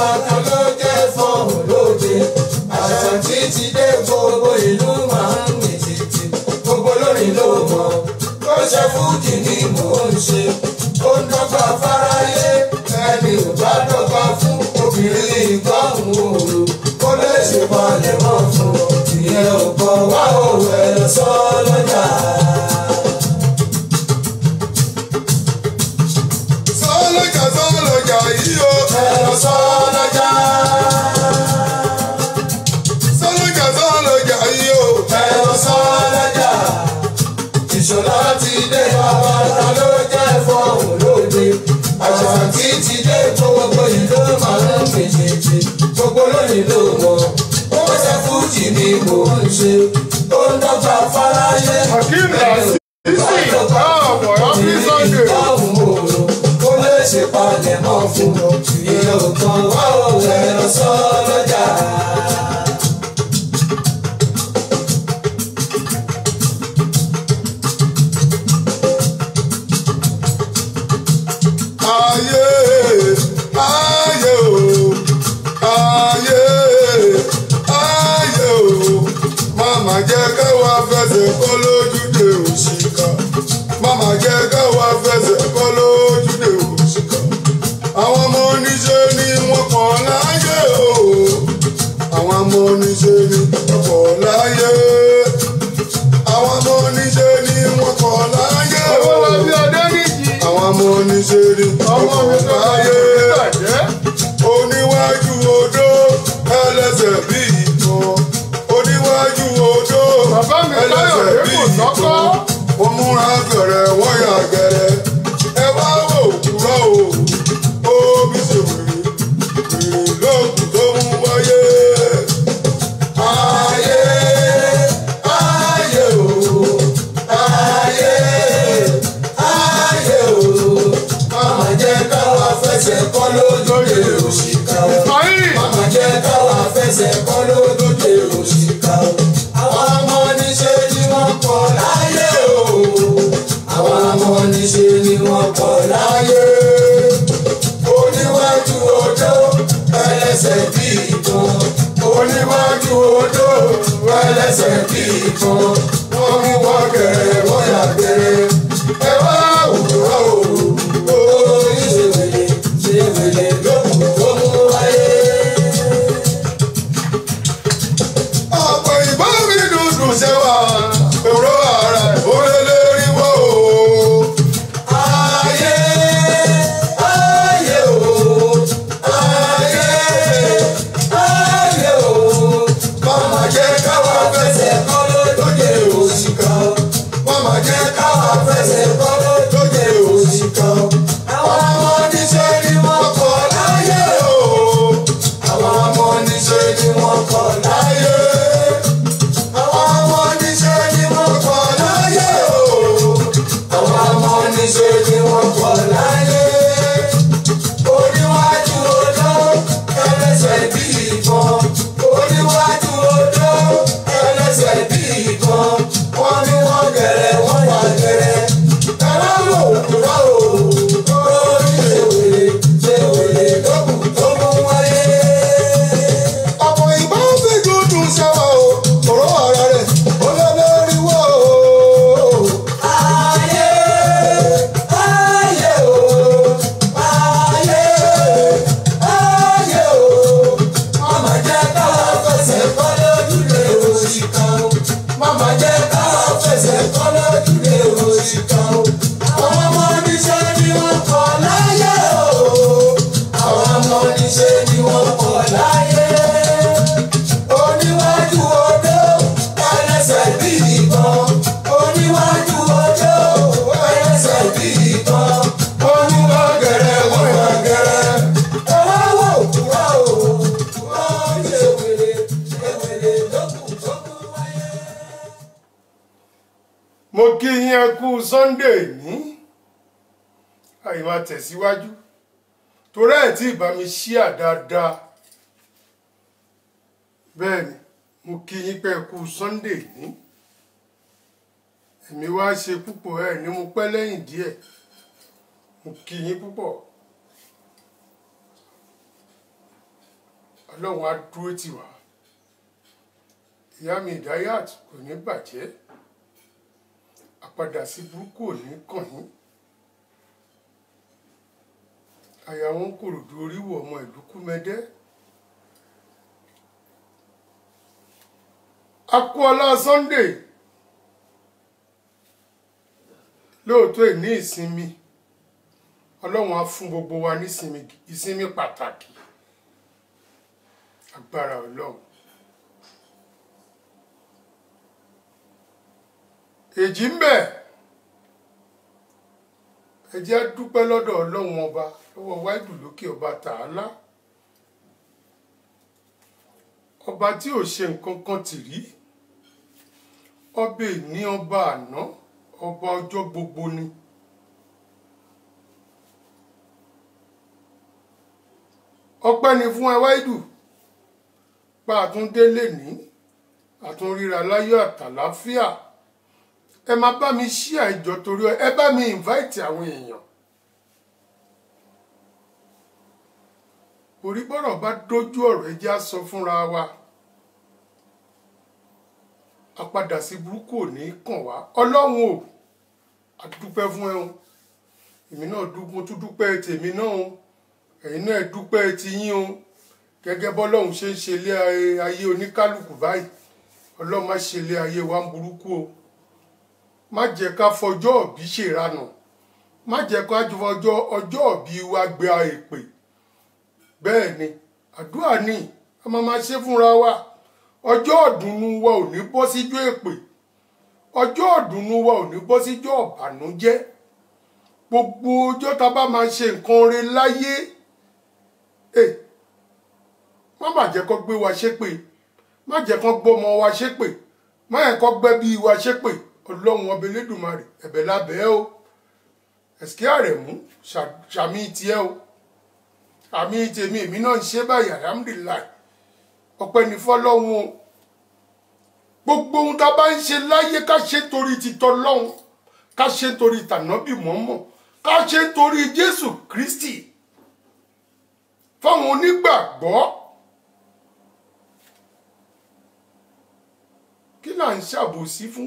bàbá kan ló jẹ́ fọ́ọ̀mù lóde àṣàntí ti dé gbogbo ìlú máa ń mì tìtì gbogbo lórí ló mọ̀ ó ṣe fújì ni mò ń ṣe ó ń dọ́gba fáráyé ẹni ò bá dọ́gba fún obìnrin ìgbọ́hùn òru kó lè ṣe balẹ̀ mọ́ fún ìyẹn ò kọ́ wá òwe ẹ̀ sọ lọ́jà. sọ́lọ́jà sọ́lọ́jà yìí o. ẹ̀rọ sọ lọ́jà. sọ́lọ́jà sọ́lọ́jà yìí o. ẹ̀rọ sọ lọ́jà. ìṣọ̀lá ti dé bàbá ta ló jẹ́ fọ́ọ̀mù lóde. àṣàntí ti dé gbogbo ìlú máa ń fèjèjì. gbogbo lónìí ló mọ̀. ó ṣe fújì ni mò ń ṣe. ó ń dọ́gba fáráyé. Hakeem Lasisi, káàbọ̀ happy Sunday. Ó lè ṣe palẹ̀mọ́ fún ìyẹn ò kan wá òun ẹ̀rọ sọ lọ́jà. ayé ayé o ayé ayé o màmá jẹ́ káwa fẹsẹ̀ kọ́ lójúde òṣìkà màmá jẹ́ káwa fẹsẹ̀ kọ́ lójúde òṣìkà àwọn ọmọ oníṣẹ́ ni wọ́n pọ̀ láyé o àwọn ọmọ oníṣẹ́ ni wọ́n pọ̀ láyé àwọn ọmọ oníṣẹ́ ni wọ́n pọ̀ láyé o owó wa bí ọdẹ níjì àwọn ọmọ oníṣẹ́ ni wọ́n ọmọ mi pọ̀ tó bá láyé yẹ bàjẹ́ oníwájú odó ẹlẹ́sẹ̀ bí ìtàn oníwájú odó Bàbá mi ẹlẹ́sẹ̀ Káyọ̀dé bí kò sọ́kọ́. ìtàn wọ́n múra gẹ̀rẹ̀ wọ́n yà gẹ̀rẹ̀ ẹ wá wò kúrọ̀ o omi ṣe wèrè wèrè lóògùn tó mú wáyé. Ayé ayé o ayé ayé o màmá jẹ́ káwa fẹsẹ̀ kọ́ lójúde òṣìkà o. Ismail Màmá jẹ́ káwa fẹsẹ̀ kọ́ lójúde òṣìkà o. Àwọn ọmọ níṣe ni wọ́n pọ̀ láyé o. Àwọn ọmọ níṣe ni wọ́n pọ̀ láyé. Oníwájú odó ẹlẹ́sẹ̀ bí ìbọn. Oníwájú odó ẹlẹ́sẹ̀ bí ìbọn. Wọ́n mú wọn gẹ̀rẹ́ wọ́n yà gẹ̀rẹ́. Ẹ wá òwúrọ̀ o. Orí ṣe wèlé ṣe wèlé lókùn tó mú wáyé. ọ̀pọ̀ ìbọn mi dùdù ṣẹ́wà èrò ara ẹ̀ ó lé lérí wọ́ o. Ayé ayé o ayé ayé o mama jẹ́ káwa fẹsẹ̀ kọ́ lóde òṣìkà mama jẹ́ káwa fẹsẹ̀ kọ́ lóde òṣìkà àwọn ọmọ níṣẹ́ ni wọ́n kọ́ láyé o àwọn ọmọ níṣẹ́ ni wọ́n kọ́ láyé àwọn ọmọ níṣẹ́ ni wọ́n kọ́ láyé o àwọn ọmọ oníṣẹ́ ni wọ́n pọ̀ láyé. oníwájú odó ẹlẹ́sẹ̀ bí ìbọn. oníwájú odó ẹlẹ́sẹ̀ bí ìbọn. wọ́n ní wọ́n gẹ̀rẹ́ wọ́n yà gẹ̀rẹ́. ẹ̀rọ wò kúrò o. orí ṣe wèrè ṣe wèrè lókùn tó mú wáyé. ọ̀pọ̀ ìbọn mi dùdù ṣẹ́wà o èrò ara rẹ̀ ó lé lérí wọ́ o. Ayé ayé o ayé ayé o mama jẹ́ káwa fẹsẹ̀ kọ́ lójúde òṣìkà o mama jẹ́ káwa fẹsẹ̀ kọ́ lójúde òṣìkà o àwọn ọmọ oníṣẹ́ ni wọ́n kọ́ láyé o àwọn ọmọ oníṣẹ́ ni wọ́n kọ́ láyé oníwájú odó ẹlẹ́sẹ̀ bí ìbọn oníwájú odó ẹlẹ́sẹ̀ bí ìbọn oníwá gẹ̀rẹ́ wọ́n wá gẹ̀rẹ́ ẹwà wò kúrò o wọ́n ṣe wèrè ṣe wèrè lókùn tó kú wáyé. mo kí yín ẹ kú Sunday ní àyìnbá tẹ̀síwájú torí ẹ̀ tí ìbá mi ṣíà dáadáa bẹ́ẹ̀ ni mo kí yín pé ẹ kú Sunday ní èmi wá ṣe púpọ̀ ẹ̀ ní mo pẹ́ lẹ́yìn díẹ̀ mo kí yín púpọ̀ ọlọ́run á dúró tì wá ìyá mi ìdáyàt kò ní bàjẹ́ àpadà sí burúkú ò ní kàn yín àyà wọn kòròdú oríwọ̀ ọmọ ìlú kúmẹdẹ́ akúọlá sunday lóòótọ́ ìní ìsinmi ọlọ́run á fún gbogbo wa nísinmi ìsinmi pàtàkì agbára ọlọ́run èjì ń bẹ ẹ jẹ́ á dúpẹ́ lọ́dọ̀ ọlọ́run ọba lọ́wọ́ wáìdù lókè ọba tààlà ọba tí ò ṣe nǹkan kan tì rí ọba ìní ọba àná ọba ọjọ́ gbogbo ni. ọpẹ́ ni fún ẹ wáìdù pa àtúndélé ní àtúnríra láyọ̀ àtàláfíà ẹ máa bá mi ṣí àìjọ torí ẹ bá mi invite àwọn èèyàn orí bọ́rọ̀ bá dójú ọ̀rọ̀ ẹ jẹ́ á sọ fúnra wa àpadà sí burúkú ò ní kàn wá ọlọ́run ò àdúpẹ́ fún ẹ o èmi náà dúpẹ́ tún dúpẹ́ tèmi náà o ẹ̀yin náà dúpẹ́ ti yín o gẹ́gẹ́ bọ́lọ́run ṣe ń ṣe ilé ayé oníkálukú báyìí ọlọ́run má ṣe ilé ayé wa ń burúkú o má jẹ́ ká fọjọ́ òbí ṣèranù má jẹ́ ká fọjọ́ ọjọ́ òbí wa gbé èpè bẹ́ẹ̀ ni àdúrà ni a máa ma ṣe fúnra wa ọjọ́ ọ̀dùnnú wa ò ní bọ́ síjọ́ èpè ọjọ́ ọ̀dùnnú wa ò ní bọ́ síjọ́ ọ̀bànújẹ́ gbogbo ọjọ́ tá a bá máa ṣe nǹkan re láyé ẹ má má jẹ́ kó gbé wa ṣépè má jẹ́ kó gbọ́mọ wa ṣépè má yẹ kó gbẹ́bí wa ṣépè ọlọ́run ọba elédùnmarè ẹ̀bẹ̀ lábẹ́ o ẹ̀sìkí àrẹ̀mú ṣàmì tiẹ̀ o àmì tèmi èmi náà ń ṣe báyìí alhamdulilayi ọpẹ́ ní fọ́lọ́run o gbogbo ohun tá a bá ń ṣe láyé ká ṣe torí titọ́ lọ́hun ká ṣe torí tànábì mọ́mọ́ ká ṣe torí jésù kristi fáwọn onígbàgbọ́ kí là ń ṣàbòsí fún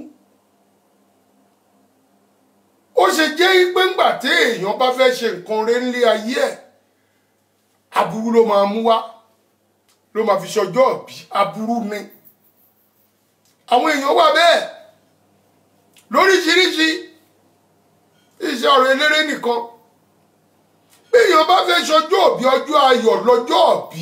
ó ṣe jẹ́ pé ńgbà tí èèyàn bá fẹ́ ṣe nǹkan rẹ̀ ńlé ayé ẹ̀ aburú ló máa mú wá ló máa fi ṣọjọ́ ọ̀bí aburú ni àwọn èèyàn wà bẹ́ẹ̀ lóríṣiríṣi iṣẹ́ ọ̀rọ̀ eléré nìkan bí èèyàn bá fẹ́ ṣọjọ́ ọ̀bí ọjọ́ ayọ̀ lọ́jọ́ ọ̀bí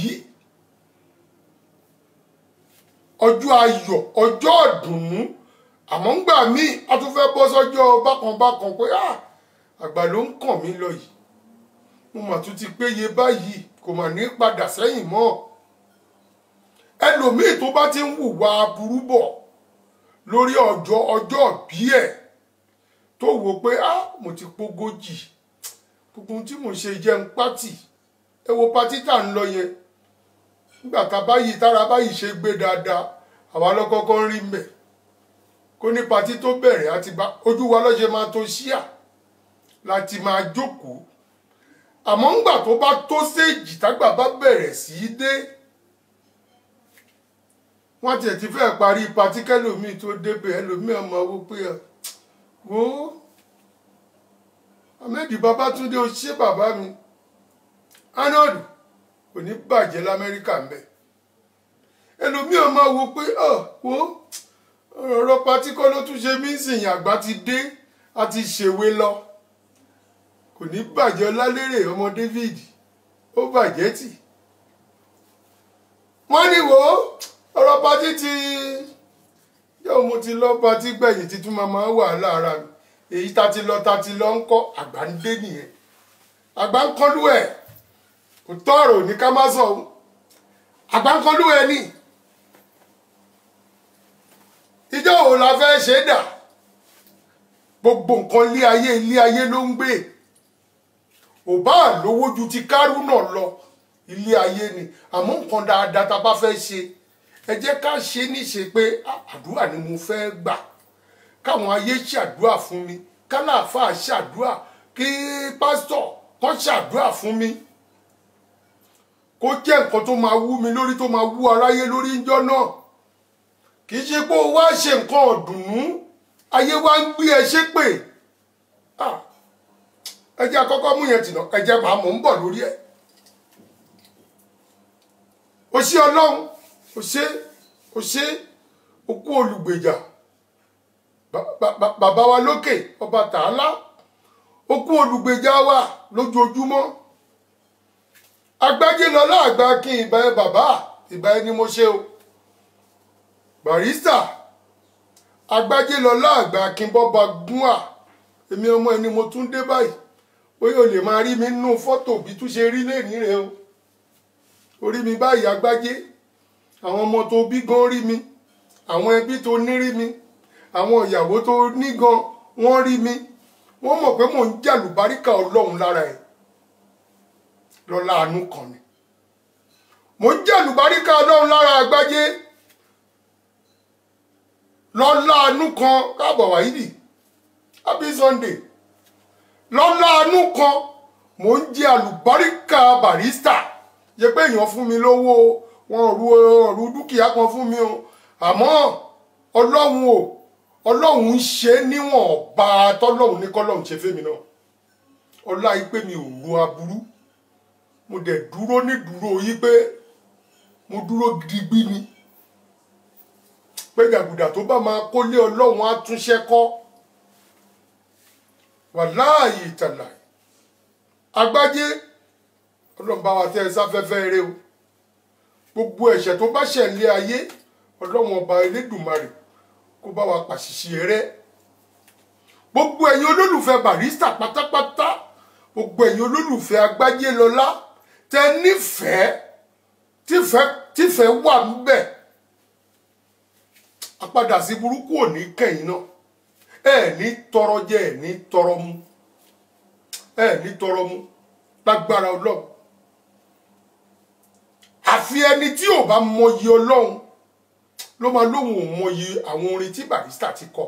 ọjọ́ ayọ̀ ọjọ́ ọ̀dùnnú àmọ́ ńgbà míì a tún fẹ́ bọ́ sọ́jọ́ bákanbákan pé àgbà ló ń kàn mí lọ yìí mo mà tún ti péye báyìí kò mà ní padà sẹ́yìn mọ́ ẹlòmíì tó bá ti ń hùwà aburú bọ̀ lórí ọjọ́ ọjọ́ bí ẹ̀ tó wò pé ah mo ti pógójì gbogbo tí mo ṣe jẹ́ ń pátì ẹ wo pátì tá ń lọ yẹn nígbà tá báyìí tára báyìí ṣe gbé dáadáa àwa lọ́kọ́kọ́ ń rí mbẹ̀ kó ní pátì tó bẹ̀rẹ̀ àti bá ojú wa lọ́ṣẹ̀ máa tó ṣíà láti máa jókòó àmọ́ ńgbà tó bá tó séèjì tágbà bá bẹ̀rẹ̀ sí í dé wọ́n tiẹ̀ ti fẹ́ parí patí kẹ́lòmíì tó débẹ̀ ẹlòmíì ọmọ owó pé ẹ wo ahmed babatunde ó ṣe bàbá mi arnold kò ní bàjẹ́ lamẹ́ríkà ń bẹ̀ ẹlòmíì ọmọ wo pé ọ wo ọ̀rọ̀ patí kọ́ ló tún ṣe mí sìn àgbà ti dé a ti ṣèwé lọ kò ní bàjẹ́ ọlálérè ọmọ david ó bàjẹ́ tì wọ́n ní wò ó ọ̀rọ̀ patí ti yóò mo ti lọ patí gbẹ̀yìn títún máa máa wà lára mi èyí ta ti lọ ta ti lọ ń kọ́ àgbà ń dé nìyẹn àgbà ń kọ́lú ẹ̀ kò tọrọ ní ká má sọ àgbà ń kọ́lú ẹ̀ ní ìjọ wo la fẹ́ ṣe dà gbogbo nǹkan ilé ayé ilé ayé ló ń gbé ò bá lówó ju ti kárú náà lọ ilé ayé ni àmọ́ nǹkan dáadáa tá a bá fẹ́ ṣe ẹ jẹ́ ká ṣe níṣe pé àdúrà ni mo fẹ́ gbà káwọn ayé ṣàdúrà fún mi kálàáfà ṣàdúrà kí pásítọ̀ kan ṣàdúrà fún mi kó jẹ́ nǹkan tó máa wú mi lórí tó máa wú aráyé lórí ńjọ́ náà kì í ṣe pé o wá ṣe nǹkan ọ̀dùnnú ayé wa ń gbé ẹ ṣépè Ah, ẹ jẹ́ àkọ́kọ́ mú yẹn tìǹà ẹ jẹ́ màá mọ̀ ń bọ̀ lórí ẹ̀ o ṣé ọlọ́run o ṣé o ṣé o kú olùgbèjà Ba- ba- ba- bàbá wa lókè ọba tààlà ó kú olùgbèjà wa lójoojúmọ́ agbájé lọlá àgbà kí ìbá ẹ bàbá ìbá ẹ ni mo ṣe o barista agbájé lọlá àgbà kí bọba gún à èmi ọmọ ẹni mo tún dé báyìí bóyá o lè máa rí mi nínú fọ́tò bí tún ṣe rí lẹ́nìí rẹ o orí mi báyìí agbájé àwọn ọmọ tó bí gan rí mi àwọn ẹbí tó ní rí mi àwọn ìyàwó tó ní gan wọ́n rí mi wọ́n mọ̀ pé mò ń jàlùbáríkà ọlọ́run lára ẹ̀ lọ́la àánú kan ni mò ń jàlùbáríkà ọlọ́run lára àgbájé lọ́la àánú kan káàbọ̀ wáyídì happy sunday lọ́la àánú kan mò ń jẹ àlùbáríkà barista yẹ pé èèyàn fún mi lówó wọn ru ọrù dúkìá kan fún mi o àmọ́ ọlọ́run o ọlọ́run ń ṣe níwọ̀n bá a tọ́lọ́run ní kọ́lọ́run ṣe fẹ́mi náà ọlá yìí pé mi ò ru aburú mo dẹ̀ dúró ní dúró yìí pé mo dúró gidigbí ni pé gàgùdà tó bá máa kólé ọlọ́run á túnṣẹ́ kọ́ wàláàyè ìtàlà agbájé ọlọ́run bá wa tẹ́ ẹ sáfẹ́fẹ́ eré o gbogbo ẹ̀ṣẹ̀ tó bá ṣẹ̀ lé ayé ọlọ́run ọba elédùnmarè kó bá wa pàṣìṣe rẹ́ gbogbo ẹ̀yin olólùfẹ́ barista pátápátá gbogbo ẹ̀yin olólùfẹ́ agbájé lọ́lá tẹ nífẹ̀ẹ́ tífẹ́ tífẹ́ wà níbẹ̀ apádà sí burúkú ò ní kẹ́yìn náà ẹ ní tọrọ jẹ ẹ ní tọrọ mu ẹ ní tọrọ mu lágbára ọlọ́run àfi ẹni tí ò bá mọyì ọlọ́run ló máa lóhùn ò mọyì àwọn orin tí barista ti kọ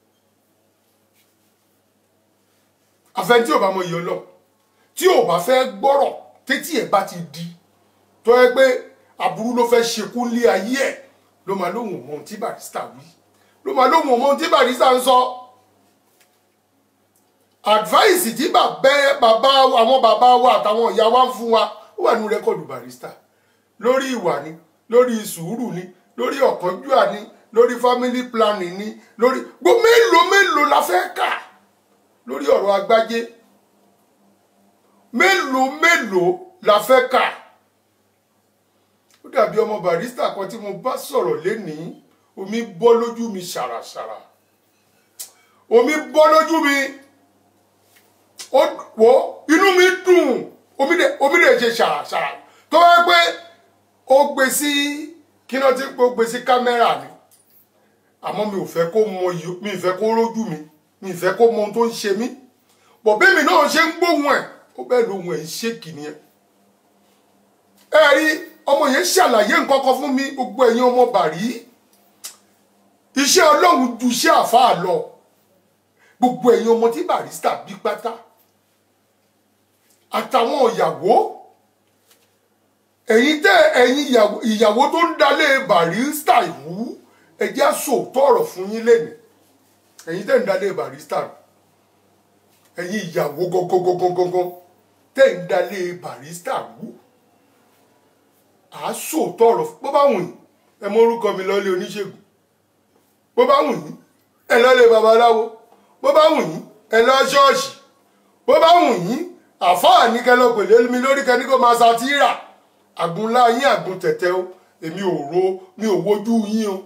àfẹn tí ò bá mọyì ọlọ́run tí ò bá fẹ́ gbọ́rọ̀ tétí ẹ̀ bá ti di tó yẹ pé aburú ló fẹ́ ṣekú lé ayé ẹ̀ ló máa lóhùn ò mọ ohun tí barista wí ló máa lóhùn ò mọ ohun tí barista ń sọ advice tí bàbá bàbá àwọn bàbá wa àtàwọn ìyá wa ń fún wa ó wà nínú rẹ́kọ̀dù barista lórí ìwà ni lórí sùúrù ni lórí ọ̀kánjúà ni lórí family planning ni lórí gbogbo mélòó mélòó la fẹ́ kà lórí ọ̀rọ̀ agbájé mélòó mélòó la fẹ́ kà ó dàbí ọmọ barista kan tí mo bá sọ̀rọ̀ lénìí omi bọ́ lójú mi ṣàràṣàrà omi bọ́ lójú mi ó wò inú mi dùn omi dẹ̀ omi dẹ̀ ṣe ṣàràṣàrà tó wáyé pé ó gbé sí kí náà ti ó gbé sí kámẹ́rà ni àmọ́ mi ò fẹ́ kó mọ iyì mi ì fẹ́ kó rójú mi mi ì fẹ́ kó mọ ohun tó ń ṣe mí bọ̀ bẹ́ẹ̀ mi náà ṣe ń gbóhùn ẹ̀ ó bẹ́ẹ̀ lóhùn ẹ̀ ń ṣèkì nìyẹn ẹ rí ọmọ yẹn ṣàlàyé nǹkan kan fún mi gbogbo ẹ̀yin ọmọ bàrí iṣẹ́ ọlọ́run ju iṣẹ́ àfáà lọ gbogbo ẹ̀yin ọmọ tí barista bí pátá àtàwọn ìyàwó ẹ̀yin tẹ́ ẹ̀yin ìyàwó ìyàwó tó ń dalé barista ìwú ẹjẹ́ sòótọ́ ọ̀rọ̀ fún yín lẹ́nu ẹ̀yin tẹ́ ń dalé barista ẹ̀yin ìyàwó gangan tẹ́ ń dalé barista wú à á sòótọ́ ọ̀rọ̀ bó bá wù yín ẹ mọ orúkọ mi lọ́lé oníṣègùn bó bá wù yín ẹ lọ́lé babaláwo bó bá wù yín ẹ lọ ṣọ́ọ̀ṣì bó bá wù yín àfáà ní kẹlọ pèlè mi lórí kẹni kó máa ṣàtìrà àgùnlá yín àgùn tẹ̀tẹ̀ o èmi ò ro mi ò wojú yín o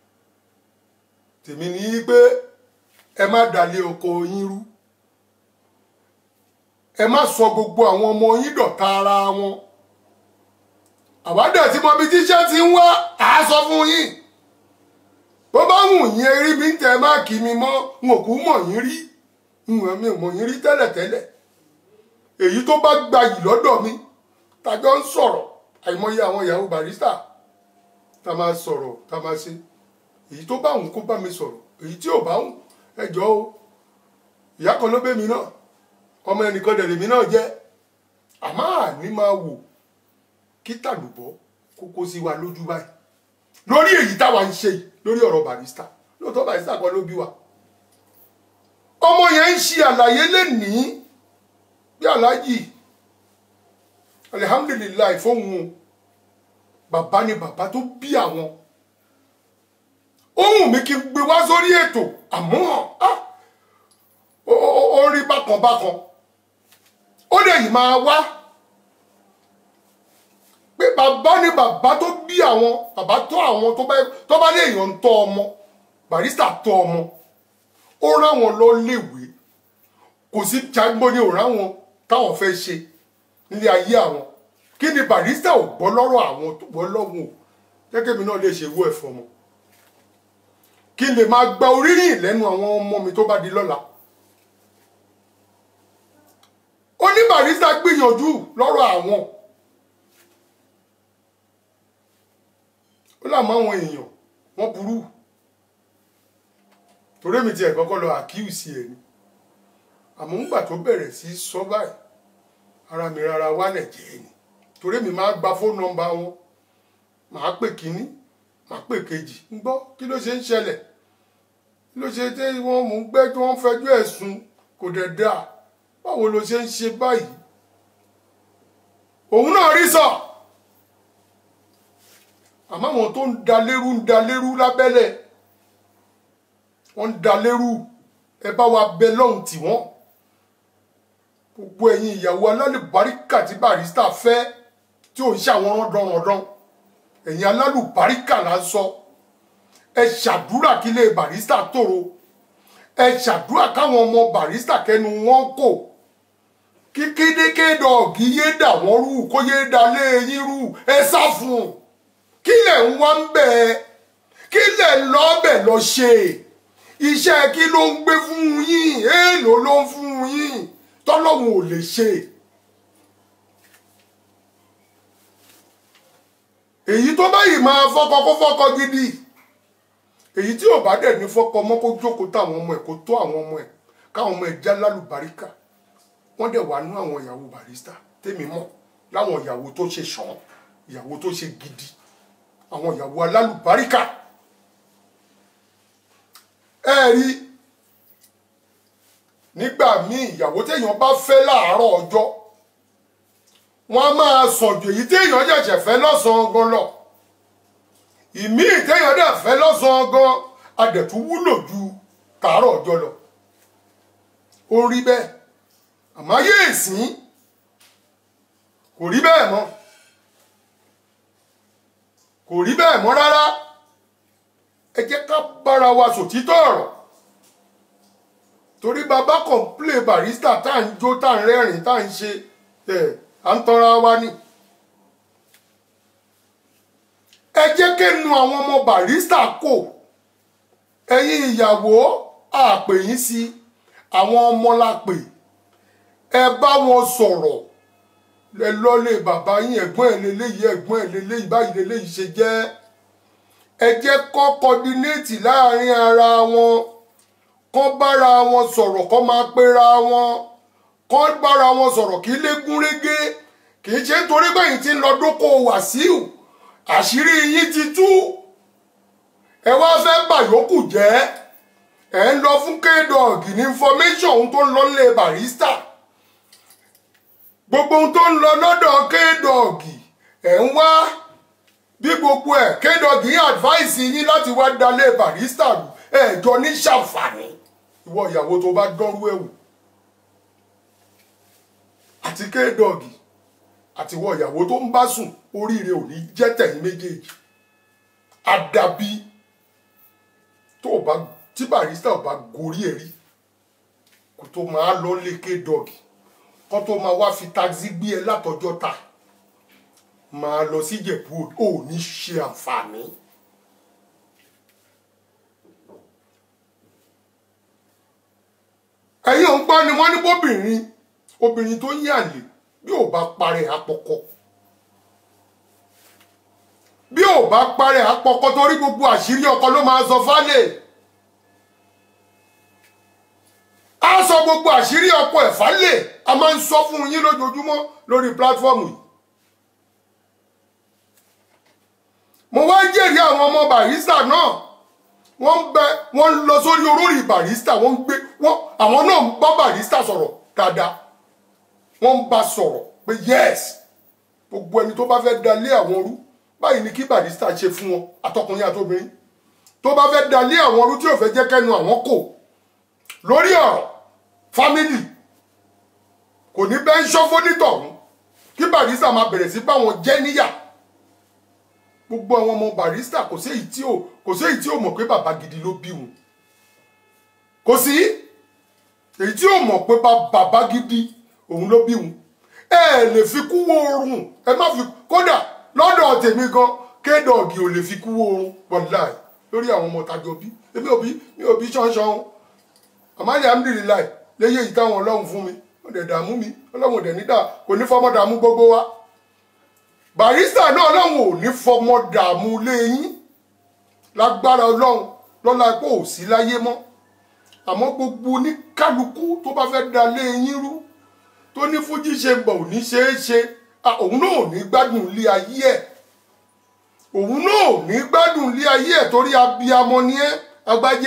tèmi ní pé ẹ má dalé oko yín rú ẹ má sọ gbogbo àwọn ọmọ yín dọ̀tá ara wọn àwádọ̀ tí mo bí tíṣẹ́ ti ń wá àá sọ fún yín bó bá wù yín erí mi ń tẹ máàkì mi mọ́ n ò kú mọ̀ yín rí n ò mi ò mọ̀ yín rí tẹ́lẹ̀tẹ́lẹ̀ èyí tó bá gbayì lọ́dọ̀ mi tàjọ ń sọ̀rọ̀ àìmọye àwọn ìyàwó barista tá a máa sọ̀rọ̀ tá a máa ṣe èyí tó bá wù kó bá mi sọ̀rọ̀ èyí tí ò bá wù ẹ jọ̀ọ́ o ìyá kan ló bẹ́ mi náà ọmọ ẹnìkan dẹ̀ lèmi náà jẹ́ àmọ́ àní máa wò kí tàlùbọ́ kókó sí wa lójú báyìí lórí èyí táwa ń ṣe yìí lórí ọ̀rọ̀ barista lóòótọ́ barista kan ló bí wa ọmọ yẹn ń ṣe àlàyé lénìí bí aláàjì alihamdulilayi fóun o bàbá ni bàbá tó bí àwọn ohun mi kí n gbé wá sórí ètò àmọ́ ah, ó- ó ó rí bákan bákan ó dẹ̀ yìí máa wá pé bàbá ni bàbá tó bí àwọn bàbá tó àwọn tó bá tó bá léèyàn ń tọ́ ọmọ barista tọ́ ọmọ ó ráwọn lọ léèwé kò sí jágbó ní òráwọn táwọn fẹ́ ṣe nílé ayé àwọn kí ni barista ò gbọ́ lọ́rọ̀ àwọn tó gbọ́ lọ́wọ́ o gẹ́gẹ́ mi náà lè ṣe irú ẹ̀ fún ọmọ kí n lè máa gba oríyìn lẹ́nu àwọn ọmọ mi tó bá di lọ́la ó ní barista gbìyànjú lọ́rọ̀ àwọn ó làmọ́ àwọn èèyàn wọ́n burú torí mi tiẹ̀ kọ́kọ́ lọ àkíyèsí ẹ̀ ni àmọ́ ńgbà tó bẹ̀rẹ̀ sí í sọ báyìí ara mi rárá wálẹ̀ jẹ́ ni torí mi máa gba fóònù nọ́mbà wọn màá pè kínní màá pè kejì ń gbọ́ kí ló ṣe ń ṣẹlẹ̀ kí ló ṣe tí wọ́n mú gbẹ́ tí wọ́n fẹjọ́ ẹ̀sùn kò dẹ̀ dáa báwo ló ṣe ń ṣe báyìí òun náà rí sọ àmọ́ àwọn tó ń da lérú ń da lérú lábẹ́lẹ̀ wọ́n ń da lérú ẹ bá wa bẹ lọ́hùn tì wọ́n gbogbo ẹ̀yin ìyàwó alálùbáríkà tí barista fẹ́ tí ò ń ṣàwọn rọ́ndọ̀rọ̀dán ẹ̀yin alálùbáríkà là ń sọ ẹ ṣàdúrà kí ilé barista tòrò ẹ ṣàdúrà káwọn ọmọ barista kẹnu wọn kò kí kédékédé ọ̀gí yé dà wọ́n rú kó yé dà lé yín rú ẹ sá fún un kí lẹ̀ ń wá ń bẹ̀ ẹ́ kí lẹ̀ ń lọ́ bẹ̀ lọ ṣe iṣẹ́ kí ló ń gbé fún yín èèlò ló ń fún yín tọ́lọ́hún ò lè ṣe. èyí tó báyìí máa fọ́kọ kó fọ́kọ gidi èyí tí ò bá dẹ̀ ní fọ́kọ mọ́ kó jókòó táwọn ọmọ ẹ̀ kó tó àwọn ọmọ ẹ̀ káwọn ọmọ ẹ̀ já lálùbáríkà wọ́n dẹ̀ wà nú àwọn ìyàwó barista tèmi mọ̀ láwọn ìyàwó tó ṣe ṣàn ìyàwó tó ṣe gidi àwọn ìyàwó alálùbáríkà ẹ rí nígbà míì ìyàwó téèyàn bá fẹ́ láàárọ̀ ọjọ́ wọ́n á máa sọ̀jò èyí téèyàn ṣẹ̀ṣẹ̀ fẹ́ lọ́sàn-án gan lọ ìmíì téèyàn dẹ̀ fẹ́ lọ́sàn-án gan adẹ̀tún wúlò ju tàárọ̀ ọjọ́ lọ ó rí bẹ́ẹ̀ àmọ́ ayé ìsín kò rí bẹ́ẹ̀ mọ́ kò rí bẹ́ẹ̀ mọ́ rárá ẹ jẹ́ ká bára wa sòtítọ́ ọ̀rọ̀ torí bàbá kọ̀ǹplé barista tá à ń jó tá à ń rẹ́rìn tá à ń ṣe ẹ̀ à ń tanra wa ni. ẹ jẹ́ kẹ́nu àwọn ọmọ barista kò ẹ̀yin ìyàwó àpè yín sí àwọn ọmọ la pè ẹ bá wọn sọ̀rọ̀ ẹ lọ́lé bàbá yín ẹ̀gbọ́n ẹ̀ lélẹ́yìí ẹ̀gbọ́n ẹ̀ lélẹ́yìí báyìí lélẹ́yìí ṣe jẹ́ ẹ jẹ́ kọ́ kọ́dínéètì láàrin ara wọn kọ́ bára wọn sọ̀rọ̀ kọ́ máa pera wọn kọ́ bára wọn sọ̀rọ̀ kí lè gún régé kì í ṣe nítorí bẹ́yìn tí ń lọ dóko wàsíù àṣírí yín ti tú ẹ wá fẹ́ bàyókù jẹ́ ẹ ń lọ fún kédọ̀gì ní information ohun tó ń lọ nílé barista gbogbo ohun tó ń lọ lọ́dọ̀ kédọ̀gì ẹ̀ ń wá bí gbogbo ẹ̀ kédọ̀gì advice yín láti wá dalé barista rù ẹ̀ jọ ní ṣàǹfààní ìwọ ìyàwó tó bá dánrú ẹ̀wù àti kédọ̀gì àti ìwọ ìyàwó tó ń bá sùn oríire ò ní jẹ́ tẹ̀yìn méjèèjì àdàbí tó o bá tí barista ò bá gorí ẹ̀ rí kó tó máa lọ lé kédọ̀gì kó tó máa wá fi taxi gbé ẹ látọjọ́ ta máa lọ sí Ìjẹ̀bú ò ní ṣe àǹfààní. ẹ̀yin ò ń gbọ́ ni wọ́n ní bóbìnrin obìnrin tó ń yàlè bí ò bá parẹ́ àpọ̀kọ bí ò bá parẹ́ àpọ̀kọ torí gbogbo àṣírí ọkọ ló máa sọ fálẹ̀ á sọ gbogbo àṣírí ọkọ ẹ̀ fálẹ̀ a máa ń sọ fún yín lójoojúmọ́ lórí pílátífọ́ọ̀mù yìí mo wá jẹ́rìí àwọn ọmọ barista náà wọ́n ń bẹ wọ́n ń lọ sórí olórí barista wọ́n ń gbé wọ́n àwọn náà ń bá barista sọ̀rọ̀ dáadáa wọ́n ń bá sọ̀rọ̀ pé yes gbogbo ẹni tó bá fẹ́ dalé àwọn rú báyìí ni kí barista ṣe fún wọn àtọkùnrin àtobìnrin tó bá fẹ́ dalé àwọn rú tí ò fẹ́ jẹ́ kẹ́nu àwọn kò lórí ọ̀rọ̀ fámìlì kò ní bẹ́ẹ̀ ń ṣọ́fó nítọ̀hún kí barista máa bẹ̀rẹ̀ sí bá wọn jẹ́ níyà gbogbo àwọn ọmọ barista kò sí èyí tí ò kò sí èyí tí ò mọ̀ pé bàbá gidi ló bí wọn kò sí èyí tí ò mọ̀ pé bàbá gidi òun ló bí wọn ẹ lè fi kú wo oorun ẹ má fi kódà lọ́dọ̀ tèmi gan kédọ̀gì ò lè fi kú wo oorun wàláì lórí àwọn ọmọ tàjọ bí èmi ò bí mi ò bí ṣánṣán àmàlẹ́ amúdìrìláì léyè yìí táwọn ọlọ́run fún mi ó dẹ̀ dààmú mi ọlọ́run ò dẹ̀ nídà kò ní fọmọ dààmú gbogbo wa barista náà ọlọ́run ò ní fọmọ dààmú léyìn lágbára ọlọ́run lọ́la pé ò sí láyé mọ́ àmọ́ gbogbo oníkálukú tó bá fẹ́ da léyìn rú tó ní fújì ṣe gbọ̀ ò ní ṣeé ṣe òun náà ò ní gbádùn ilé ayé ẹ̀ òun náà ò ní gbádùn ilé ayé ẹ̀ torí abiyamọ ni ẹ́ agbájé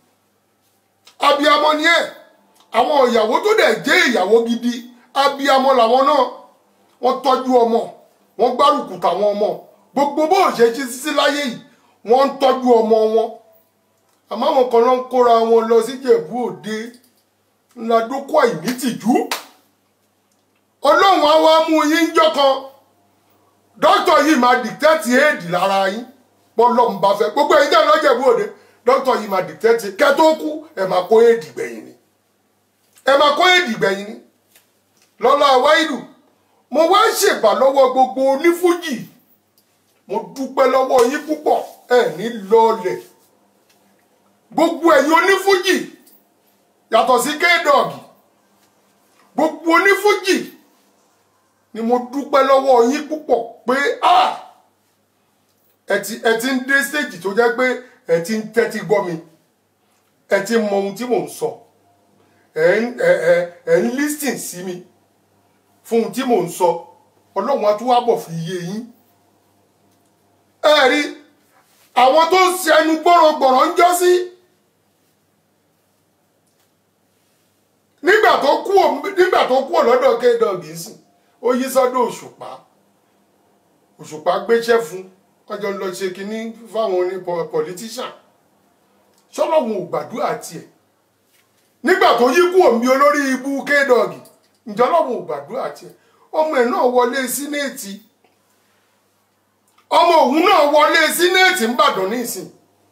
abiyamọ ni ẹ́ àwọn ìyàwó tó dẹ̀ jẹ́ ìyàwó gidi abiyamọ làwọn náà wọ́n tọ́jú ọmọ wọ́n gbárùkù tàwọn ọmọ gbogbo bó ṣe ṣe sí láyé yìí wọ́n ń tọ́jú ọmọ wọn àmọ́ àwọn kan ló ń kóra wọn lọ sí Ìjẹ̀bú Òde ńlá dókó àìnítìjú ọlọ́run á wá mú yín jọ́ kan dókítà yìí máa dìtẹ́tì éèdì lára yín bọ́lọ́run bá fẹ́ gbogbo ẹ̀yin tẹ́ lọ́jẹ̀bú Òde dókítà yìí máa dìtẹ́tì kẹ́ tó kú ẹ̀ máa kó éèdì gbẹ̀yìn ni ẹ̀ máa kó éèdì gbẹ̀yìn ni lọ́lá wáìlù mo wá ṣèbà lọ́wọ́ gbogbo onífújì mo dúpẹ́ lọ́wọ́ yín púpọ̀ ẹ̀ ní lọ́ọ̀lẹ̀ gbogbo ẹ̀yin onífújì yàtọ̀ sí kéèdọ̀gì gbogbo onífújì ni mo dúpẹ́ lọ́wọ́ yín púpọ̀ pé ẹ ti ẹ ti ń dé stage tó jẹ́ pé ẹ ti ń tẹ́tí gbọ́ mi ẹ ti mọ ohun tí mò ń sọ ẹ ń ẹ ẹ ẹ ń listen sí mi fún ohun tí mò ń sọ ọlọ́run á tún wá bọ̀ fi yé yín ẹ rí àwọn tó ń ṣẹnu gbọ́rọ̀gbọ̀rọ̀ ń jọ́ sí nígbà tó kú nígbà tó kú lọ́dọ̀ kéèdọ̀gì sìn ó yí sọ́dọ̀ òṣùpá òṣùpá gbéṣẹ́ fún wọ́n jọ ń lọ ṣe kínní fáwọn oní politician ṣọlọ́run ò gbàdúrà tiẹ̀ nígbà tó yí kú òmí olórí ibú kéèdọ̀gì ǹjọ́ lọ́run ò gbàdúrà tiẹ̀ ọmọ ẹ̀ náà wọlé sínéètì ọmọ òun náà wọlé sínéètì ńbàdàn nísìn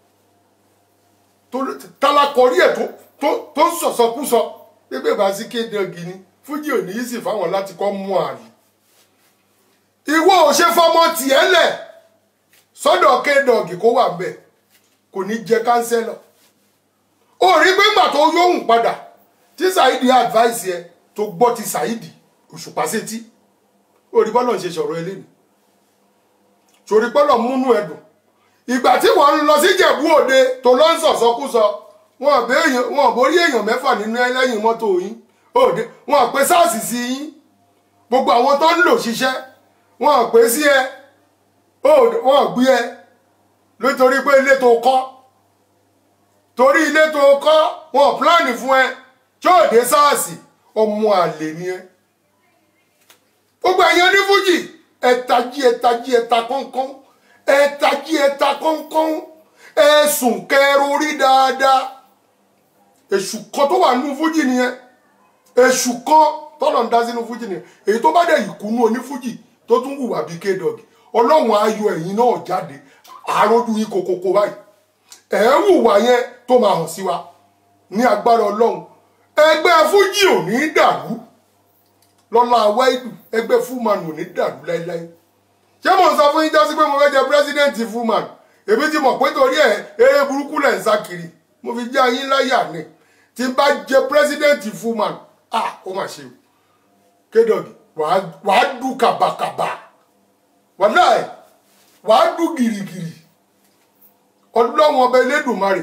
tálákọrí ẹ̀ tó ń sọ̀sọkúsọ pépè bá sí kéèdọ̀gì ni fújì ò ní í sì fáwọn láti kọ́ mú àlè ìwọ ò ṣe fọmọ tiẹ̀ lẹ̀ sọ́dọ̀ kéèdọ̀gì kó wà bẹ́ẹ̀ kò ní jẹ kánsẹ́lọ̀ ó rí pé ńgbà tó yóhùn padà tí Saidi advice yẹ tó gbọ́ ti Saidi òṣùpá sétí orí bọ́lọ̀ ń ṣe sọ̀rọ̀ eléyìí torí bọ́lọ̀ múnú ẹ̀dùn ìgbà tí wọ́n ń lọ sí Ìjẹ̀bú Òde tó lọ ń sọ̀sọ́kúsọ wọn borí èèyàn mẹ́fà nínú ẹlẹ́yìn mọ́tò yín òde wọn pè sars sí yín gbogbo àwọn tó ń lò ṣiṣẹ́ wọn pè sí ẹ wọn gbé ẹ nítorí pé ilé tó kọ́ torí ilé tó kọ́ wọn pílánì fún ẹ tí ò dé sars ọmọ àlè ni ẹ gbogbo ẹ̀yin onífújì ẹ̀tají ẹ̀tají ẹ̀ta kọ́ńkọ́ń ẹ̀tají ẹ̀ta kọ́ńkọ́ń ẹ̀sùn kẹrù orí dáadáa èṣù kan tó wà nínú fújì nìyẹn èṣù kan tọ́lọ̀ ń dá sínú fújì nìyẹn èyí tó bá dẹ̀ ìkùnú onífújì tó tún hùwà bíi kédọ̀gì ọlọ́run ayọ̀ ẹ̀yin náà jáde àròdù yín kokoko báyìí ẹ̀ ń hùwà yẹn tó máa hàn sí wa ní agbára ọlọ́run ẹgbẹ́ fújì ò ní dàrú lọ́la wáìdù ẹgbẹ́ fúman ò ní dàrú láéláé ṣé mo sọ fún yín jásí pé mo fẹ́ jẹ pírẹ́sídẹ̀ǹtì fúman èmi ti mọ̀ pé torí ẹ̀ eré burúkú lẹ̀ ń sá kiri mo fi já yín láyà ni tí n bá jẹ pírẹsidẹ́ǹtì fúnman ah ó mà ṣe o kédọ̀gì wàá dù kàbàkàbà wàlá ẹ̀ wàá dù gìrìgìrì ọlọ́wọ́n ọba elédùnmarè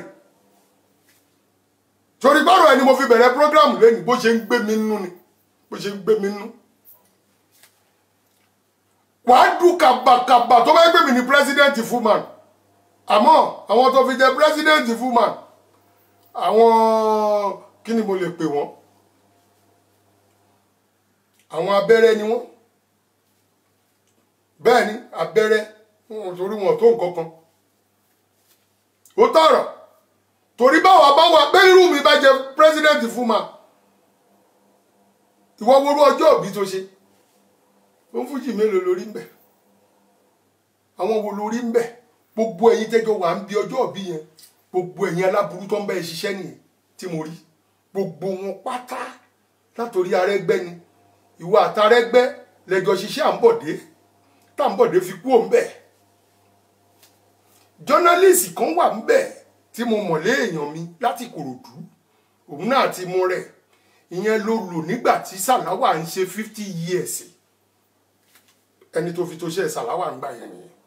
torí bárò ẹni mo fi bẹ̀rẹ̀ prógrámù lẹ́nu bó ṣe ń gbé mi nínú ni bó ṣe ń gbé mi nínú wàá dùn kàbàkàbà tó bá gbé mi ní pírẹsidẹ́ǹtì fúnman àmọ́ àwọn tó fi jẹ pírẹsidẹ́ǹtì fúnman àwọn kí ni mo lè pè wọ́n àwọn abẹ́rẹ́ ni wọ́n bẹ́ẹ̀ ni abẹ́rẹ́ wọn torí wọn tó nǹkan kan ó tọ̀rọ̀ torí báwa báwa pé irú mi bá jẹ pírẹsidẹ́ǹtì fúnman ìwọ worú ọjọ́ òbí tó ṣe ó ń fújì mélòó lórí ń bẹ àwọn wo lórí ń bẹ gbogbo ẹ̀yin tẹ́jọ́ wà ń bí ọjọ́ òbí yẹn gbogbo ẹ̀yin aláburú tó ń bẹ ṣiṣẹ́ nìyẹn tí mo rí gbogbo wọn pátá látòrí arẹ́gbẹ́ ni ìwọ àtàrẹ́gbẹ́ lẹ́jọ́ ṣiṣẹ́ à ń bọ̀dé tá à ń bọ̀dé fi kú òun bẹ jọ́nálìsì kan wà ń bẹ tí mo mọ̀ lé èèyàn mi láti Kòròdú òun náà ti mú rẹ̀ ìyẹn ló lò nígbà tí Sàláwà ń ṣe fifty years ẹni tó fi tó ṣe Sàláwà ń gbà yẹn nìyẹn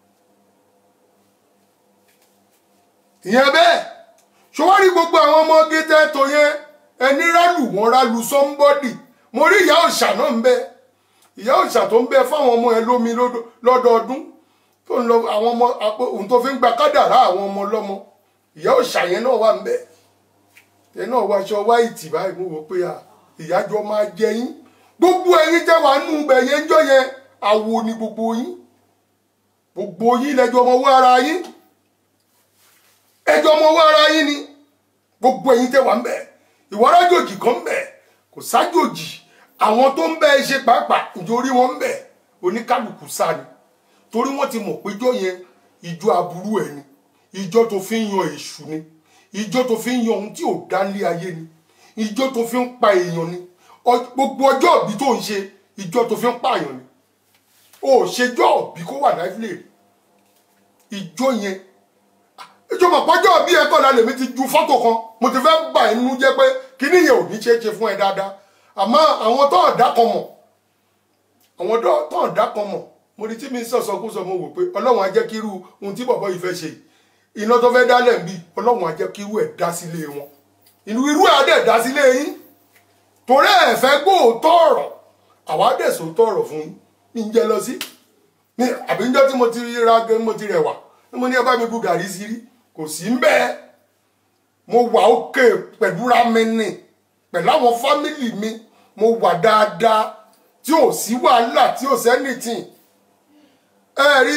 ìyẹn bẹ́ẹ̀ ṣọwárí gbogbo àwọn ọmọ gẹ́tẹ́ tó yẹn ẹni rálù wọn rálù sọ́ńbọ́dì mo rí ìyá òòṣà náà ń bẹ ìyá òòṣà tó ń bẹ fáwọn ọmọ ẹ lómi lọ́dọọdún tó ń lọ àwọn ọmọ ohun tó fi ń gba kádàrá àwọn ọmọ lọ́mọ ìyá òòṣà yẹn náà wà ń bẹ ẹ náà wá aṣọ wáìtì báyìí mo wò pé ìyájọ máa jẹ yín gbogbo ẹ̀yin tẹ́ wàá nù bẹ yẹn jọ yẹn àwo ni gbogbo yín gbogbo yín lẹjọ ọmọ owó ara yín ẹjọ ọmọ owó ara yín ni gbogbo ẹ̀yin tẹ́ wàá ń bẹ ìwárajòjì kan ń bẹ kò sájòjì àwọn tó ń bẹ ẹ ṣe pàápàá nítorí wọn ń bẹ oníkálukú sá ni torí wọn ti mọ̀ péjọ yẹn ìjọ aburú ẹ ni ìjọ tó fi ń yan èṣù ni ìjọ tó fi ń yan ohun tí ò dá lé ayé ni ìjọ tó fi ń pa èèyàn ni gbogbo ọjọ́ òbí tó ń ṣe ìjọ tó fi ń pààyàn ni o ò ṣèjọ́ òbí kó wà láìpẹ́ ìjọ yẹn ìjọ mọ̀pọ́jọ́ òbí ẹ̀ kọ́ra lèmi ti ju fọ́tò kan mo ti fẹ́ bà inú jẹ́ pé kíní yẹn ò ní ṣe é ṣe fún ẹ dáadáa àmọ́ àwọn tó ọ̀dà kan mọ̀ àwọn tó ọ̀dà kan mọ̀ mo rí tí mi sọ̀sọ̀ kó sọ mo wò pé ọlọ́run á jẹ́ kí irú ohun tí bọ̀bọ̀ yìí fẹ́ ṣe iná tó fẹ́ dálẹ̀ ń bí ọlọ́run á jẹ́ kí irú ẹ̀ dá sílé wọn inú irú ẹ̀ á dẹ̀ dá sílé yín torí ẹ̀ fẹ́ gbóòótọ́ ọ̀rọ̀ àwa dẹ̀ sòótọ́ ọ̀rọ̀ fún yín ní jẹ́ lọ sí ní àbí níjọ́ tí mo ti ra gẹ́ mo ti rẹwà ní mo ní ẹ bá mi bu gàrí sí rí kò sí ń bẹ́ẹ̀ mo wà òkè pẹ̀lú ramẹ́nì pẹ̀lú àwọn fámìlì mi mo wà dáadáa tí ò sí wàhálà tí ò sẹ́nìtìn ẹ rí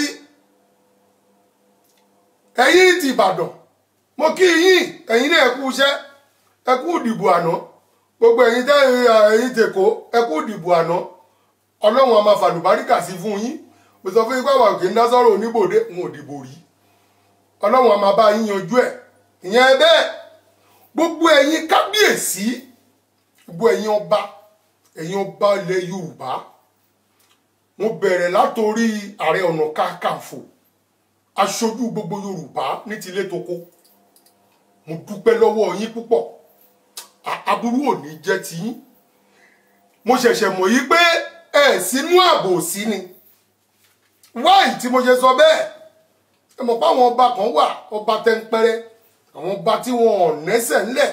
ẹ̀yin ti Ìbàdàn mo kí yín ẹ̀yin náà ẹ kú iṣẹ́ ẹ kú ìdìbò àná gbogbo ẹ̀yin tẹ́ ẹ̀yin tèkó ẹ kú ìdìbò àná ọlọ́run a máa fàlùbáríkà sí fún yín mo sọ fún yín pé àwọn òkè ń dá sọ́rọ̀ oníbòde ń ò dìbò rí ọlọ́run a máa bá yín yanjú ẹ̀ ìyẹn bẹ́ẹ̀ gbogbo ẹ̀yin kábíyèsí gbogbo ẹ̀yin ọba ẹ̀yin ọba ilẹ̀ yorùbá mo bẹ̀rẹ̀ látòrí ààrẹ ọ̀nà kakanfò aṣojú gbogbo yorùbá ní tilé toko mo dúpẹ́ lọ́wọ́ yín púpọ̀ aburú ò ní jẹ́ tiyín mo ṣẹ̀ṣẹ̀ mọ̀ yí pé ẹ̀ sínú ààbò sí ni wáì tí mo ṣe sọ bẹ́ẹ̀ ẹ mọ̀ pé àwọn ọba kan wà ọba tẹ́ńpẹ́rẹ́ àwọn ọba tí wọn ò nẹ́sẹ̀ ńlẹ̀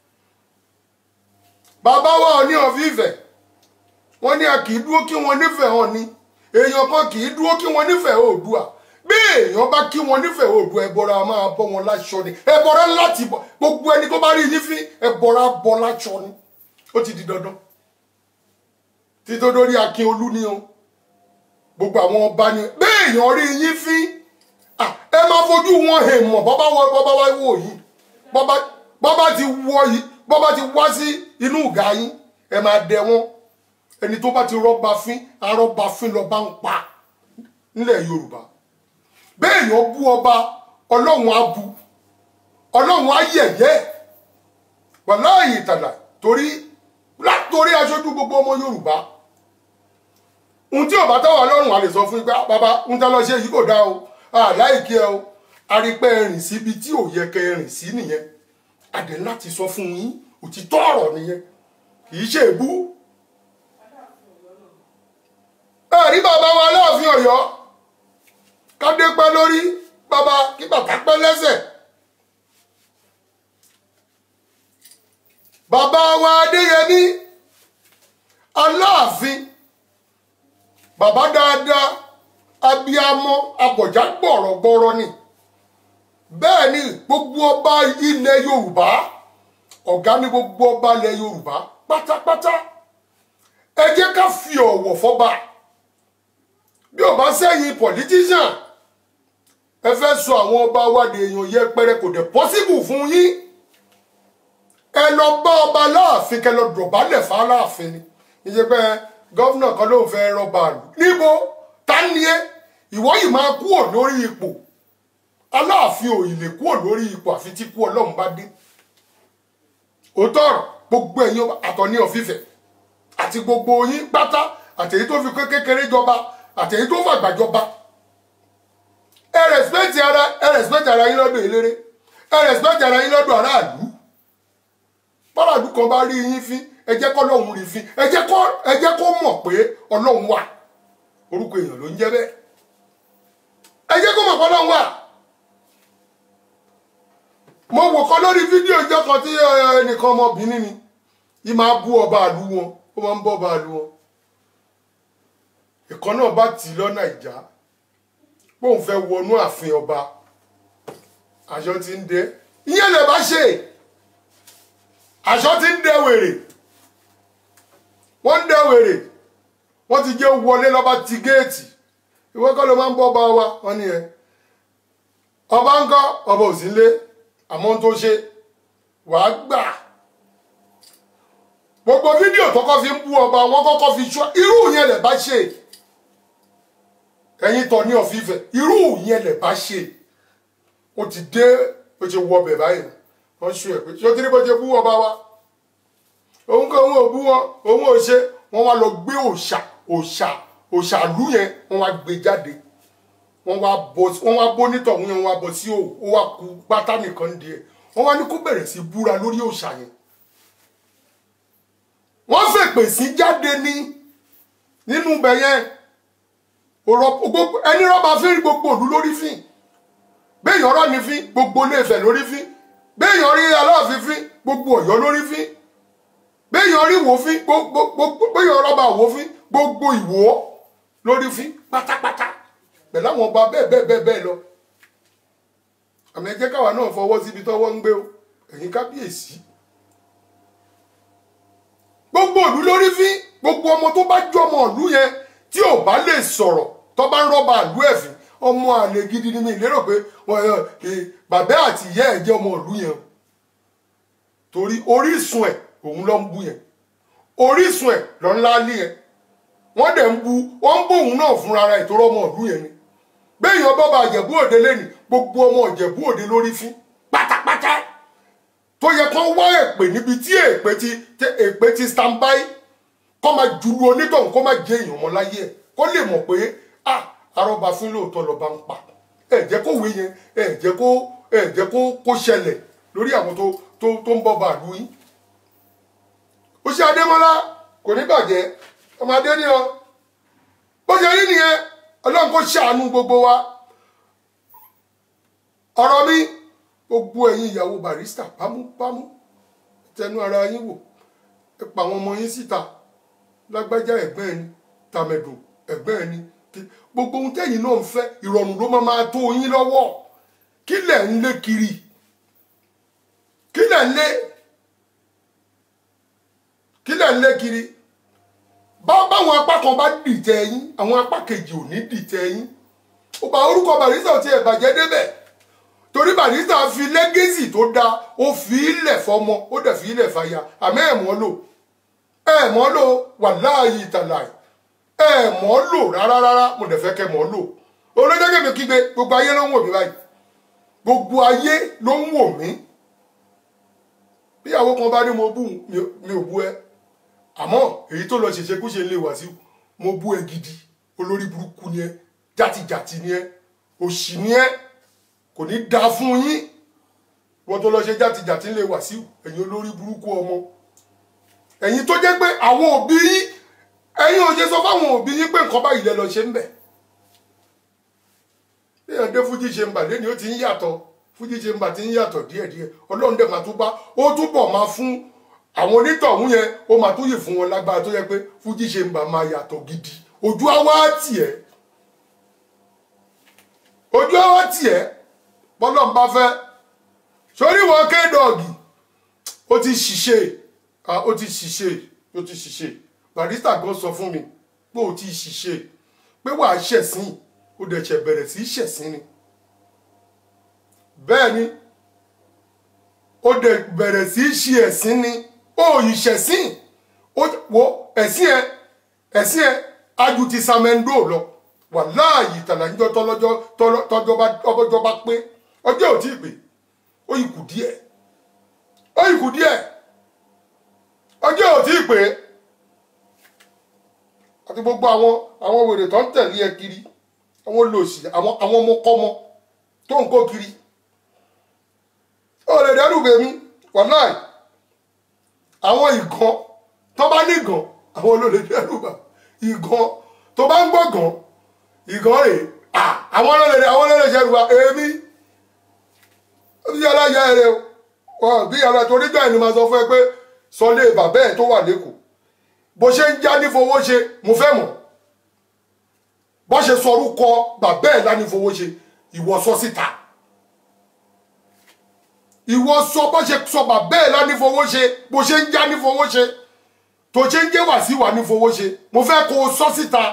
bàbá wa Ọọ̀ni of Ifẹ̀ wọ́n ní a kì í dúró kí wọ́n nífẹ̀ẹ́ hàn ni èèyàn kan kì í dúró kí wọ́n nífẹ̀ẹ́ Oòduà bí èèyàn bá kí wọ́n nífẹ̀ẹ́ Oòduà ẹbọra máa bọ́ wọn láṣọ ni ẹbọra láti bọ gbogbo ẹni tó bá rí yín fín ẹbọra bọ́ láṣọ ni ó ti di dandan títí dórí Akínolú ni o gbogbo àwọn ọba ni bí èèyàn rí yín fín ẹ máa fojú wọn hẹ̀ mọ̀ bọ́bá wọ bọ́bá wá wò yìí bọ́bá ti wọ yìí bọ́bá ti wá sí inú ìgá yín ẹ máa dẹ wọn ẹni tó bá ti rọ́bà fín arọ́bà fín lọ bá ń pa nílẹ̀ Yorùbá bẹ́ẹ̀ yàn bú ọba ọlọ́run á bu ọlọ́run á yẹ̀yẹ́ wàláàyè tàdà torí látòrí aṣojú gbogbo ọmọ Yorùbá ohun tí ọba táwọn ọlọ́run á lè sọ fún yín pé bàbá ohun tá lọ ṣe yìí kò dá o àláìkí ẹ o arípẹ́ rìn síbi tí ò yẹ kẹ́ rìn sí nìyẹn àdé láti sọ fún yín òtítọ́ ọ̀rọ̀ nìyẹn kì í ṣe èbú ẹ̀rí bàbá wa Aláàfin Ọ̀yọ́ kádé pẹ́ lórí bàbá kí bàtà pẹ́ lẹ́sẹ̀ bàbá wa Adéyẹmí Aláàfin bàbá dáadáa abiyamọ abọ̀já gbọ̀rọ̀gbọ̀rọ̀ ni bẹ́ẹ̀ ni gbogbo ọba ilẹ̀ yorùbá ọ̀gá ní gbogbo ọba ilẹ̀ yorùbá pátápátá ẹ jẹ́ ká fi ọ̀wọ̀ fọ́ba bí ò bá sẹ́yìn politician ẹ fẹ́ sọ àwọn ọba wa di èèyàn yẹpẹrẹ kò dẹ̀ possible fún yín ẹ lọ bá ọba láàfin kẹ lọ dọ̀bálẹ̀ fún aláàfin ni ìṣe pé gọ́vnà kan ló ń fẹ́ rọ́bà lù níbo ta ni ẹ ìwọ yìí máa kúrò lórí ipò aláàfin ò ì lè kúrò lórí ipò àfi tí kú ọlọ́run bá dé òótọ́ ọ̀rọ̀ gbogbo ẹ̀yin àtọ̀ní ọ̀fífẹ́ àti gbogbo yín pátá àtẹ̀yí tó fi kékeré jọba àtẹ̀yí tó fàgbà jọba ẹ rẹ̀spẹ̀tì ara ẹ rẹ̀spẹ̀tì ara yín lọ́dọ̀ eléré ẹ rẹ̀spẹ̀tì ara yín lọ́dọ̀ aráàlú báràlú kan bá rí yín fín ẹ jẹ́ kọ́ ọlọ́run rí fín ẹ jẹ́ kó ẹ jẹ́ kó mọ̀ pé ọlọ́run wà orúkọ èèyàn ló ń jẹ́ bẹ́ẹ̀ ẹ jẹ́ kó mọ̀ pé ọlọ́run wà mo wò kọ́ lórí fídíò ìjọ kan tí ẹnìkan ọmọbìnrin ni yìí máa bú ọba àlú wọn ó máa ń bọ́ ọba àlú wọn ìkan náà bá tì í lọ́nà ìjà póun fẹ́ wọnú ààfin ọba aṣọ ti ń dé ìyẹn lè bá ṣe aṣọ ti ń dẹ wèrè wọ́n ń dẹ wèrè wọ́n ti jẹ́ wọlé lọ́ba ti géètì ìwọ kọ́ ló máa ń bọ́ ọba wa wọ́n ní ẹ ọba ń kọ́ ọba ò sí lé àmọ́ tó ṣe wàá gbà gbogbo fídíò tó kọ́ fi ń bú ọba wọn kọ́kọ́ fi ṣọ́ irú yẹn lè bá ṣe ẹ̀yin tọ̀ ní ọ̀fífẹ́ irú yẹn lè bá ṣe ó ti dé ó ti wọ ọbẹ̀ báyìí wọ́n ṣú ẹ̀ pé ṣé ó ti rí bó ṣe bú ọba wa òun kò òun ò bú wọn òun ò ṣe wọ́n wá lọ gbé òòṣà òòṣà òòṣàlú yẹn wọ́n wá gbé jáde wọ́n wá bọ́ wọ́n wá bó nítọ̀hún yẹn wọ́n wá bọ́ sí òwò ó wá ku pátá nìkan díẹ̀ wọ́n wá ní kó bẹ̀rẹ̀ sí búra lórí òòṣà yẹn wọ́n fèpè sí jáde ní nínú ibẹ̀ yẹn ẹni rọ́bà fín gbogbo òlú lórí fín béèyàn rọ́ ní fín gbogbo Ilé-Ifẹ̀ lórí fín béèyàn rí Aláàfin fín gbogbo Ọ̀yọ́ lórí fín béèyàn rí Ìwó fín gbogbo béèyàn rọ́bà Ìwó fín gbogbo Ìwó lórí fín pátápátá pẹ̀lú àwọn ọba bẹ́ẹ̀ bẹ́ẹ̀ bẹ́ẹ̀ bẹ́ẹ̀ lọ àmì ẹ jẹ́ káwa náà fọwọ́ síbi tọ́wọ́ ń gbé o ẹ̀yin kábíyèsí gbogbo ìlú lórí fín gbogbo ọmọ tó bá jọ ọmọ ìlú yẹn tí ò bá lè sọ̀rọ̀ tó bá ń rọ́bà ìlú ẹ̀fín ọmọ àlè gidi ni mi lérò pé bàbá àti ìyá ẹ̀ jẹ́ ọmọ ìlú yẹn torí orísun ẹ̀ òun ló ń bú yẹn orísun ẹ̀ ló ń lálé yẹn wọ́n dẹ̀ ń bu wọ́n ń bóun náà fúnra rẹ̀ ìtòrọ́ ọmọ ìlú yẹn ni béèyàn bọ́ba ìjẹ̀bú òde lẹ́nu gbogbo ọmọ ìjẹ̀bú òde lórí fín pátápátá tó yẹ kán wá èpè níbi tí èpè ti èpè ti stand by kó máa jùlù onítọ̀hún kó máa jẹ èèyàn mọ́ láyé ẹ̀ kó lè mọ̀ pé ah arọ́ba fún lóòótọ́ lọ́ba ń pa ẹ̀ jẹ́ kó wé yẹn ẹ̀ jẹ́ kó ẹ̀ jẹ́ kó kó ṣẹlẹ̀ lórí àwọn tó tó tó ń bọ́ba àlú yín. ó ṣe adémọ́lá kò ní bàjẹ́ ọmọ adé ní ọ bó ṣe rí nìyẹn ọlọ́run kó ṣàánú gbogbo wa ọ̀rọ̀ mi gbogbo ẹ̀yin ìyàwó barista pámúpámú tẹnu ara yín wò ẹ pa àwọn ọmọ yín síta lágbájá ẹ̀gbẹ́ ẹni tàmẹ̀dùn ẹ̀gbẹ́ ẹni gbogbo ohun tẹ́yìn náà ń fẹ́ ìrọ̀rùn ló máa máa tó yín lọ́wọ́ kí lẹ̀ ń lé kiri kí lẹ̀ ń lé kí lẹ̀ ń lé kiri bá báwọn apá kan bá dìtẹ̀ yín àwọn apá kejì ò ní dìtẹ̀ yín ó bá orúkọ barista ò tiẹ̀ bàjẹ́ débẹ̀ torí barista fi lẹ́gẹ́sì tó dáa ó fi ilẹ̀ fọmọ ó dẹ̀ fi ilẹ̀ fàyà àmọ́ ẹ̀ mọ́ lò ẹ̀ mọ́ lò wàláhì tàláhì ẹ̀ mọ́ lò rárá rárá mo dẹ̀ fẹ́ kẹ́ mọ́ lò olójúkẹ́ mi kígbe gbogbo ayé ló ń wò mí báyìí gbogbo ayé ló ń wò mí bí àwọn kan bá ní mo bú mi ò bú ẹ àmọ́ èyí tó lọ ṣèṣe kó ṣe lè wá sí mo bú ẹ gidi olórí burúkú ni ẹ játijàti ni ẹ òṣì ni ẹ kò ní da fún yín wọ́n tó lọ ṣe játijàti lè wá sí ẹ̀yin olórí burúkú ọmọ ẹ̀yin tó jẹ́ pé àwọn òbí yín ẹ̀yin ò ṣe sọ fáwọn òbí yín pé nǹkan báyìí lẹ lọ ṣe ń bẹ̀ bí ẹ̀dẹ́ fújì ṣe ń bà lẹ́ni ó ti ń yàtọ̀ fújì ṣe ń bà ti ń yàtọ̀ díẹ̀díẹ̀ ọlọ́run dẹ̀ máa tún bá ó túbọ̀ máa fún àwọn onítọ̀hún yẹn ó máa tún yè fún wọn lágbára tó yẹ pé fújì ṣe ń bà máa yàtọ̀ gidi ojú á wá tì ẹ́ ojú ọwọ́ tiẹ̀ bọ́lọ̀ ń bá fẹ́ sórí wọn kédọ̀gì ó ti ṣiṣẹ́ ah, ó ti ṣiṣẹ́ ó ti ṣiṣẹ́ barista gan sọ fún mi pé ó ti ṣiṣẹ́ pé wàá ṣẹ̀sìn ó dẹ̀ ṣẹ̀ bẹ̀rẹ̀ sí í ṣẹ̀sìn ni bẹ́ẹ̀ ni ó dẹ̀ bẹ̀rẹ̀ sí í ṣe ẹ̀sìn ni ó yìí ṣẹ̀sìn ó wo ẹ̀sìn ẹ ẹ̀sìn ẹ aju ti samendo lọ wàláàyè tàlàjọ tọlọjọ tọlọ- tọjọba ọbọjọba pé ọjọ́ ò tí ì pé ó yìí kù díẹ̀ ó yìí kù díẹ̀ ọjọ́ ò tí ì pé àti gbogbo àwọn àwọn wèrè tó ń tẹ̀lé ẹ kiri àwọn olóòṣì àwọn àwọn ọmọkọ́mọ tó ń kó kiri ó lè dẹ́rù bèmí wàláì àwọn ìgan tó bá ní ìgan àwọn olóòlè dẹ́rù bà ìgan tó bá ń gbọ́ gan ìgan rè à àwọn olóòlè àwọn olóòlè ṣẹ́rù bà èmi bí aláya rẹ o wọn bí ara torí gbà ni màá sọ fún ẹ pé sọlé bàbá ẹ tó wà lẹ́kọ̀ọ́ bó ṣe ń já ní fowó ṣe mo fẹ́ mọ̀ bó ṣe sọ orúkọ bàbá ẹ lá ní fowó ṣe ìwọ sọ síta ìwọ sọ bó ṣe sọ bàbá ẹ lá ní fowó ṣe bó ṣe ń já ní fowó ṣe tó ṣe ń jẹ́ wá sí wà ní fowó ṣe mo fẹ́ kó o sọ síta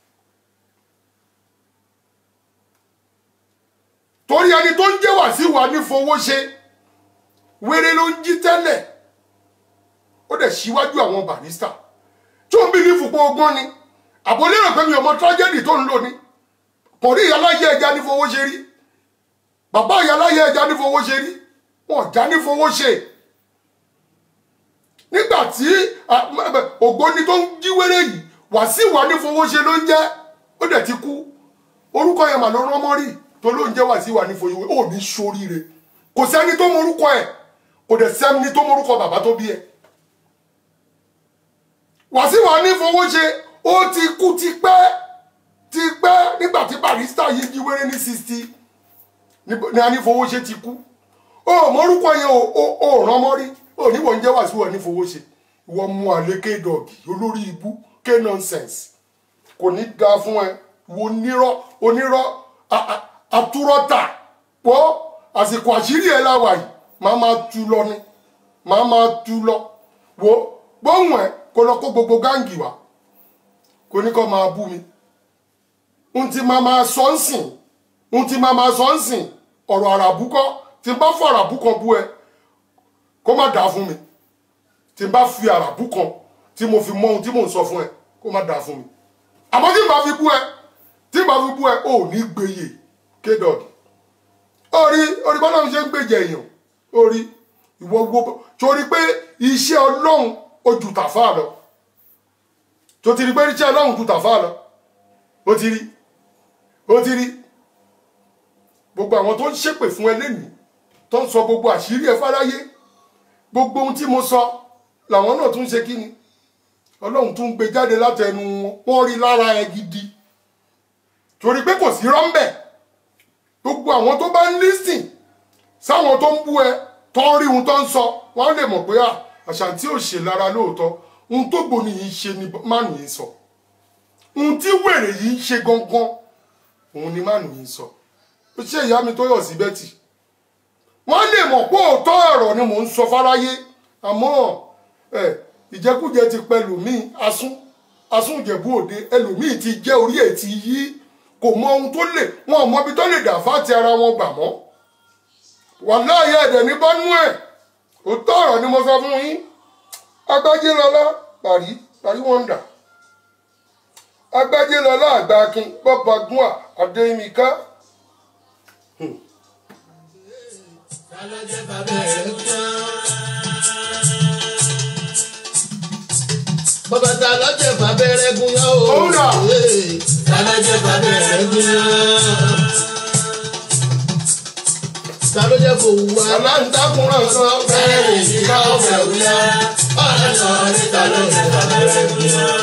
torí ẹni tó ń jẹ́ wá sí wà ní fowó ṣe wéré ló ń jí tẹ́lẹ̀ ó dẹ̀ síwájú àwọn barista tó ń bí ní fùpọ̀ ọgbọ́n ni àbólérò pé mi ò mọ tragedy tó ń lò ní kò rí ìyáláyé ẹja ní fowó ṣe rí bàbá ìyáláyé ẹja ní fowó ṣe rí wọn já ní fowó ṣe nígbà tí ah, m- m- ògbóni tó ń jí wéré yìí wá sí wà ní fowó ṣe ló ń jẹ́ ó dẹ̀ ti kú orúkọ yẹn mà ló rán mọ́ rí tó ló ń jẹ́ wá sí wà ní fowó ó ní sóríire kò sẹ́ni tó mọ orúkọ ẹ̀ kò dẹ̀ sẹ́ni tó mọ orúkọ bàbá tó bí ẹ̀ wàsíwà ní fowó ṣe ó ti kú ti pẹ́ ti pẹ́ nígbà tí barista yìí jí wéré ní sixty ní a ní fowó ṣe ti kú ó mọrúkọ yẹn ò ò- ò rán mọ́ rí ó níwọ̀ ń jẹ́ wàsíwà ní fowó ṣe ìwọ mú àlè kédọ̀gì olórí ibú ké nonsense kò ní da fún ẹ wo onírọ́ onírọ́ a- a- atúrọ́tà pọ̀ àsìkò àṣírí ẹ̀ láwà yìí máa máa tu lọ ni máa máa tu lọ wo gbóhùn ẹ kó lọ kó gbogbo gáǹgì wá kò ní kó máa bú mi n ti máa máa sọ ń sìn n ti máa máa sọ ń sìn ọ̀rọ̀ àràbù kọ́ tí n bá fọ àràbù kan bú ẹ kó má dáa fún mi tí n bá fi àràbù kan tí mo fi mọ ohun tí mò ń sọ fún ẹ kó má dáa fún mi àmọ́ tí n bá fi bú ẹ tí n bá fi bú ẹ ò ní gbèyè kédọ̀gì orí orí bọ́lá mi ṣe ń gbèjẹ èèyàn orí ìwọ wo torí pé iṣẹ́ ọlọ́run ó ju tàfà lọ tó ti rí pé iṣẹ́ ọlọ́run ju tàfà lọ ó ti rí ó ti rí gbogbo àwọn tó ń ṣépè fún ẹ lẹ́nìí tó ń sọ gbogbo àṣírí ẹ fáráyé gbogbo ohun tí mo sọ làwọn náà tún ṣe kí ni ọlọ́run tún gbé jáde látẹnu wọn wọ́n rí lára ẹ gidi torí pé kò sí rọ́ńbẹ̀ gbogbo àwọn tó bá ń lísìn sáwọn tó ń bú ẹ tó ń rí ohun tó ń sọ wọn lè mọ̀ pé à àṣàntí ò ṣe lára lóòótọ́ ohun tó gbòòní yìí ṣe ni mánu yìí sọ ohun tí wèrè yìí ń ṣe gangan òun ni mánu yìí sọ ó ṣe ìyá mi tó yọ̀ sí bẹ́tì wọ́n lè mọ̀ pé òótọ́ ọ̀rọ̀ ni mò ń sọ fáráyé àmọ́ ẹ ìjẹkújẹ ti pẹ́ lòmíì asún asún ìjẹ̀bú òde ẹlòmíì ti jẹ́ orí ẹ̀ ti yí kò mọ ohun tó lè wọn ò mọ ibi tó lè dà fáti ara wọn gbà mọ́ wàláyé ẹ̀dẹ̀ ní bọ́nú ẹ̀ òótọ́ ọ̀rọ̀ ni mo sọ fún yín agbájélọlá parí parí wọ́ndà agbájélọlá àgbàkin bọ́ba gúnà adéyímíká Bàbá ta lọ́jẹ̀ bàbẹ̀rẹ̀ gún yán o. Òun dà. Ee, Ta lọ́jẹ̀ bàbẹ̀rẹ̀ gún yán. Ta ló jẹ́ kó wù wá? aláǹtakùnrin sọ Bẹ́ẹ̀ ni ìdíkà ọ̀fẹ́ wúyá. Ọ̀rẹ́ sọ ní ta lọ́jẹ̀ bàbẹ̀rẹ̀ gún yán.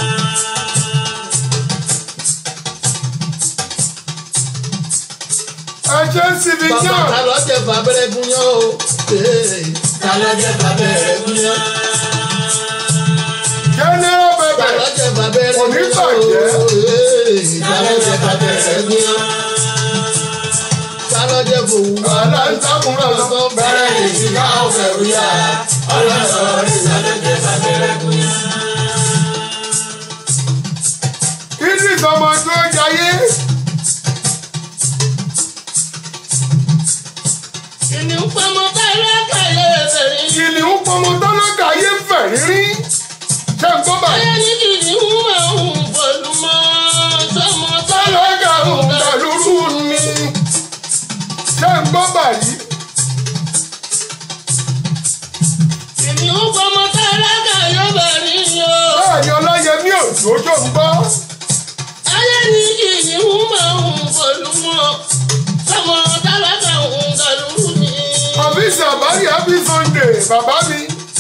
ẹjẹ ń sinmi Bàbá náà ta lọ́jẹ̀ bàbẹ̀rẹ̀ gún yán o. Ee, Ta lọ́jẹ̀ bàbẹ̀rẹ̀ gún yán. general Ta bẹbẹ lọ́jẹ̀ bàbẹ̀rẹ̀ Kò ní gún yán o. bàjẹ́. Ee, Ta lọ́jẹ̀ bàbẹ̀rẹ̀ gún yán. gbòòwò aláǹtakùn náà sọ bẹ̀rẹ̀ ìsìnká ọ̀fẹ́ wíyá ọlọ́sọ̀rọ̀ ìsàlẹ̀jẹ̀ sàbẹ̀rẹ̀kùn. idris ọmọ tó jayé kìnìún pamọ́ bẹ́ẹ̀ kẹ́lẹ́ bẹ̀rẹ̀ kìnìún pọmọ tálákà ayé fẹ̀ rírí ṣé ń gbọ́ báyìí. ayé ní kìnìún máa ń pẹ̀lú mọ́ sọmọ tálákà ń dàlúrú ni ṣé ń gbọ́ báyìí. kìnìún pamọ́ tálákà yóò bẹ̀rẹ̀ ni o. bẹ́ẹ̀ ni ọláyẹmí òjò tó ń gbọ́. ayé ní kìnìún máa ń pẹ̀lú mọ́ sọmọ tálákà ń dàlúrú ni. àbísí àbárí happy sunday bàbá mi.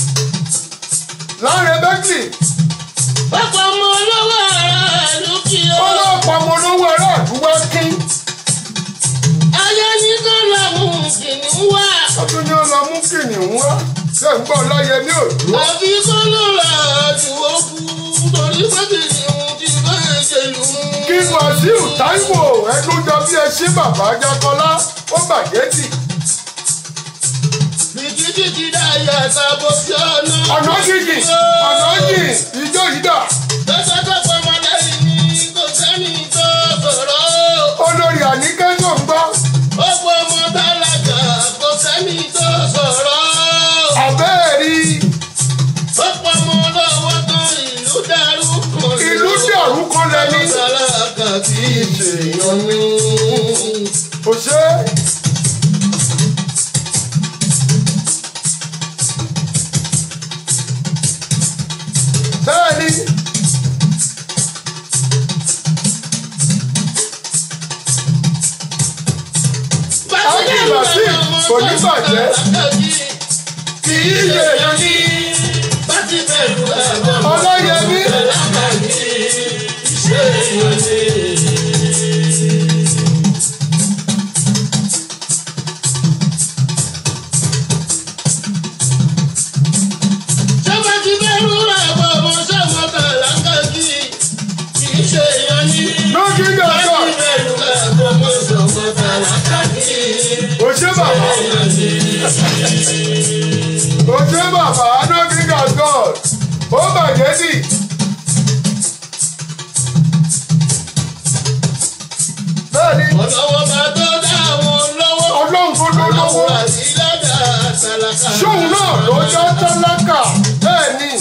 láre bẹ́kì pápá ọmọ olówó ara ìlú kí o. ọlọ́pàá ọmọ olówó ará àdúgbò kí. ayé ní kó lọ́mú kìnìún wá. ọdún ni ó lọ mú kìnìún wá. ṣé ń gbọ́ ọláyẹmí òjò. àbí kó ló ra àdúgbò kú torí pé kìnìún ti bẹ́ẹ̀ ṣe lù ú. kí wàsíù táíwò ẹdúnjọ bí ẹ ṣí bàbá jákọlá ó bàjẹ́ tì. bìkítì ti dá yàtọ̀ bó fi ọ̀nà. ọ̀nà jìjì ọ̀nà jì ìjọ yìí dà. lọ́sọ̀ tó pamọ́ lẹ́yìn ní kò sẹ́ni tó sọ̀rọ̀. olórí àníkẹ́ tó ń gbọ́. ó pọ̀ ọmọ tálákà kò sẹ́ni tó sọ̀rọ̀. àbẹ́ẹ̀rí ó pọ̀ ọmọ lọ́wọ́ tán ìlú dàrú kan. ìlú dàrú kan lẹ́ni. tálákà kì í ṣèyàn mi. kò ṣe é. bẹ́ẹ̀ni Abdulrasheed kò ní bàjẹ́. kì í ṣe èèyàn ní bàtí bẹ̀rù ẹ̀gbọ́n. ọláyẹmí ṣe èèyàn ní. Ṣọ́ba ti bẹ̀rù ẹ̀gbọ́n ọmọ sọ́mọ tàlákà kì í ṣe èèyàn ní. lójú Bàtí yàtọ̀ bẹ̀rù ẹ̀gbọ́n ọmọ sọ́mọ tàlákà kì í kò ṣe bàbá kò ṣe bàbá lójú yàtọ̀ ó bàjẹ́ tì. bẹ́ẹ̀ni ọlọ́wọ́ bá tó dá àwọn lọ́wọ́. ọlọ́run tó ló lọ́wọ́ àti lọ́dà tálákà. ṣóun náà ló jẹ́ tálákà bẹ́ẹ̀ni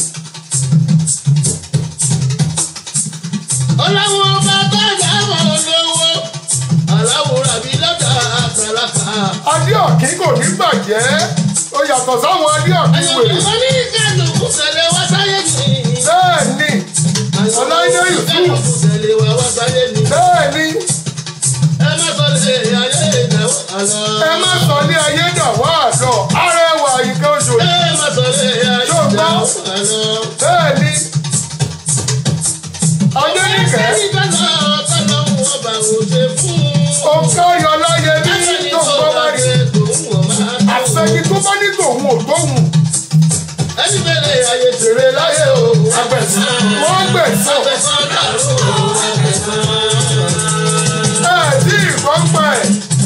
ọlọ́wọ́ bá tó dá àwọn lọ́wọ́. aláwòrán àbí lọ́dà tálákà. adéọ̀kí kò ní bàjẹ́ ó yàtọ̀ sáwọn adéọ̀kí wèrè àyọ̀kọ́ ní kálukú tẹ̀lé wá sáyé ni. bẹ́ẹ̀ni Ọláìdé Yusuf. kálukú tẹ̀lé wá wá sáyé ni. bẹ́ẹ̀ni ẹ má sọ lè ayé ìdáwọ́ àlọ́. ẹ má sọ ní ayé dàwọ́ àlọ́ arẹwà ìkẹ́ oṣù ẹ má sọ lè ayé ìdáwọ́ àlọ́. bẹ́ẹ̀ni adénìkẹ́ òǹkàyọ̀ láyẹmí tó ń bọ́ bá rí àfẹ́yìn tó bá ní tòun ò tóun Èrè láyé o, àgbẹ̀sán wọ́n gbẹ̀sán ẹ̀ tí ìbọn pa ẹ̀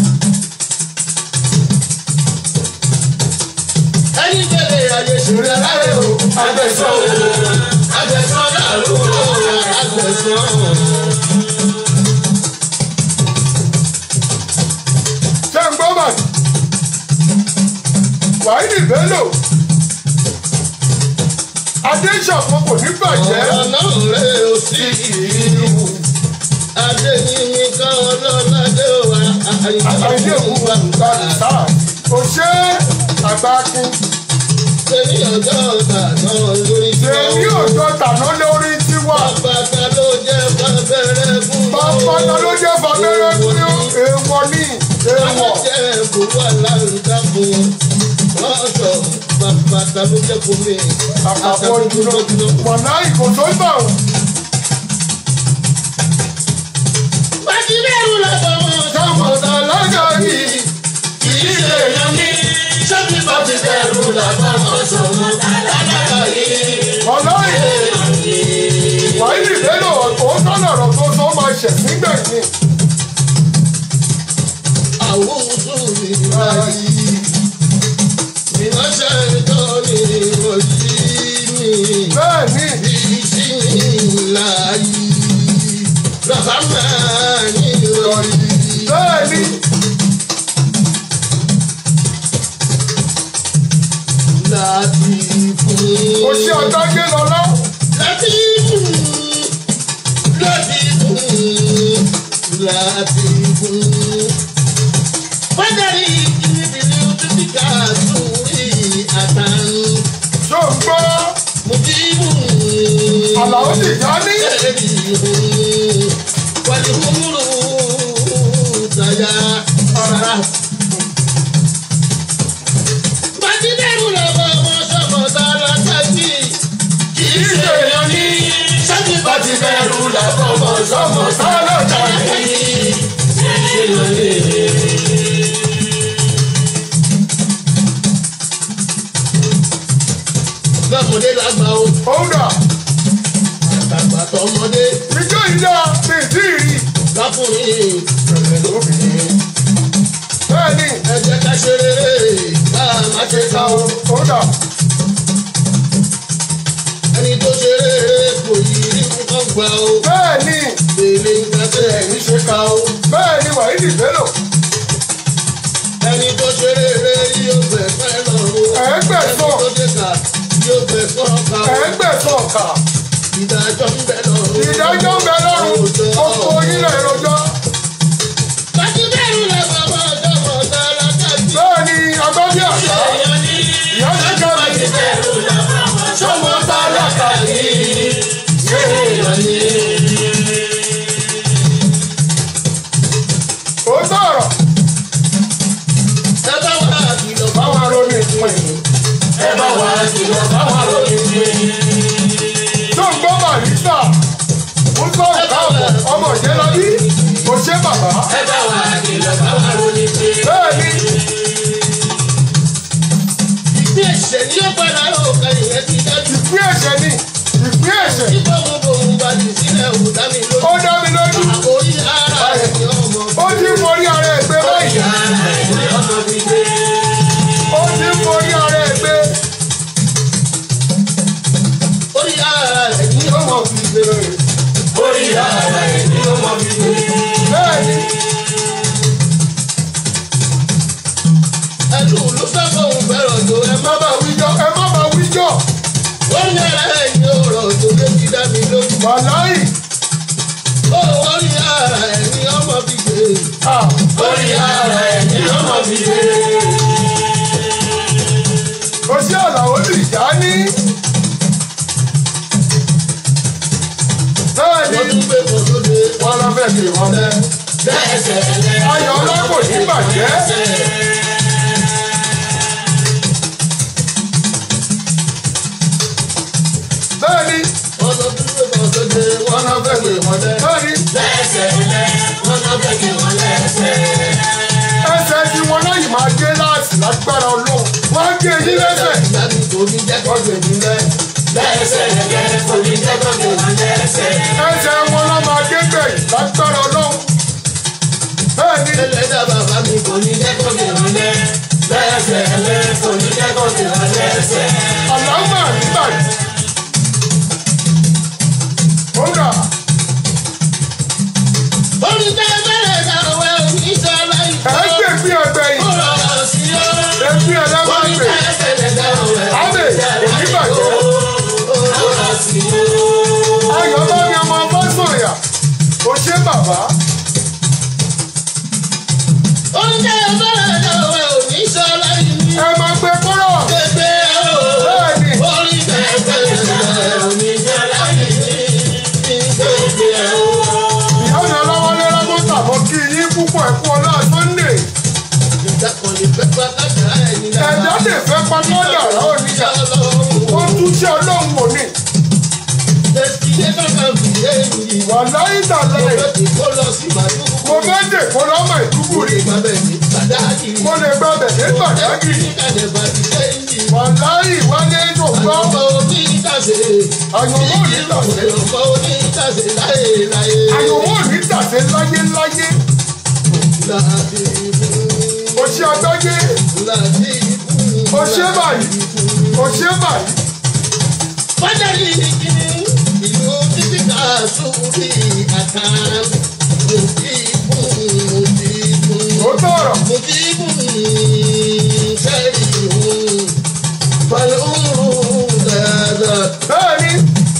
Ẹni bèrè ayé ṣèrè láyé o, àgbẹ̀sán o, àgbẹ̀sán dàrú o, àgbẹ̀sán. ṣé ń gbọ́ bàtì wàhídì bello adéṣàfọ́ kò ní bàjẹ́ Ọ̀rọ̀ náà rẹ̀ ó sí ìlú. Adé ní mi kan ọlọ́ládé wa, àìdí òkú wa nígbà nìta kò ṣe àgbákin Èmi ọjọ́ ọ̀tà náà lórí ṣe ní òjò tàná lórí tiwa Bàbá ló jẹ́ bàbẹ̀rẹ̀ fún bàbá náà ló jẹ́ fàbẹ́rẹ́ fún èèwọ̀ ní èèwọ̀ jẹ́ kó wà láǹdà fún wọn. Wọ́n sọ bàbá ta ló jẹ́ fún mi. àpapọ̀ ìdúró mọ̀nà ìkòtò ìgbà ò Bàtí bẹ́ẹ̀rù lọ́sọ̀ wọn. sàmọ̀tà lájà yìí Kì í ṣe èèyàn ní. Ṣọ́bí bàtí bẹ́ẹ̀rù lọ́sọ̀ wọn sọ wọn. Lálákà yìí. mọ̀nà yìí wàhídì bello òótọ́ lọ̀rọ̀ tó tó máa ṣẹ̀ nígbẹ̀yìn Àwùjọ mi yìí. ìránṣẹ́ ìtọ́ni òjì mi. bẹ́ẹ̀ ni Bismillahi Rahmani Rahim. bẹ́ẹ̀ ni Latifun. kò sí ọ̀dágé lọ́lá Latifun. Latifun. Latifun. Fadari ìbílẹ̀ òtútù ká sórí àtàn. tó ń gbọ́ Mujibu. àlàó sì já ní والهمر تجارة Bàtídẹ́rù lọ́wọ́ wọn sọ̀kọ̀ sára sábì. Kì í ṣe èèyàn ní sábì bàtídẹ́rù lọ́wọ́ wọn sọ̀kọ̀ sára sábì. Kì í ṣe èèyàn ní. Lọ́mọdé lágbà o, òun dà àgbà tọmọdé, ìjọ ìjà mi ì tí ì rí lákùnrin, pẹ̀lẹ́ lóbìnrin. bẹ́ẹ̀ ni ẹ jẹ́ ká ṣe rere ká má ṣe ká o. òun dà ẹni tó ṣe rere kò yí rí nǹkan gbà o. bẹ́ẹ̀ ni èlé nǹkan tẹ ẹ̀mí ṣe ká o. bẹ́ẹ̀ ni wàhídì bello ẹni tó ṣe rere yóò bẹ̀ fẹ́ lọ o. Ẹ̀ẹ́gbẹ̀sán. ẹni tó ṣe kà yóò bẹ̀ fọ́ ká o. ẹ̀ẹ́gbẹ̀sán ọ̀kà ìdájọ́ ń bẹ lọ o. ìdájọ́ ń bẹ lọ́rùn gbogbo onílẹ̀ ìrọ̀jọ́ Bàtíbẹ̀rù la bàbá ọjọ́ mọ̀ sára kájí. bẹ́ẹ̀ ni agbábí àṣà èèyàn ní ìyá ti ká mi bàtíbẹ̀rù la bàbá ọjọ́ mọ̀ sára kájí. èèyàn ní. ó sọ̀rọ̀ ẹ bá wà á kìlọ̀ fún báwọn arómi ìpín ẹ bá wà á kìlọ̀ fáwọn àròyìn pé. tó ń gbọ́ barista ń sọ ìkáàbọ̀ ọmọ ìjẹ́lábí kò ṣe bàbá ẹ bá wà á kìlọ̀ fáwọn àròyìn pé. bẹ́ẹ̀ ni ìpín ẹ̀ṣẹ̀ ni ó padà ó ka ìyẹn ti dájú. ìpín ẹ̀ṣẹ̀ ni ìpín ẹ̀ṣẹ̀ nígbà wo bòun bá ti sílẹ̀ ò dá mi ó lójú. dá mi lójú àkórí ara ẹ̀ ni ọmọ. ó ti ń forí ara ẹ̀ gbé báyìí ara ẹ̀ ni ọmọ mi gbé. ó ti ń forí ara ẹ̀ gbé orí ara ẹ̀ ni ọmọ mi gbé. orí ara ẹ̀ ni ọmọ mi gbé. bẹ́ẹ̀ ni ẹlú ló fẹ́ fóun fẹ́ràn tó ẹ má bá wí. wíjọ ẹ má máa wíjọ orí ara ẹ̀ ni ọ̀rọ̀ tó lé ti dá mi lójú. wàláì ó orí ara ẹ̀ ni ọmọ mi gbé. ah orí ara ẹ̀ ni ọmọ mi gbé. kò sí àlàó sì já ní bẹ́ẹ̀ ni wọ́n tún gbé kò tó dé. wọ́n lọ fẹ́ kí wọ́n lẹ́ lẹ́sẹ̀ lẹ́. ayọ̀ ọlọ́kùn ní bàjẹ́ bẹ́ẹ̀ ni wọ́n tún gbé kò tó dé. wọ́n náà fẹ́ gbé wọn lẹ́. bẹ́ẹ̀ ni lẹ́sẹ̀ lẹ́. wọ́n náà fẹ́ gbé wọn lẹ́sẹ̀. ẹsẹ̀ tí wọn náà yìí máa gé láti lágbára ọlọ́run wọ́n á gé yín lẹ́sẹ̀ ìgbàgbé tó ní jẹ́ kó gbé mi lẹ́. lẹ́sẹ̀ lẹ́. kò ní jẹ́ kó gbé wọn lẹ́sẹ̀. ẹsẹ̀ wọn náà máa gé gbẹ̀yìn lágbára ọlọ́run bẹ́ẹ̀ ni ẹlẹ́dàá bàbá mi kò ní jẹ́ kó gbé mi lẹ́. lẹ́sẹ̀ lẹ́. kò ní jẹ́ kó gbé wọn lẹ́sẹ̀. àlámà nígbà yìí ó rà orí tẹ́ bẹ̀rẹ̀ dáwọ́ oníṣọ́lá ẹ̀ ìfọ́. ń gbè bí ẹgbẹ́ ó yìí rọrọ̀ sí ọ́. ẹbí ẹlẹ́wọ̀n orí gbè tẹ́ bẹ̀rẹ̀ dáwọ́ ábẹ̀ oníbàjẹ́ ó rọrọ̀ sí ọ́. ayọ̀ bá mi ọmọ ọmọ sọ̀yà kò ṣe bàbá oúnjẹ bẹ̀rẹ̀ dáwọ́ oníṣọ́lá ìfọ́. ẹ máa gbé kúrò Gbẹgbẹ o. bẹ́ẹ̀ ni Orí gbẹgbẹ oníṣọ́lá ìfọ́. Gbẹgbẹ o. ìyá mi ọlọ́wọ́lé lágbóńtà mọ́ kí yín púpọ̀ ẹ̀kú ọlá sunday Ìjàkọ̀lẹ̀ fẹ́ pátá ẹni ẹ̀dá lè fẹ́ pamọ́ dàrá òníyà wọ́n tún ṣe ọlọ́run wò ní wà láyé tàlẹ́ mo fẹ́ dè kó lọ́mọ ìdúgbò rí mo lè gba bẹ̀dẹ̀ gbàdágìrì wà láyé wálé tó gbọ́ àyànmọ́ òní tàṣe àyànmọ́ òní tàṣe láyé láyé òṣì àgbáyé òṣè báyìí òṣè báyìí Fájàlì kìíní ìlú títí ká sórí àtà. Mo ti kún, mo ti kún. ó tọrọ Mo ti kún sẹ́rí òun. Pẹ̀lú dáadáa. bẹ́ẹ̀ ni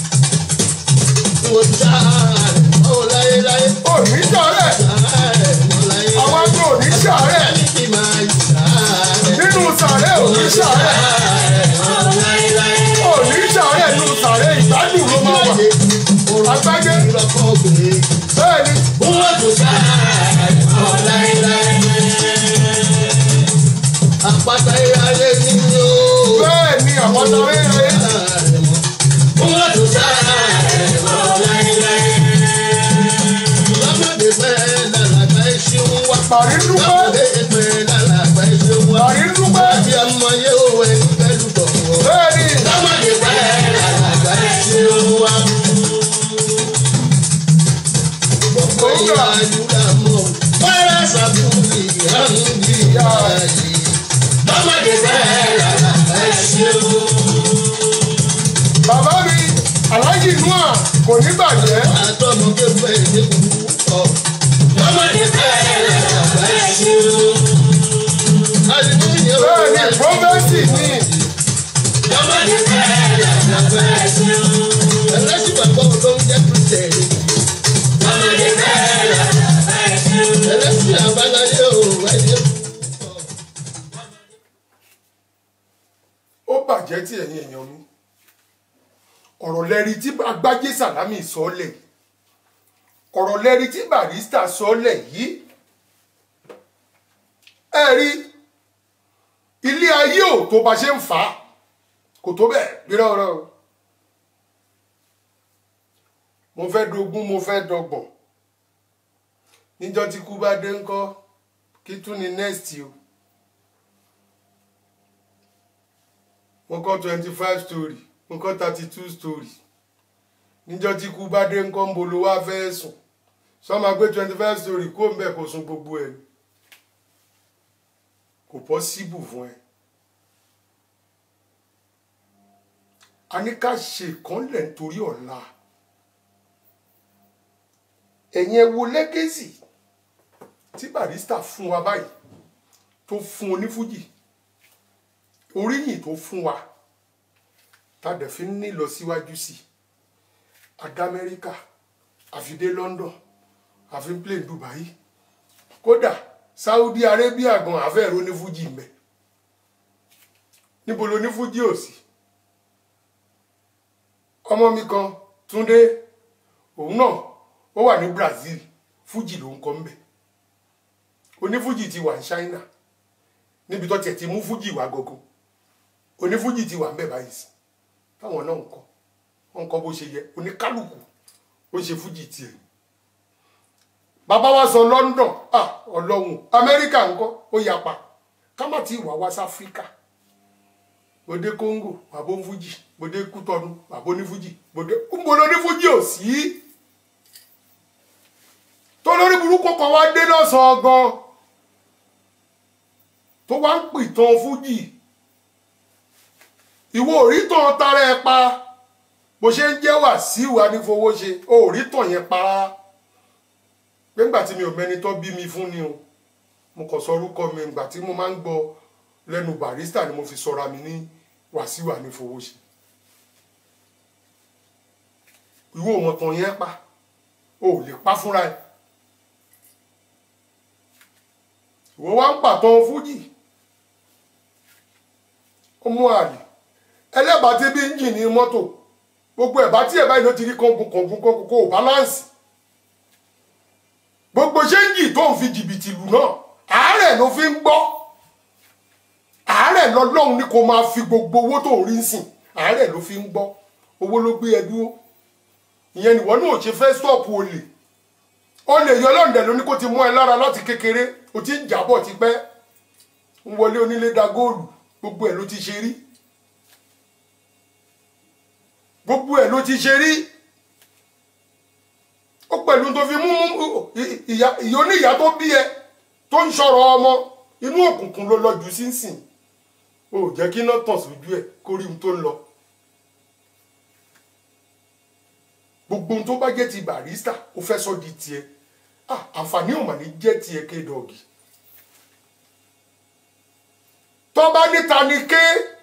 Mo já ọ̀ láyéláyé. òní sàárẹ̀ àwọn àgbẹ̀ òní sàárẹ̀ nínú sàárẹ̀ òní sàárẹ̀ òní sàárẹ̀ nínú sàárẹ̀ ìgbádùn ló máa wà àgbáyé bẹ́ẹ̀ ni Àpáta ìyáyé ni yóò. bẹ́ẹ̀ ni àwọn sàárẹ̀ rẹ̀ Lọ́mọdé pẹ́ lálàgbà iṣẹ́ ń wá. pàrí dúpẹ́ Lọ́mọdé pẹ́ lálàgbà iṣẹ́ ń wá. pàrí dúpẹ́ Àbí ọmọ yóò wẹ̀ ní pẹ̀lú tọ̀wọ̀. bẹ́ẹ̀ ni Lọ́mọdé pẹ́ lálàgbà iṣẹ́ ń wá. Gbogbo ìyá àdúrà mọ̀, wàrà sàbúrì àǹdí àyè. Lọ́mọdé pẹ́ lálàgbà iṣẹ́ ń wá. bàbá mi aláàjì nua kò ní bàjẹ́ Àtọ́mọ kéfẹ́ ìdí kúkú ọ̀. Lọ́mọdé pẹ́ lálàgbà iṣẹ́ ń wá. Hallelujah. bẹ́ẹ̀ ni prọfẹ́sì ni ẹlẹ́sìn bàbá ló ń jẹ́ kristẹni. ẹlẹ́sìn àbáláyé ò wáyé. ó bàjẹ́ tí ẹ̀yin èèyàn mi ọ̀rọ̀ lẹ́rí tí agbájé sàlámì sọ́lẹ̀ ọ̀rọ̀ lẹ́rí tí barista sọ́lẹ̀ yìí ẹ rí ilé ayé ò tó bá ṣe ń fà á kò tó bẹ́ẹ̀ rírọ́ ọ̀rọ̀ o mo fẹ́ dogún mo fẹ́ dọgbọ̀n níjọ́ tí kú bá dé ńkọ́ kí tún ni next o. mo kọ́ twenty five story mo kọ́ thirty two story níjọ́ tí kú bá dé ńkọ́ ń bolo wá fẹ́ sùn sọ́mà gbé twenty five story kó ń bẹ̀ kó sun gbogbo ẹ̀ kò pọ́síbù fún ẹ. a ní ká ṣe ìkànlẹ̀ nítorí ọ̀la ẹ̀yin ẹ wo lẹ́gẹ́sì tí barista fún wa báyìí tó fún onífújì oríyìn tó fún wa tàdé fi ń ní lọ síwájú sí adé amẹ́ríkà àfidé london àfi plane dubai kódà saudi arabia gan àfẹ́rẹ́ onífújì mẹ́ níbo lo onífújì ò sí ọmọ mi kan túndé òun náà ó wà ní brazil fújì ló ń kọ́ mbẹ́ onífújì ti wà ní china níbi tó tiẹ̀ ti mú fújì wá gógó onífújì ti wà ń bẹ̀ báyìí sí táwọn náà ń kọ́ wọ́n ń kọ́ bó ṣe yẹ oníkálùkù ó ṣe fújì tiẹ̀ bàbá wa sọ london ah ọlọ́run amẹ́ríkà ńkọ́ ó yapa ká má ti wà wá sí áfíríkà bòdé congo bàbá onífújì bòdé kútọnu bàbá onífújì bòdé ńbolo onífújì ò sí tó lórí burúkú kan wá dé lọ́sàn-án gan tó wá ń pìtàn fújì ìwọ òrítàn tara ẹ pa bó ṣe ń jẹ́ Wàsíù Anífowóṣe o òrítàn yẹn pa rárá pé ńgbà tí mi ò mẹni tó bí mi fún ni o mo kàn sọ orúkọ mi ńgbà tí mo máa ń gbọ́ lẹ́nu barista ni mo fi sọra mi ní Wàsíù Anífowóṣe ìwọ òmọ̀tàn yẹn pa o ò lè pa fúnra ẹ ìwọ wá ń pàtàn fújì ó mú àlè ẹlẹ́bàá tí bí ń jì ní mọ́tò gbogbo ẹ̀bá tí ẹ̀bá yìí ló ti rí kọ̀ǹkùn kọ̀ǹkùn kọ̀ǹkùn kò báláǹsì gbogbo ṣéǹjì tó ń fi jìbìtì lù náà àárẹ̀ ló fi ń gbọ́ àárẹ̀ lọ́lọ́run ni kò máa fi gbogbo owó tó ń rí sìn àárẹ̀ ló fi ń gbọ́ owó ló gbé ẹ dúró ìyẹn nìwọ náà ò ṣe fẹ́ stọ́ọ̀pù olè olè yọ lọ́ǹdẹ̀ ló ní kó ti mú ẹ lára láti kékeré o ti ń jábọ̀ tipẹ́ ń wọlé onílé da góòlù gbogbo ẹ̀ ló ti ṣe rí gbogbo ẹ̀ ló ti ṣe rí ó pẹ̀lú tó fi mú ìyá oníyá tó bí ẹ tó ń sọ̀rọ̀ ọmọ inú òkùnkùn ló lọ́jú sínsìn o ò jẹ́ kí iná tàn sójú ẹ̀ kó rí ohun tó ń lọ. gbogbo ohun tó bá jẹ́ ti barista ó fẹ́ sọ di tiẹ̀ ah àǹfààní ò mà ní jẹ́ tiẹ̀ kédọ̀gì. tó bá níta ni ké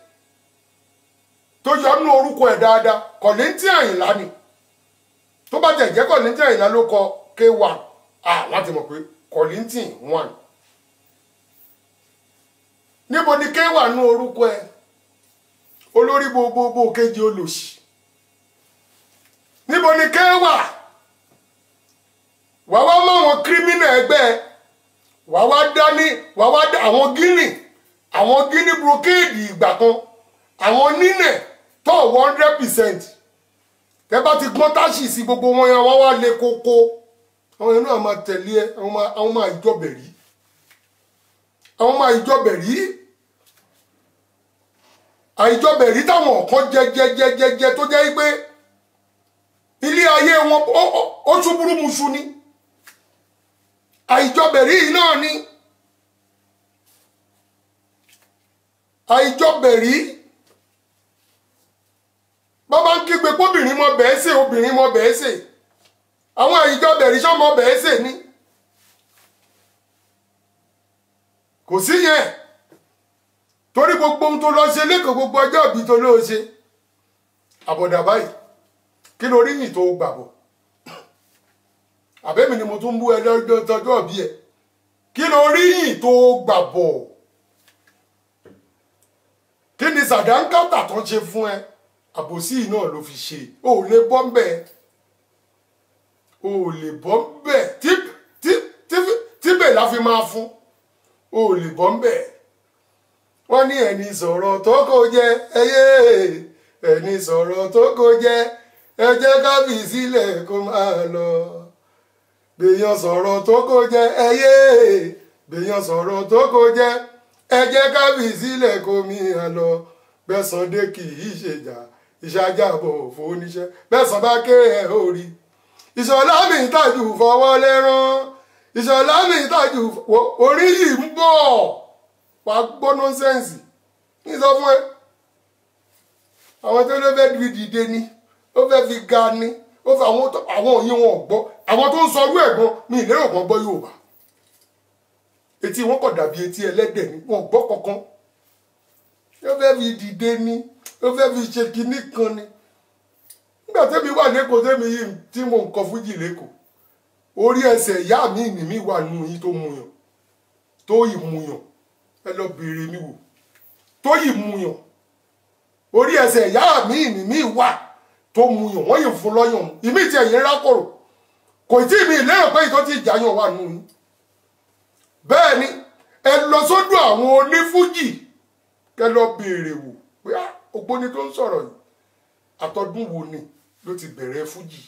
tó yọ nínú orúkọ ẹ̀ dáadáa kọ̀lẹ́ntì àyìnlá ni tó bá tẹ̀ jẹ́ kọ̀lẹ́ntì àyìnlá ló kọ k1 ah wọ́n ti mọ̀ pé kọ̀lẹ́ntì one níbo ni k1 nínú orúkọ ẹ̀ olórí gbogbogbò kejì olòṣì níbo ni k wà wàá wá mọ àwọn kírímínà ẹgbẹ́ ẹ wàá wá dání wàá wá dá àwọn gíní àwọn gíní brocade ìgbà kan àwọn nínẹ̀ tó one hundred percent tẹ bá ti gbọ́n táṣì sí gbogbo wọn yẹn wọ́n wá lé kókó àwọn yẹn náà máa tẹ̀lé ẹ àwọn máa àwọn máa ìjọbẹ̀ rí àwọn máa ìjọbẹ̀ rí àìjọbẹ̀ rí táwọn kan jẹjẹjẹjẹjẹ tó jẹ́ pé ilé ayé wọn ó- ó- ó ṣubúrú muṣu ni àìjọbẹ̀rí yìí náà ni àìjọbẹ̀rí bàbá ń kígbe kóbìnrin mọ bẹ́ẹ̀ sè obìnrin mọ bẹ́ẹ̀ sè àwọn àìjọbẹ̀rí sọmọ bẹ́ẹ̀ sè ni kò sí yẹn torí gbogbo ohun tó lọ ṣe lẹ́kọ̀ọ́ gbogbo ọjọ́ ìbí tó lóò ṣe àbọ̀dà báyìí kí ló rí yìn tó gbàbọ̀ àbẹ́mi ni mo tún bú ẹ lọ́jọ́ tọjọ́ bí ẹ kí ló rí yìn tó gbàbọ̀ kí ni sàdánkátà tó ń ṣe fún ẹ àbòsí yìí náà ló fi ṣe o ò lè bọ́ ń bẹ̀ o ò lè bọ́ ń bẹ̀ tí tí tí tíbẹ̀ la fi máa fún o ò lè bọ́ ń bẹ̀ wọ́n ní ẹni sọ̀rọ̀ tó kò jẹ ẹyẹ ẹni sọ̀rọ̀ tó kò jẹ ẹ jẹ́ ká fi sílẹ̀ kó máa lọ gbèyàn sọ̀rọ̀ tó kò jẹ ẹyẹ gbèyàn sọ̀rọ̀ tó kò jẹ ẹ jẹ́ ká fi sílẹ̀ kó máa lọ bẹ́sàn dé kì í ṣèjà ìṣàjàbọ̀ òfò oníṣẹ́ bẹ́sàn bá ké ẹ̀ ó rí ìṣọ̀lá mi tàjù fọwọ́ lẹ́rán ìṣọ̀lá mi tàjù fọ- orí yìí ń bọ̀ wà á gbọ́ nọ́nsẹ́ǹsì ní sọ fún ẹ àwọn tó ló fẹ́ fi dìde ni ó fẹ́ fi ga ni ó fẹ́ àwọn tó- àwọn òyìn wọn ò gbọ́ àwọn tó ń sọ ọdún ẹ̀gbọ́n mi ìlérò kan gbọ́ Yorùbá etí wọn kò dàbí etí ẹlẹ́dẹ̀ ni wọn ò gbọ́ kankan ó fẹ́ fi dìde ni ó fẹ́ fi ṣe kinní kan ni nígbà tẹ́mi wà lẹ́kọ̀ọ́ tẹ́mi yìí tí mo ń kọ fújì lẹ́kọ̀ọ́ orí ẹsẹ̀ ìyá mi ìní mi wà nù yín tó muyàn tó ìmuyàn ẹ lọ béèrè mi wò tó ìmuyàn orí ẹsẹ̀ ìyá mi ìní mi wà tó muyàn wọ́n yìí fún lọ́yàn mu ìmí tí ẹ̀yìn rákòrò kò tí ì mi lérò pé ìtọ́ ti ìjàyàn wà nù yín bẹ́ẹ̀ ni ẹ lọ sọ́dọ̀ àwọn onífújì kẹ lọ béèrè wò pé ah, ògbóni tó ń sọ̀rọ̀ yìí àtọdún wo ni ló ti bẹ̀rẹ̀ fújì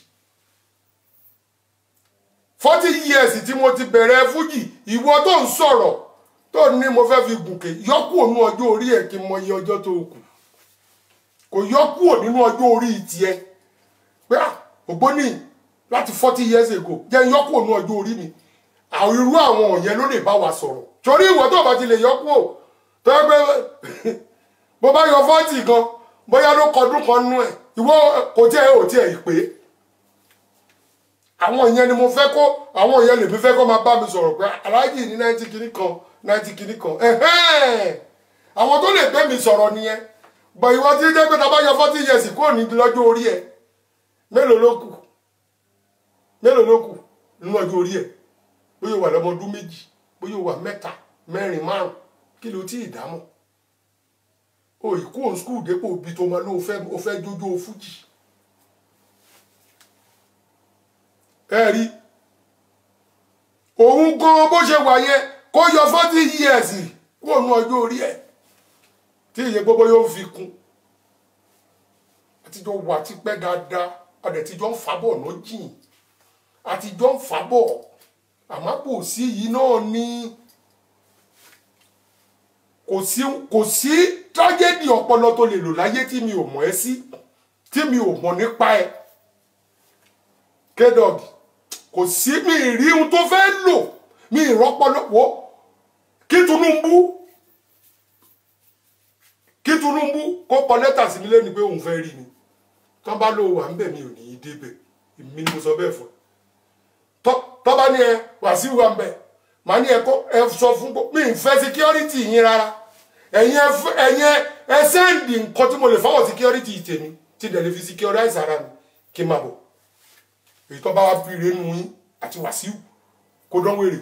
forty years tí mo ti bẹ̀rẹ̀ fújì ìwọ tó ń sọ̀rọ̀ tó ní mo fẹ́ fi gùnkè yọkù ònú ọjọ́ orí ẹ̀ kí n mọ iye ọjọ́ tó kù kò yọkù ò nínú ọjọ́ orí tiẹ̀ pé ah, ògbóni láti forty years ago jẹ́ yọkù ònú ọjọ́ orí mi àwọn irú àwọn yẹn ló lè bá wa sọ̀rọ̀ torí ìwọ tó bá ti lè yọkù ò tó yẹ pé bó bá yọ fọ́ọ̀tì gan bóyá ló kọdún kan nú ẹ̀ ìwọ kò tiẹ̀ ò tiẹ̀ ìpè àwọn ìyẹn ni mo fẹ́ kó àwọn ìyẹn lèmi fẹ́ kó máa bá mi sọ̀rọ̀ pé aláàjì ní náìtì kìíní kan náìtì kìíní kan ẹ̀hẹ́n àwọn tó lè gbé mi sọ̀rọ̀ nìyẹn bọ̀ ìwọ tí jẹ́ pé tá a bá yọ forty years kúrò ní lọ́jọ́ orí ẹ̀ mélòó ló kù mélòó ló kù nínú ọjọ́ orí ẹ̀ bóyá o wà lọ́mọ ọdún méjì bóyá o wà mẹ́ta mẹ́rin márùn kí ló tí ì dámọ̀ o ìkú òun skul dépò bí tó máa ló o fẹ́ o fẹ́ jójó fújì ẹ rí òun gan bó ṣe wà yẹn kó yọ forty years kúrò ní ọjọ́ orí ẹ̀ tí ìyẹn gbogbo yóò fi kún àtijọ́ wà tipẹ́ dáadáa àdẹ̀tijọ́ ń fàbọ̀ ọ̀nà jìn àtijọ́ ń fàbọ̀ àmọ́ kò sí yìí náà ní kò sí kò sí tragedy ọpọlọ tó lè lò láyé tí mi ò mọ̀ ẹ́ sí tí mi ò mọ̀ nípa ẹ̀ kédọ̀gì kò sí mi rí ohun tó fẹ́ lò mi ìrọ́pọlọ wo kí Tinubu kí Tinubu kó kọ lẹ́tà sí mi lẹ́nu pé òun fẹ́ rí mi tọ́ bá lò wà ń bẹ̀ mi ò ní í débẹ̀ èmi ni mo sọ bẹ́ẹ̀ fún ẹ tọ́ tọ́ bá ní ẹ Wàsíù wà ń bẹ̀ màá ní ẹ kó ẹ sọ fún gbó mi ì fẹ́ security yín rárá ẹ̀yin ẹ fẹ́- ẹ̀yin ẹ ẹ sẹ́ǹdì nǹkan tí mo lè fọwọ́ security tèmi tí dẹ̀ lè fi securize ara mi kí n máa bọ̀ èyí tó bá wá bí renu yín àti Wàsíù kó dán wèrè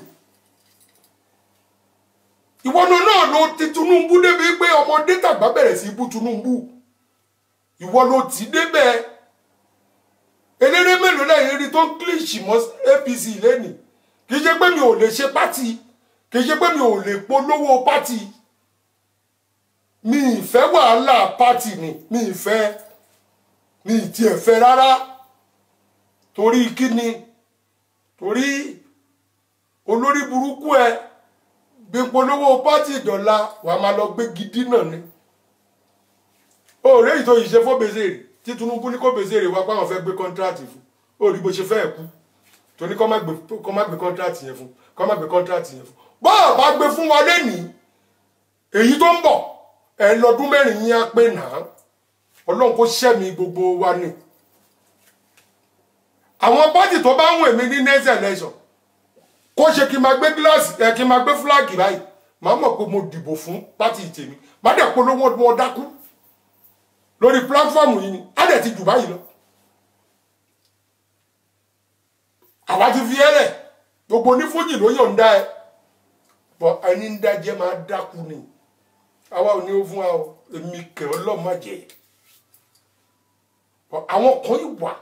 ìwọ́nà náà ló ti Tinubu débi pé ọmọdé tàgbà bẹ̀rẹ̀ sí í bú Tinubu ìwọ ló ti débẹ̀ eléré mélòó lẹ́yìn rí tó ń kílìṣì mọ́ APC lẹ́nìí kì í ṣe pé mi ò lè ṣe pátì kì í ṣe pé mi ò lè polówó pátì mi ì fẹ́ wàhálà pátì ni mi ì fẹ́ mi ì tiẹ̀ fẹ́ rárá torí kíni torí olórí burúkú ẹ gbé polówó pátì ìdọ̀la wàá máa lọ gbé gidi náà ni òòrè ìtò ìṣe fún Bezere tí Tinubu ní kó Bezere wá pàwọn fẹ́ gbé kọ́ńtíráàtì fún òòrì bó ṣe fẹ́ kú torí kọ́ má gbé kọ́ má gbé kọ́ńtíráàtì yẹn fún kọ́ má gbé kọ́ńtíráàtì yẹn fún bọ́ọ̀ bá gbé fún wa lẹ́nìí èyí tó ń bọ̀ ẹ lọ́dún mẹ́rin yín á pé nà á ọlọ́run kó ṣẹ́mi gbogbo wa ni àwọn pátì tó bá ń wè mí ní next election kó ṣe kí n máa gbé gíláàsì ẹ kí n máa gbé fúláàgì báyìí màá mọ̀ pé mo dìbò fún pátì tèmi má dẹ̀ polówó wọn dákú lórí pílátífọ́ọ̀mù yìí ni á dẹ̀ ti jù báyìí lọ. àwa ti fi ẹlẹ̀ gbogbo onífújì ló yọ̀ǹda ẹ bọ́ ẹni ń dájẹ́ máa dákú ni àwa ò ní ó fún wa o èmi kẹ̀ ọ́ lọ́ọ́ má jẹ́ Bọ́ àwọn kan ìwà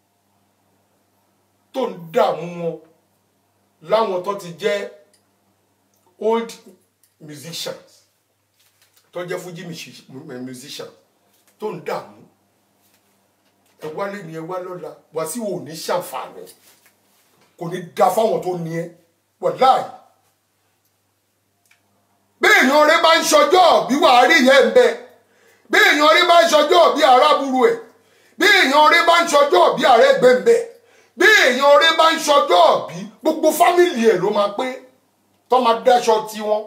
tó ń dààmú wọn láwọn tó ti jẹ́ old musicians tó jẹ́ fújì musicians tó ń dààmú ẹ wálé ni ẹ wá lọ́la Wàsíù ò ní ṣàǹfààní kò ní da fáwọn tó ní ẹ wàláì bí èèyàn rẹ bá ń ṣọjọ́ bí wàá rí yẹn ń bẹ bí èèyàn rẹ bá ń ṣọjọ́ bí aráburú ẹ bí èèyàn rẹ bá ń ṣọjọ́ bí ààrẹ gbẹ̀ǹbẹ̀ bí èèyàn rẹ bá ń ṣọjọ́ bí gbogbo fámìlì ẹ ló máa pé tó máa dáṣọ tiwọn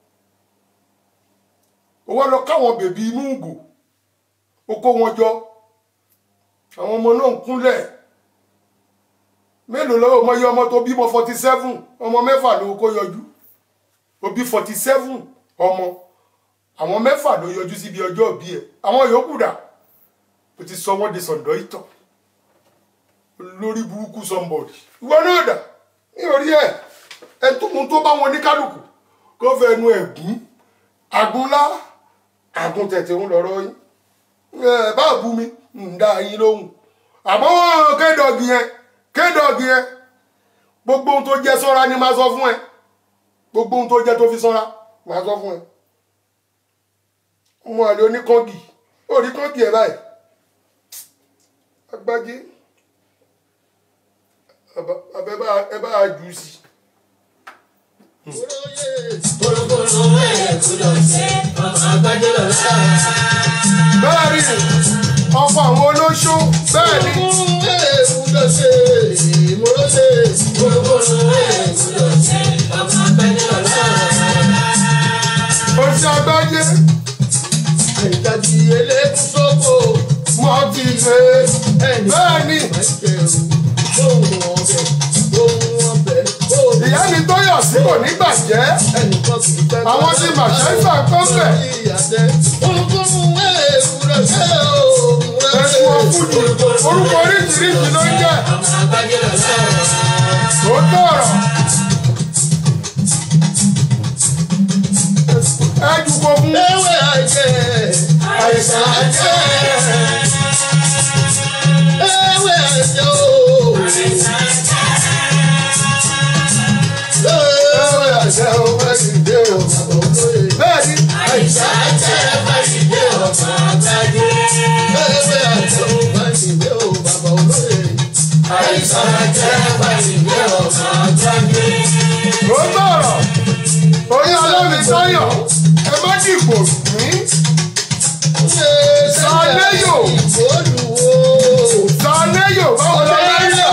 ó wá lọ káwọn bèbí inú ìgò ó kó wọn jọ àwọn ọmọ náà ń kúnlẹ̀ mélòó lọ́wọ́ ọmọ yẹ ọmọ tó bímọ forty seven ọmọ mẹ́fà ló kó yọjú ó bí forty seven ọmọ àwọn mẹ́fà ló yọjú síbi ọjọ́ òbí ẹ̀ àwọn yòókù dà ó ti sọ wọ́n di sọ̀dọ̀ ìtọ̀ lórí burúkú somebody ìwọ náà dà ní orí ẹ̀ ẹ tó mú tó bá wọn ní kálukú kó fẹ́ nu ẹ̀gún àgúnlá àgùn tẹ̀tẹ̀ ń lọ́rọ́ yín ẹ bá bú mi ń dá yín lóhùn àmọ́ kédọ̀gì yẹn kédọ̀gì yẹn gbogbo ohun tó jẹ sọ́ra ni máa sọ fún ẹ gbogbo ohun tó jẹ tó fi sọ́ra máa sọ fún ẹ ọmọ àlè oníkọ́ngì ó rí kọ́ngì ẹ báyìí agbájé ẹ bá ẹ bá jù ú sí. Kórókóró ẹ̀kú lọ sí ọmọ àgbájọ lọ́la. bẹ́ẹ̀ ni ọ̀pọ̀ àwọn olóṣó bẹ́ẹ̀ ni ẹ̀kú lọ sí ìmúlọ́sẹ̀. Kórókóró ẹ̀kú lọ sí ọmọ àgbájọ lọ́la. oṣù agbájé Àìdájí elékún sóko. mọ́ ti ṣe Ẹnì bẹ́ẹ̀ ni ohun ọbẹ̀ ohun ọbẹ̀ ohun ìyá mi tó yọ̀ sí kò ní bàjẹ́ ẹnìkan kì í fẹ́. Àwọn tí Màṣáífà kọ́ bẹ̀. Kórókóró ẹ̀kú lọ sí òun ẹ̀sùn ọ̀fúnjù orúkọ oríṣiríṣi ló ń jẹ́ ọmọ àgbájọ lọ́la. tó tọ̀rọ̀ ẹ dùkọ̀ fún Ewé àjẹ́, àìsàn àjẹ́. Ewé àjẹ́ ooo. Ewé àjẹ́ o, Fáṣídé o, bàbá olóyè. bẹ́ẹ̀ ni Àìsàn àjẹ́ Fáṣídé ọ̀sán àgbáyé. Ewé àjẹ́ o, Fáṣídé o, bàbá olóyè. Àìsàn àjẹ́ Fáṣídé ọ̀sán àgbáyé. tó tọ̀rọ̀ oyún ọlọ́mi sáyọ̀ ẹ má dìbò mí Sàléyò. Olùwò. sànéyò báwo lọ lẹ́yìn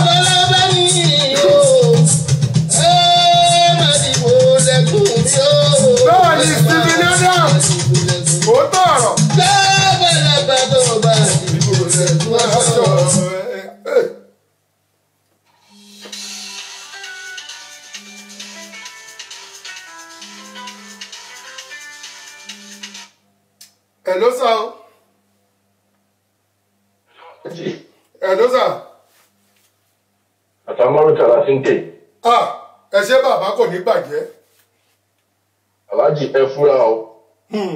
hello sir o hello sir àtàmọ́rìkà la fi ń ké ah ẹ ṣé bàbá kò ní bàjẹ́ aláàjì ẹ fúra o Hmm,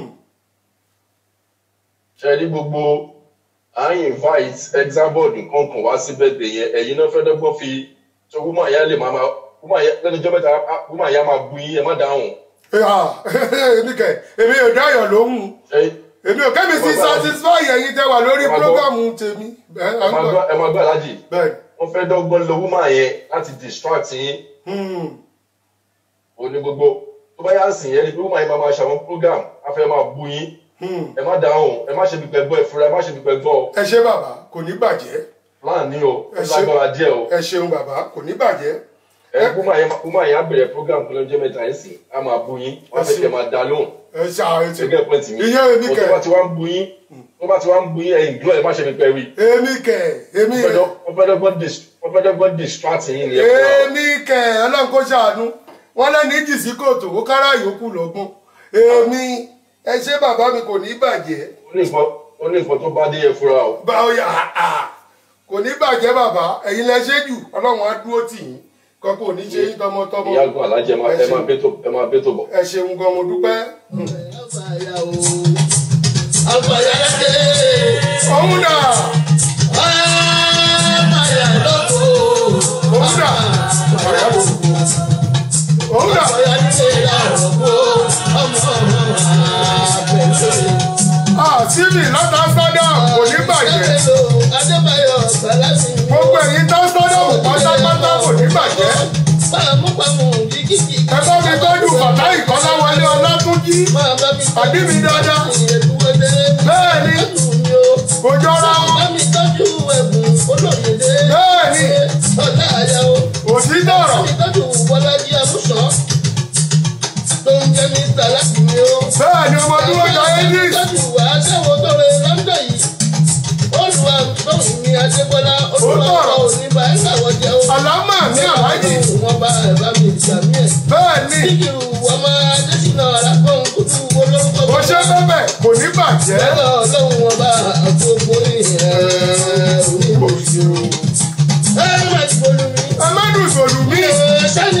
ṣe rí gbogbo à ń invite examboard nǹkan kan wá sí bẹ́ẹ̀dẹ̀ yẹn ẹ̀yin náà fẹ́ dọ́gbọ́n fi tó wúmọ̀ àyà lè máa wúmọ̀ àyà lẹ́nu ìjọba ìta wúmọ̀ àyà máa bu yín ẹ má dáhùn ah, èmi kẹ èmi ò dáyọ̀ lóhùn ṣe èmi ò kẹ́mi sí satisfy ẹ̀yin tẹ́ wà lórí Ẹ máa gbọ́. prógámù tèmi ẹ̀ ẹ máa gbọ́ ẹ máa gbọ́ aláàjì bẹ́ẹ̀ wọ́n fẹ́ dọ́gbọ́n lo wúmọ̀ yẹn láti distract yín Hmm, òní gbogbo tó bá yà sìn yẹn ni pé wúmọ̀ yẹn máa máa ṣàwọn program á fẹ́ máa bu yín hmm. ẹ má dáhùn ẹ má ṣe pípẹ́ gbọ́ ẹ fúra ẹ má ṣe pípẹ́ gbọ́ o ẹ ṣé bàbá kò ní bàjẹ́ láàánú o Ẹ ó ṣé. lágbára díẹ̀ o. ẹ ṣeun bàbá kò ní bàjẹ́ ẹ kúmọ̀ yẹn kúmọ̀ yẹn á bẹ̀rẹ̀ program kan lọ́jọ́ mẹ́ta yẹn sì á máa bu yín wọ́n á fẹ́ kẹ́ máa dá lóhùn ẹ ṣe àìtì gẹ́gẹ́ pọ́ìntì mi ìyẹn èmi But kẹ tó bá ti wá ń bu yín tó bá ti wá ń bu yín ẹ̀yìn gbọ́ ẹ̀ má ṣe fi pẹ́ wí èmi kẹ èmi wọ́n fẹ́ dọ́gbọ́n dis- wọ́n fẹ́ dọ́gbọ́n distract yín ni ẹ fúnra o. èmi kẹ ọlọ́run kó ṣàánú wọn lẹ́ni jì sí kòtò ó kára yòókù lọ́gbọ́n èmi ẹ ṣé bàbá mi kò ní bàjẹ́ ó ní nǹkan ó ní nǹkan tó bá dé ẹ fúnra o. báwo yà á kò ní bàjẹ́ bàbá ẹ̀yin lẹ ṣe jù ọlọ́run á dúró tì yín kan kò ní ṣe yín tọmọtọmọ ìyá àgùn alájẹ ẹ máa- ẹ máa bẹ́ tó ẹ máa bẹ́ tó bọ̀. ẹ ṣeun gan mo dúpẹ́ òun dà òun dà òun dà ah síbi látà sádàm kò ní bàjẹ́ gbogbo ẹ̀yin tó sádàm pátápátá kò ní bàjẹ́ ẹ bá mi tọ́jú bàtà ìkọ́láwọlé ọlátúnjí àbí mi dáadáa bẹ́ẹ̀ ni kò jọra wọn bẹ́ẹ̀ ni òtítọ́ ọ̀rọ̀ bẹ́ẹ̀ ni ọmọ dúró jọ english àlámà ní àlájì bẹ́ẹ̀ ni kò ṣe bẹ́bẹ̀ kò ní bàjẹ́ ẹ má dùn ìbòlù mi èmi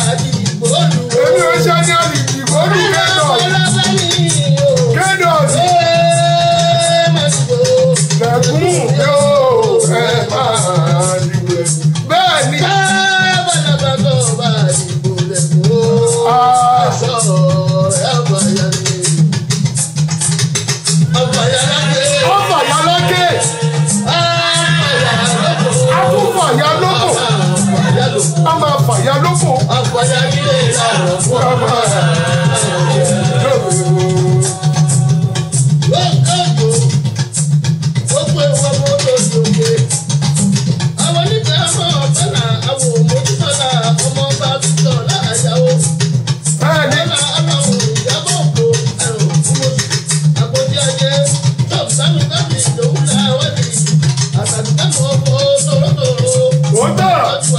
ò ṣe ní àlìjìgbò ní kédọ̀s kédọ̀s lẹ́kùn yóò ẹ máa dìbò bẹ́ẹ̀ ni ọ̀fà yà lókè akúfà yà lóko a máa fà yà lóko a máa bẹ́ẹ̀ ni òótọ́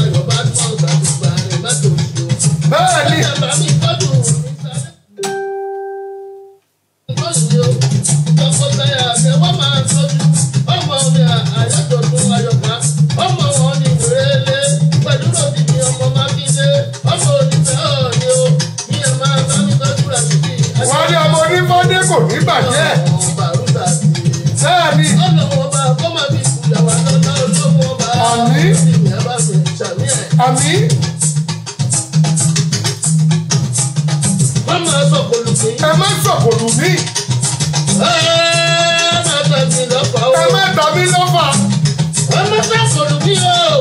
bẹ́ẹ̀ ni wọ́n ní ọmọ onífọ́dé kò ní bàjẹ́ bẹ́ẹ̀ ni àmì ẹ má sọ̀kòlù mí ẹ má tàbí lọ́fà ẹ má sọ̀kòlù mí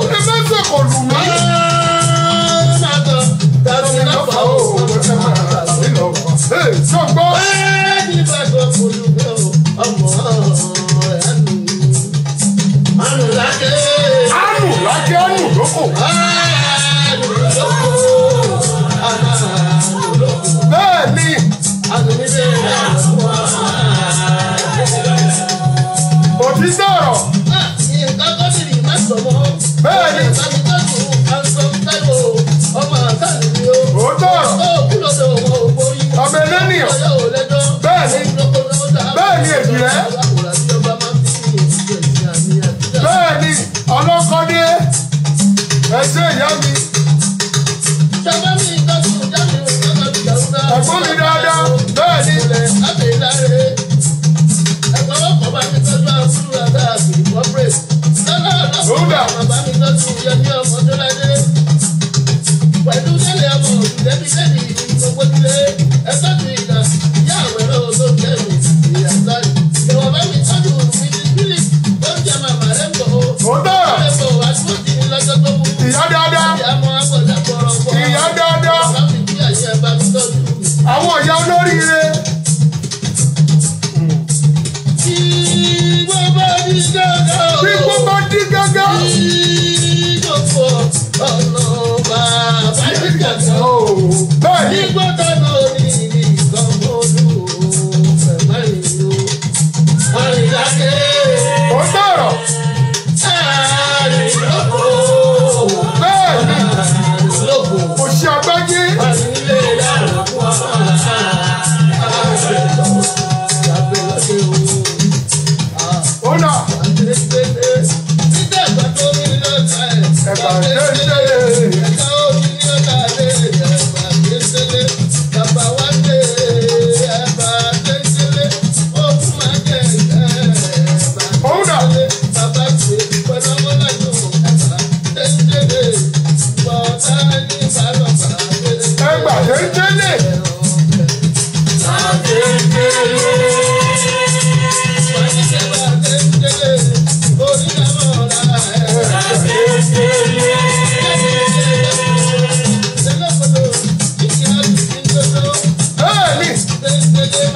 tàbí lọ́fà ó ẹ má tàbí lọ́fà ẹ sọ̀gbọ́ ánù lákẹ́ ánù lóko bẹ́ẹ̀ ni òtítọ́ ọ̀rọ̀ bẹ́ẹ̀ ni òótọ́ ọ̀rọ̀ ọmọ ẹlẹ́nìyàn bẹ́ẹ̀ ni bẹ́ẹ̀ ni ẹ ṣe ìyá mi Ṣọba mi tọ́jú jáde òun tọ́jú jàrúdà. ẹ̀gbọ́n mi dáadáa bẹ́ẹ̀ ni Ilẹ̀ Abẹ́láre. Ẹ̀gbọ́n ọkọ̀ bá mi tọ́jú àbúrò àgbà àgbè corporate. Lọ́lá Rúdà. ọ̀dọ́kùnrin bàbá mi tọ́jú Yẹmí ọmọ tó ládé. Pẹ̀lú délé ọmọ òdùdẹ́bí lẹ́nu gbogbo ilé. Ẹ tọ́jú ìgbà ìyá àwọn ẹ̀rọ tó kẹ́mi ìyá sáré. Ìwọ̀n bá mi tọ́jú mi ní bílí. Ó ń jẹ màmá rẹ̀ bọ̀ o. ó dára Rẹ̀ bọ̀ wá tó ti ní lọ́jọ́ tó mú. ìyá dáadáa Ìyá mọ́ àpọ̀jà bọ̀rọ̀ bọ̀. ìyá dáadáa Bàbá mi bí àyè ẹ bá mi tọ́jú mi. àwọn ìyá olóríire Tí gbogbo ní gángan. bí gbogbo dín gángan. Tí gbogbo ọ̀nà bàbá ní gángan. bẹ́ẹ̀ Ní ni gbọ́dọ̀ náà ní nǹkan mọ́lú ẹ̀mọ́ ìlú. Àrìnláké. ó dára Àrìnlọ́kọ̀. bẹ́ẹ̀ ni Àrìnlọ́kọ̀. kò ṣe àgbáyé Àrìnlé yàrá fún wa. Àrìnlọ́kọ̀. Àbẹ̀lọ́kẹ̀ o. ó nà Ẹ̀bà tẹ́tẹ́ ó nà ẹgbà tẹ́tẹ́lẹ̀ bẹ́ẹ̀ ni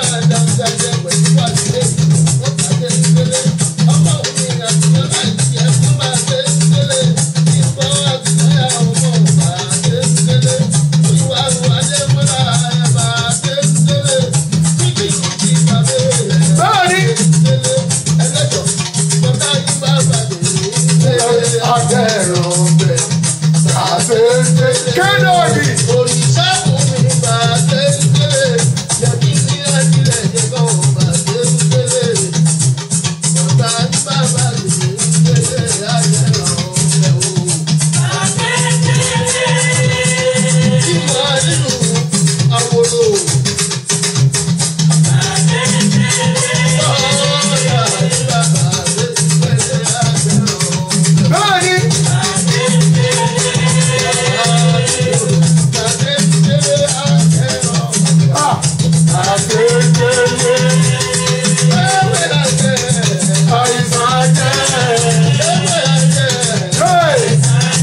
bẹ́ẹ̀ ni àtẹ̀rọ̀ bẹ̀ àtẹ̀tẹ̀ kẹ́nọ̀dì bẹ́ẹ̀ ni à àtẹ̀tẹ̀lẹ̀ àìsàn jẹ́ bẹ́ẹ̀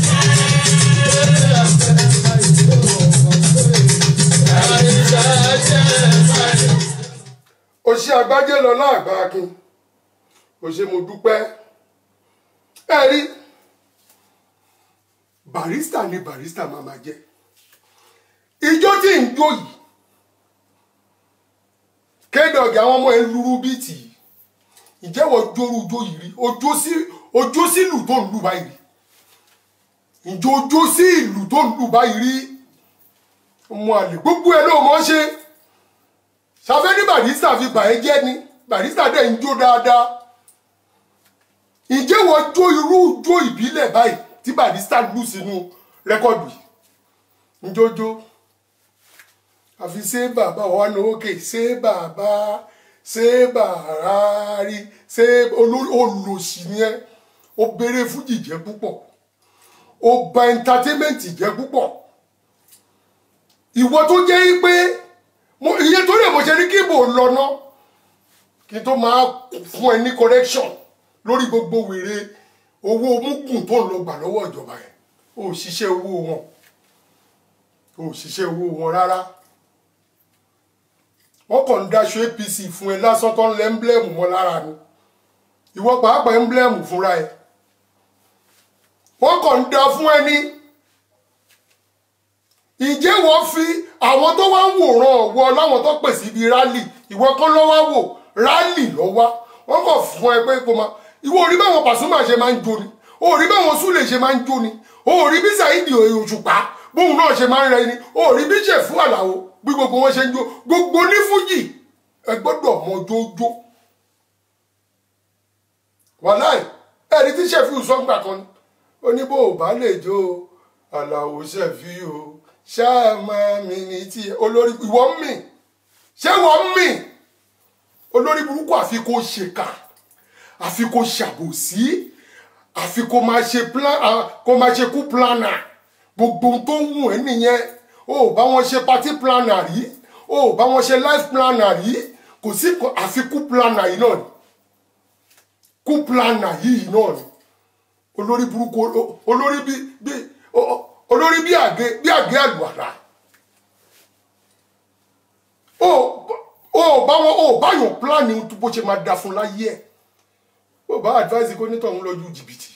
ó ṣe àgbájé lọ láàgbà akin ó ṣe mo dúpẹ́ ẹ rí barista ni barista máa ma jẹ ijó tí ń jó yìí kédọ̀gì àwọn ọmọ ẹ luru bíìtì yìí ìjẹ́wọ́ jóru jó yìí rí ojó sí ojó sí ìlú tó ń lù báyìí rí ìjọ ojó sí ìlú tó ń lù báyìí rí ọmọ àlè gbogbo ẹ ló mọ̀ ṣe ṣàfẹ́ ní barista fi bà ẹ́ jẹ́ ni barista dẹ̀ ń jó dáadáa ǹjẹ́ wọ́n jó irú jó ìbílẹ̀ báyìí tí barista lù sínú rẹ́kọ̀dù yìí njójó àfi ṣé bàbá wa ní òkè ṣé bàbá ṣé bàrárí ṣé olórí olòṣì ni ẹ ó béèrè fújì jẹ́ púpọ̀ ó bà entertainment jẹ́ púpọ̀ ìwọ tó jẹ́ pé mo iye torí ẹ̀ mo ṣe ní kí ibò lọ́nà kí n tó máa fún ẹ ní correction lórí gbogbo wèrè owó mugun tó ń lọ gbà lọ́wọ́ ìjọba yẹn ó ṣiṣẹ́ owó wọn ó ṣiṣẹ́ owó wọn rárá wọ́n kàn ń daṣọ apc fún ẹ lásán tó ń lẹ ẹ́ńblẹ́mù mọ́ lára ni ìwọ pàápàá ẹ́ńblẹ́mù fúnra ẹ wọ́n kàn ń da fún ẹ ní ìjẹ́ wọ́n fi àwọn tó wá ń wòran ọ̀wọ́ láwọn tó pèsè ibi rálì ìwọ kan lọ́wọ́ wò rálì lọ́wọ́ wọ́n kàn fún ẹ pé kó máa ìwọ orí báwọn Pasuma ṣe máa ń jó ni orí báwọn Sule ṣe máa ń jó ni orí bí Saheed Òṣùpá bóun náà ṣe máa ń rẹ ni orí bí Ṣẹ̀fú Àlàó bí gbogbo wọn ṣe ń jó gbogbo ní fújì ẹ gbọ́dọ̀ mọ jójó wàláì ẹni tí Ṣẹ̀fú sọ́ngbà kan ni ó ní bó o bá lè jó o àlàó ṣẹ̀fí o ṣáà máa mi ní tí olórí ìwọ ń mì ṣé wọ́n ń mì olórí burúkú àfi kó ṣèkà àfi kó ṣàbòsí àfi kó máa ṣe plan ah, kó máa ṣe kú planner gbogbo ohun tó ń wù ẹ́ nìyẹn o ò bá wọn ṣe party planner rí o ò bá wọn ṣe life planner rí kò sí kò- àfi kú planner yìí náà ni kú planner yìí náà ni olórí burúkú o- olórí bí bí o- o- olórí bí àgé bí àgé àlùwàlà o ò bá wọn o ò bá yàn plan ní bó ṣe máa da fún láyé ẹ̀ ó bá advice kó nítọ̀hún lọ́jú jìbìtì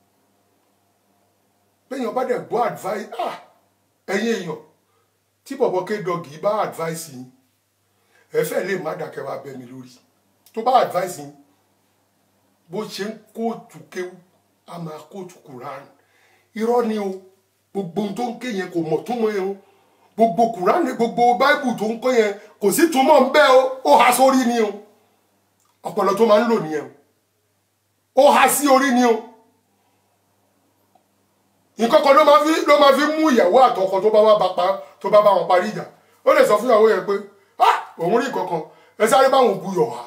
bẹ́ẹ̀yàn bá dẹ̀ gbọ́ advice ah ẹ̀yin èèyàn tí bọ̀bọ̀ kédọ̀gì bá advice yín ẹ fẹ́ lè má dàkẹ́ wá bẹ́ mi lórí tó bá advice yín bó ṣe ń kóòtù kéwú a máa kóòtù Quran irọ́ ni o gbogbo ohun tó ń ké yẹn kò mọ̀ túmọ̀ yẹn o gbogbo Quran gbogbo Bible tó ń kó yẹn kò sí túmọ̀ ń bẹ́ o ó há sórí ni o ọpọlọ tó máa ń lò nìyẹn o ó há sí orí ni o nǹkan kan ló máa fi ló máa fi mú ìyàwó àtọkọ tó bá wá bá pa tó bá bá wọn parí ìjà ó lè sọ fún ìyàwó yẹn pé ah òun rí nǹkan kan ẹ sáré báwọn buyọ̀ wá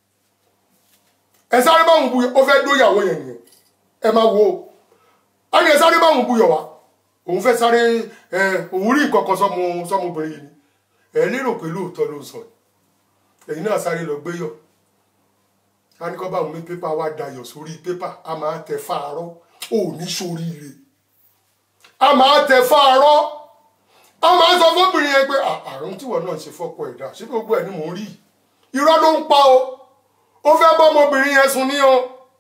ẹ sáré báwọn buyọ̀ ó fẹ́ dó ìyàwó yẹn nìyẹn ẹ máa wo á ní ẹ sáré báwọn buyọ̀ wá òun fẹ́ sáré ẹ òun rí nǹkan kan sọmọ sọmọbìnrin yìí ni ẹ lérò pé lóòótọ́ ló ń sọ ẹ̀yin náà sáré lọ gbéyọ̀ a ní kọ́ bá òun ní pépà wá dayọ̀ sórí pépà a máa tẹ fáarọ́ ò ní sóríire a máa tẹ fáarọ́ a máa sọ fóbìnrin yẹn pé "À- àrùn tíwọ náà ṣe fọ́pọ̀ ẹ̀dá ṣé gbogbo ẹ̀ ni mò ń rí irọ́ ló ń pa o ó fẹ́ bọ́ ọmọbìnrin yẹn sùn ní o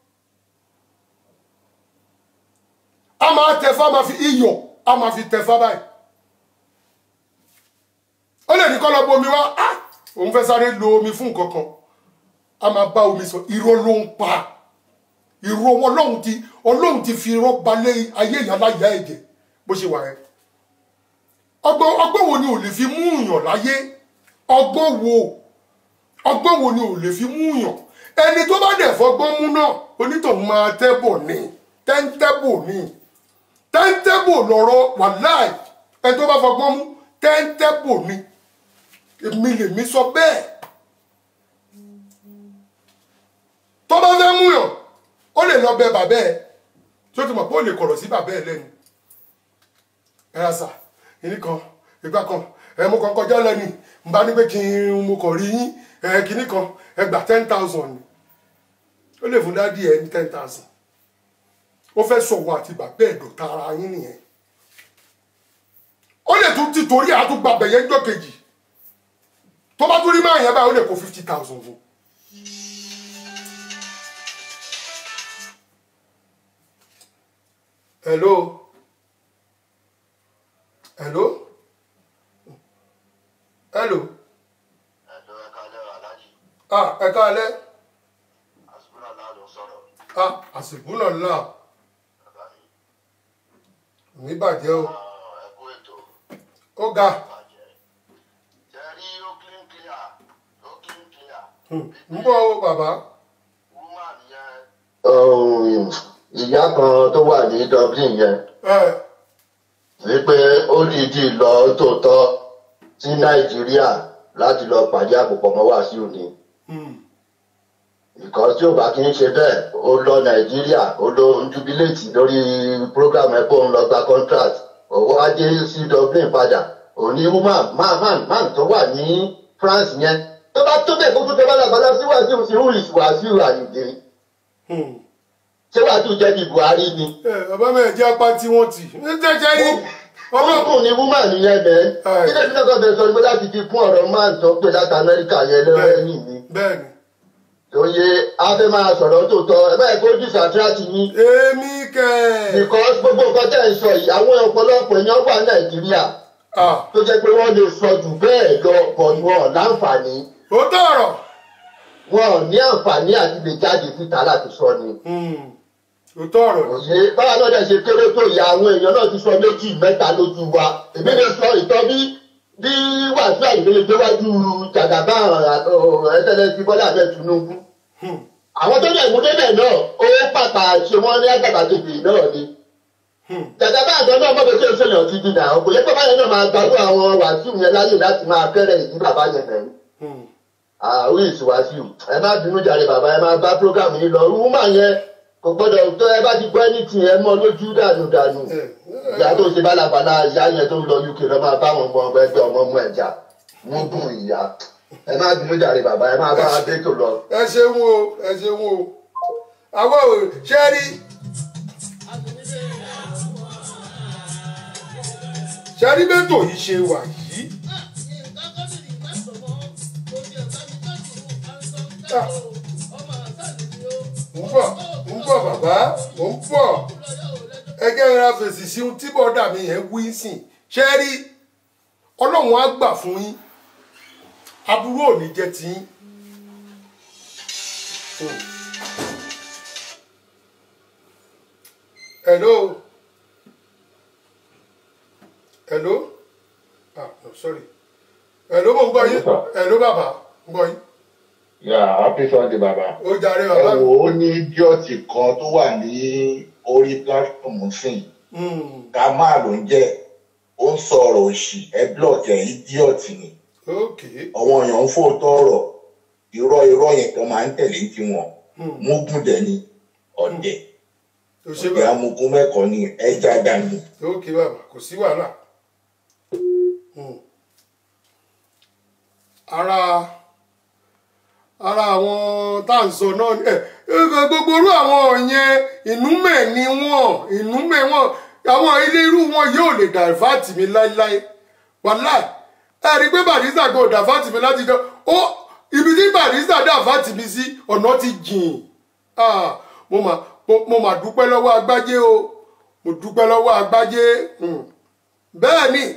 a máa tẹ fá máa fi iyọ̀ a máa fi tẹ fá báyìí ó lè ní kọ́ lọ bomi wá "Ah, òun fẹ́ sáré lo omi fún nǹkan kan a máa bá omi sọ irọ́ ló ń pa irọ́ ọlọ́run ti ọlọ́run ti fi irọ́ balẹ̀ ayé ìyá láyà ẹ̀jẹ̀ bó ṣe wà yẹn ọgbọ́n ọgbọ́n wo ni ò lè fi mú yàn láyé ọgbọ́n wo ọgbọ́n wo ni ò lè fi mú yàn ẹni tó bá dẹ̀ fọgbọ́n mú náà onítọ̀hún máa tẹ́bọ̀ ní tẹ́ńtẹ́bọ̀ ní tẹ́ńtẹ́bọ̀ lọ́rọ̀ wàláì ẹni tó bá fọgbọ́n mú tẹ́ńtẹ́bọ̀ ní èmi lèmi sọ bẹ́ẹ̀ tó bá fẹ́ mú yàn ó lè lọ bẹ bàbá ẹ tó ti mọ̀ pé ó lè kọ̀rọ̀ sí bàbá ẹ lẹ́nu ẹ ra sà ìní kan ìgbà kan ẹ mo kàn kọjá lẹ́nu n bá ní pé kí n mo kàn rí yín ẹ kìíní kan ẹ gbà ten thousand ni ó lè fún dádì ẹ ní ten thousand ó fẹ́ sọ̀wọ́ àti bàbá ẹ̀ dọ̀tá ara yín nìyẹn ó lè tún ti torí àtúgbà bẹ̀yẹ́ ńjọ́ kejì tó bá tún rí máa yẹn báyìí ó lè kó fifty thousand fún hello hello hello ẹ̀dọ́ ẹ̀ka lẹ́rọ aláàjì ah ẹ káalẹ́ àsùnmọ́ náà ló ń sọ̀rọ̀ ah àsìkò náà là bàbá mi ní bàjẹ́ o ẹ̀kú ètò ó ga bàjẹ́ jẹ́ rí ó clean clear ó clean clear ń bọ̀ o bàbá woman yẹn. ìyá kan tó wà ní Dublin yẹn ẹ wípé ó dìídì lọ tòótọ́ sí Nàìjíríà láti lọ pàdé àpòpọ̀ mọ́ Wàsíù ni ìkọ́ tí ò bá kí ń ṣe bẹ́ẹ̀ ó lọ Nàìjíríà ó lọ ń jubiléètì lórí program ẹ̀ kó ń lọ gba contract òwò ajé sí Dublin padà òní woman man man man tó wà ní France yẹn tó bá tó bẹ́ẹ̀ kó tó tẹ́ bá làbálá sí Wàsíù sí who is Wàsíù Àyìndé ṣé Wàsíù jẹ́ bí Buhari ni ẹ bàbá mi ẹ̀ jẹ́ apá tí wọ́n tì ní jẹ́jẹ́ rí ọmọ ọlọ́kùn ni woman yẹn bẹ́ẹ̀ Ẹ. kí lẹ́yìn náà kọ́ bẹ́ẹ̀ sọ pé láti fi kún ọ̀rọ̀ man tó pé láti Amẹ́ríkà yẹn lẹ́yìn mi bẹ́ẹ̀ ni òye afẹ́ máa sọ̀rọ̀ tó tọ́ ẹ báyìí kó disastrati yín èmi kẹ́ because gbogbo nǹkan tẹ̀ ń sọ yìí àwọn ọ̀pọ̀lọpọ̀ èèyàn wà Nàìjíríà ah tó jẹ́ pé wọ́n lè sọ jù bẹ́ẹ̀ lọ bọ̀ wọn láǹfààní ó tọ̀rọ̀ wọn ò ní àǹfààní àti lè jáde síta láti sọ ni. ó tọ̀rọ̀ òye báwa náà dẹ̀ ṣe kéré tó yà àwọn èèyàn náà ti sọ méjì mẹ́ta lójú wa èmi lè sọ ìtọ́ bí bí Wàsíù Àyìndé lè déwájú jàgàbá ẹsẹ̀lẹ̀ ti Bọ́lá Ahmed Tinubu àwọn tó dẹ̀ mú débẹ̀ náà ó pàpà ṣe wọ́n ní àgàbàgebè náà ni Gàgà bá àgbọn náà mọ̀tò tí o ṣèyàn ti di náà kò yẹ kó báyẹn náà máa gbàgbọ́ àwọn wàásù yẹn láyè láti máa kẹ́rẹ̀ ìdí bàbá yẹn bẹ̀rù. àwọn èsì wàásù ẹ má bínú jàre bàbá ẹ máa bá program yìí lọ rúmà yẹn kò gbọ́dọ̀ tó ẹ bá ti gbọ́ ẹni tì ẹ mọ́ lójú dànù dànù. ìyá tó ṣe bálabàlá ìyá yẹn tó ń lọ uk lọ máa bá àwọn ọmọ ọmọ ẹgbẹ́ ọmọ ọmọ ẹja mú bùn ìyá ẹ má bínú jàre bàbá ẹ máa bá wa dé tó lọ. ẹ ṣeun o ẹ ṣeun o àwọn ò ṣe rí ṣe rí bẹ́tò yìí ṣe wà yìí ń bọ̀ ń bọ̀ bàbá mò ń bọ̀ ẹgẹ́ ra fèsì sí ohun tí bọ́dà mi yẹn wí sìn ṣe rí ọlọ́run á gbà fún yín aburú ò ní jẹ́ tiyín. Hello. Hello. Ah, no, sorry. Hello, mo ń gbọ́ yín. Hello, bàbá. Ń gbọ́ yín. yà happy sunday baba. Ó jàre ẹ bàbá mi. wò ó ní díọ̀tì kan tó wà ní orí platform sìn Hmm, ká máa ló ń jẹ́ ó ń sọ̀rọ̀ òṣì ẹ blọọkì ẹ̀ díọ̀tì ni Ok. àwọn èèyàn ń fòótọ́ ọ̀rọ̀ irọ́ irọ́ yẹn kan máa ń tẹ̀lé tiwọn mógùn dẹ̀ ni ọ̀dẹ̀ Ó ṣe ọ̀dẹ̀ bàbá. amukun mẹ́kọ̀ọ́ ni ẹja dání. Ok bàbá, kò sí wàhálà. Hmm. Ara ara àwọn tá à ń sọ náà ni ẹ ẹ, gbogbo irú àwọn yẹn ìnúmẹ̀ ni wọ́n ìnúmẹ̀ wọn àwọn ilé irú wọn yóò lè dàfáàtì mi láéláé wàláì ẹ rí i pé barista kò dàfáàtì mi láti jọ ó ibi tí barista dàfáàtì mi sí ọ̀nà ti jìn Ah, mo mà mo- mo mà dúpẹ́ lọ́wọ́ agbájé o mo dúpẹ́ lọ́wọ́ agbájé Hmm. bẹ́ẹ̀ ni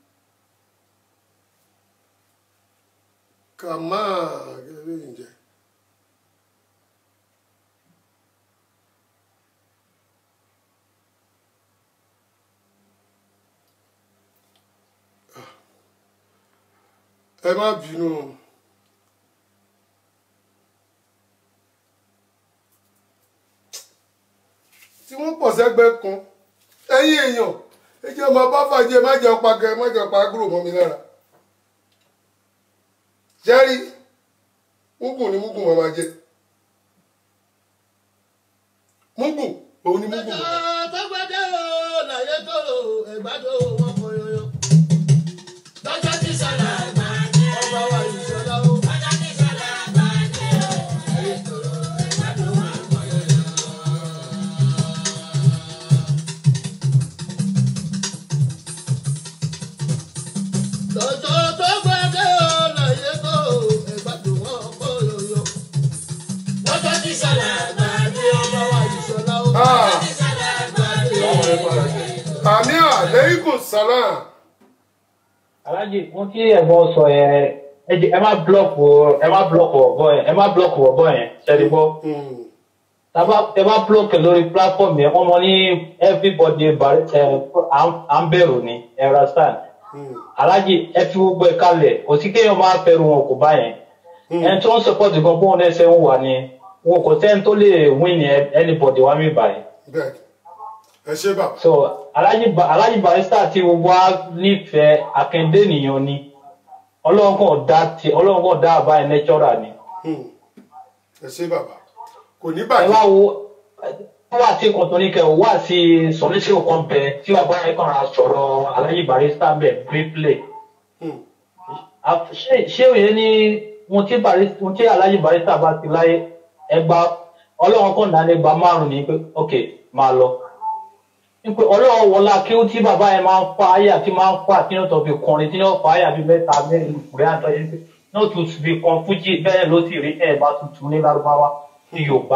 kàmá gẹ́gẹ́ bí ǹjẹ́. ẹ má bínú o. tí wọ́n pọ̀ sẹ́gbẹ́ kan ẹ̀yin èèyàn ẹ jẹ́ ọmọ bá fàjẹ́ má jẹ́ ọpa gẹ má jẹ́ ọpa gúrò mọ́ mi lára jẹ́rí múgùn ni múgùn máa ma jẹ múgùn òun ni múgùn máa ma tó gbẹdẹ o láyé tó o ẹgbàdo wọn kọ yọyọ. lọ́jọ́ tí sọ̀rọ̀ àgbà ní ọba wa ìṣọ̀lá o. lọ́jọ́ tí sọ̀rọ̀ àgbà ní láyé tó o ẹgbàdo wọn kọ yọyọ. lọ́jọ́ tó gbẹdẹ o láyé tó o ẹgbàdo wọn kọ yọyọ. lọ́jọ́ tí sọ̀rọ̀ àgbà ní ọba wa ìṣọ̀lá o. Ah. lọ́jọ́ tí sọ̀rọ̀ àgbà ní àmì àlẹ́kùn sálàm alájì fún tí ẹ̀gbọ́n sọ yẹn ẹ jẹ́- ẹ má blọọkù ẹ má blọọkù ọ̀bọ yẹn ẹ má blọọkù ọ̀bọ yẹn ṣẹ́ni gbọ́ tàbá ẹ bá blọọkù lórí platform yẹn wọ́n mọ ní everybody bari- ẹ, à- à ń bẹ̀rù ni ẹ understand alájì ẹ fi gbogbo ẹ kalẹ̀ kò sí kéèyàn máa fẹ́rù wọn kò bá yẹn ẹni tó ń support gan bóun ẹsẹ̀ ń wà ni wọn kò sẹ́ni tó lè win ni anybody wá mí báyìí bẹ́ẹ̀ ẹ ṣe bàbá so alhaji ba alhaji barista tí gbogbo wa nífẹ̀ẹ́ akẹ́ndé nìyẹn ni ọlọ́run kan dá ti ọlọ́run kan dá àbá ẹ̀ nẹ́tọ́rà ni Hmm. ẹ ṣe bàbá kò ní ẹ wá bàjẹ́ wo ẹ wá sí kan tó ní kẹ ò wá sí sọlẹ́sì kan bẹ tí bàbá yẹn kàn ra sọ̀rọ̀ alhaji barista bẹ̀ briefly Hmm. A- ṣé ṣé òye ní ohun tí barista ohun tí alhaji barista bá ti láyé ẹgbà ọlọ́run kan dá ní ẹgbà márùn-ún ní pé ok máa lọ nípa ọlọ́run wọlá kí ó tí bàbá yẹn máa ń fa àyà tí máa ń fa tí wọ́n tó fi kọrin tí wọ́n fa àyà bíi mẹ́ta mẹ́rin ìkùrẹ́ àtọ́ yẹn pé náà tún fi kan fújì bẹ́ẹ̀ ló sì rí ẹ̀ bá tuntun ní lárúbáwá ní yorùbá.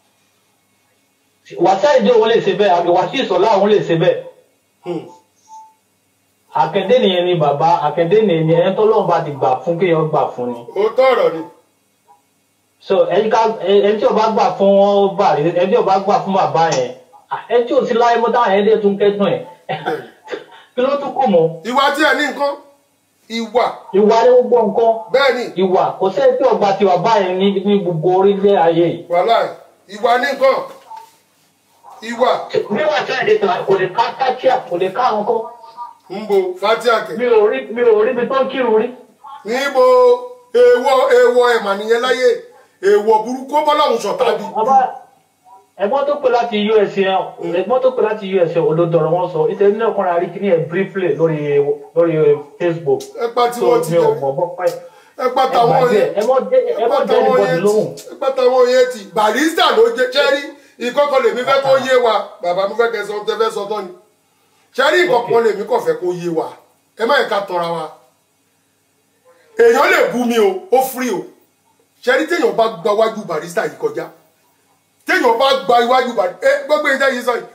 wàsá ìdí òun lè ṣe bẹ́ẹ̀ àbí wàsí ìsọ̀lá òun lè ṣe bẹ́ẹ̀. Hmm. àkẹ́dé nìyẹn ni bàbá àkẹ́dé nìyẹn ni ẹni tọ́lọ́run bá ti gbà fún kéèyàn gbà fún ni. ó tọ̀rọ̀ ni so ẹni ká ẹni tí o bá gbà fún wọn bà rí ẹni tí o bá gbà fún bàbá yẹn ah, ẹni tí o sì láyé mọ́ táwọn ẹni dé tún kẹ́dùn ẹ̀ kí ló tún kù mọ́ ìwà tí ẹ ní nǹkan ìwà ìwà ni gbogbo nǹkan bẹ́ẹ̀ ni ìwà kò sẹ́ni tí ọgbà tiwa báyìí ní ní gbogbo orílẹ̀ ayé yìí wàhálà ìwà ní nǹkan ìwà bí wàá fẹ́ẹ̀ lè tàn kò lè ká kájíà kò lè ká àwọn kan ń bo fatiake mi ò rí mi ò rí mi tó ń kírun rí. níbo èèwọ̀ èèwọ̀ ẹ̀mà nìyẹn láyé èèwọ̀ burúkú bọ́láhùn ṣọ̀tá bí. bàbá ẹ̀gbọ́n tó pè láti us yẹn ẹ̀gbọ́n tó pè láti us yẹn olódọ̀rọ̀ wọn sọ ìtẹ̀lẹ́ ní ọkùnrin àrí kìíní ẹ̀ briefly lórí lórí facebook ẹ pa tí so wọ́n ti mi ò jẹ́ mọ̀ bọ́ pẹ́ ẹ pa táwọn yẹn ẹ mọ́ dé ẹ mọ́ dé ẹnìbọ̀dì lóhùn. ẹ pa táwọn yẹn ti barista ló jẹ ṣẹ́rí ìkọ́kọ́ lèmi fẹ́ kó yé wa bàbá mi fẹ́ kẹ́ sọ tẹ́ fẹ́ sọ tán ni ṣẹ́rí ìkọ̀kan lèmi kọ̀ fẹ́ kó yé wa ẹ má yẹ ká tọra wa èèyàn lè bú mi o ó free o ṣẹ́rí téèyàn bá gba iwájú barista yìí kọjá téèyàn bá gba iwájú barista ẹ gbogbo ìjẹ́ yìí sọ yìí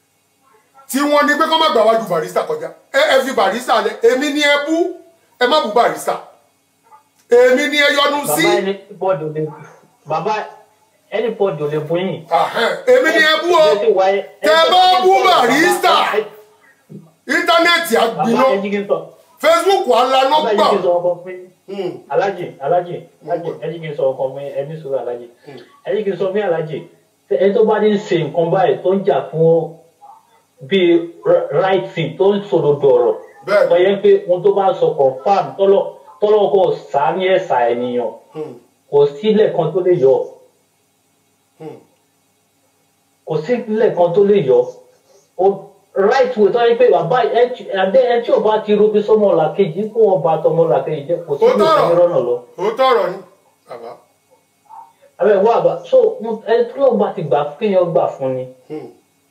tí wọ́n ní pé kọ́ má gba iwájú barista kọjá ẹ ẹ fi barista lẹ èmi ni ẹ bú ẹ má bú barista èmi ni ẹ yọnu sí bàbá ẹni bọ́ọ̀dù lè bàbá ẹni bọ́ọ̀dù lè bú yín. Ahẹ́n, èmi ni ẹ bú o tẹ bá bú barista íńtánẹ́ẹ̀tì bàbá àgbiná ẹni kí n sọ facebook alanà bàbá gbà ẹni kí n sọ ọkọ fún yín. Hmm, alájì alájì alájì ẹni kí n sọ ọkọ fún yín ẹni sọ alájì ẹni kí n sọ fún yín alájì ṣé ẹni tó bá ní ṣe nǹkan báyìí tó ń jà fún bíi r- right thing tó ń sòdodo ọ̀rọ̀ Bẹ́ẹ̀ ni. wọ́n yẹn pé ohun tó bá sọ confam tọ́lọ́ tọ́lọ́ kò sá ní ẹ̀sà ènìyàn hmm, kò sílẹ̀ kan tó lè yọ hmm. kò sílẹ̀ kan tó lè yọ o right way tó yẹ pé bàbá ẹdẹ ẹ tí ò bá ti robi sọmọ làkejì kó wọn bá tọmọ làkejì jẹ kò sí Ó ní tọrọ. ìsinmi rọnà lọ. òótọ́ ọ̀rọ̀ ni bàbá abẹ wá àbá so mo- ẹni tí wọn bá ti gbà kéèyàn gbà fún ni Hmm,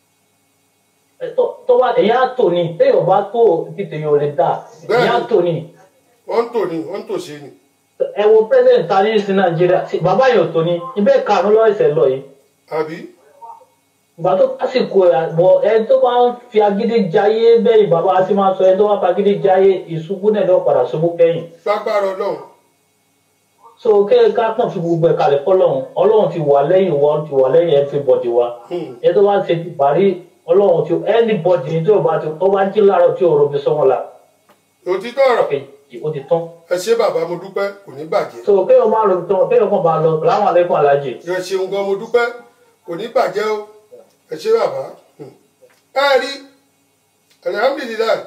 Ẹ tó- tó bá èyàn á tò ní téèyàn bá tó ti tèèyàn ò lè dà Bẹ́ẹ̀ni. èyàn á tò ní wọ́n ń tò ní wọ́n ń tò ṣe ni ẹ wo president ta ní sí nàìjíríà sí bàbá yẹn ò tò ní ibẹ̀ karùn-ún lọ́wọ́ ẹsẹ̀ lọ yìí àbí ìgbà tó lásìkò ẹ̀ àbọ̀ ẹni tó bá ń fi agídí jayé bẹ́ẹ̀ bàbá á ti máa sọ ẹni tó bá fi agídí jayé ìṣubú náà lọ́ọ́ padà ṣubú kẹ́yìn. lágbára ọlọ́run so kéèké ká kàn fi gbogbo ẹ̀ kalẹ̀ fọlọ́run ọlọ́run ti wà lẹ́yìn wa ti wà lẹ́yìn everybody wa Hmm. ẹ tó bá ń ṣe ti parí ọlọ́run ti anybody ní tí o bá ti tó bá jí láàárọ̀ tí o robi sọ́wọ́n la òtítọ́ ọ̀rọ̀ kejì o ti tán ẹ ṣé bàbá mo dúpẹ́ kò ní bàjẹ́ so kéèyàn máa robi tán kéèyàn kàn bá lọ láwọn alẹ́kùn alájì ẹ ṣeun gan mo dúpẹ́ kò ní bàjẹ́ o ẹ ṣé bàbá Hmm. ẹ rí alihamudulilayi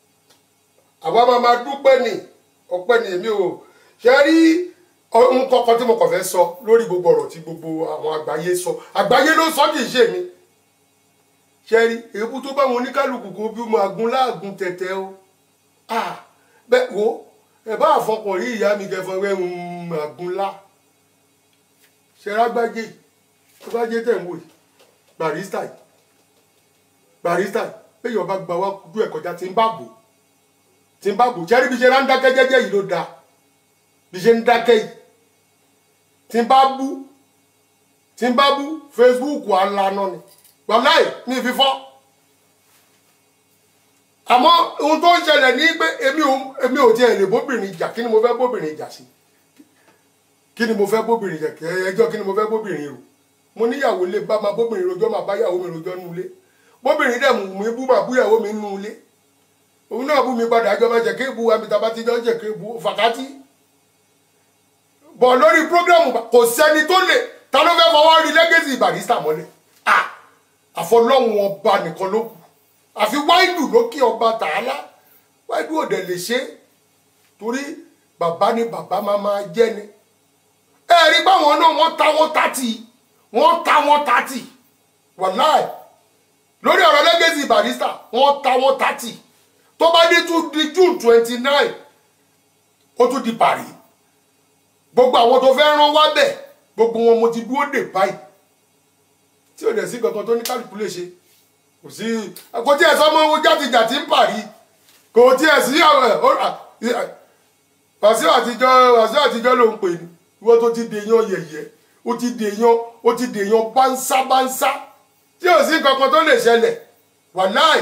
àwa máa ma dúpẹ́ ni ọpẹ́ ni èmi ò ṣe rí ohun kọ̀ọ̀kan tí mo kàn fẹ́ sọ lórí gbogbo ọ̀rọ̀ tí gbogbo àwọn àgbáyé sọ àgbáyé ló sọ kì í ṣe mi ṣe rí èébú tó bá wọn oníkálukú kó bí mo àgún láàgùn tẹ̀tẹ̀ o ah bẹ́ẹ̀ wo ẹ bá àfọkàn rí ìyá mi kẹfọn rẹ ń àgún lá ṣe rágbájé tó bá jẹ́ tẹ̀ ń wò yìí barista yìí barista yìí péyọ̀ bá gba wá dú ẹ̀ kọjá tí ń bá bò tí ń bá bò ṣẹ́rí bí ṣe rá ń dákẹ́ jẹ́jẹ́ yìí ló dáa bí ṣe ń dákẹ́ yìí tí ń bá bú tí ń bá bú facebook alana ni wàláì ní fífọ́ àmọ́ ohun tó ń ṣẹlẹ̀ ní pé èmi ò èmi ò tiẹ̀ lè bóbìnrin jà kí ni mo fẹ́ bóbìnrin jà sí kí ni mo fẹ́ bóbìnrin jà ẹjọ́ kí ni mo fẹ́ bóbìnrin rò mo níyàwó lé bá máa bóbìnrin rojọ́ máa bá yàwó mi rojọ́ nulé bóbìnrin dẹ̀ mú mi bú máa bú yàwó mi nulé òun náà bú mi padà àjọ máa jẹ́ kéèbù àmìtàbá ti jọ ń jẹ́ kéèbù fàkátì bọ̀ lórí prógrámù kò sẹ́ni tó lè ta ló fẹ́ fọwọ́ rí lẹ́gẹ̀sì barista mọ́lẹ̀ à àfọlọ́hún ọba nìkan ló kù àfi wáìlù lókè ọba tààlà wáìlù òdẹ lè ṣe torí bàbá ni bàbá máa máa jẹ́ ni ẹ rí báwọn náà wọ́n ta wọ́n tàtì wọ́n ta wọ́n tàtì wàláì lórí ọ̀rọ̀ lẹ́gẹ̀sì barista wọ́n ta wọ́n tàtì tó bá dé tún di june twenty nine ó tún di paris gbogbo àwọn tó fẹ́ rán wá bẹ̀ gbogbo wọn mo ti dúró dè báyìí tí ò dẹ̀ sí kankan tó ní kálukú lè ṣe kò sí kò tí ẹ sọ ọmọ owó játijàti ń parí kò tí ẹ sí wàsíù àtijọ́ wàsíù àtijọ́ ló ń pè ní ìwọ tó ti dèèyàn yẹ̀yẹ́ ó ti dèèyàn ó ti dèèyàn bánsá bánsá tí ò sí kankan tó lè ṣẹlẹ̀ wàláì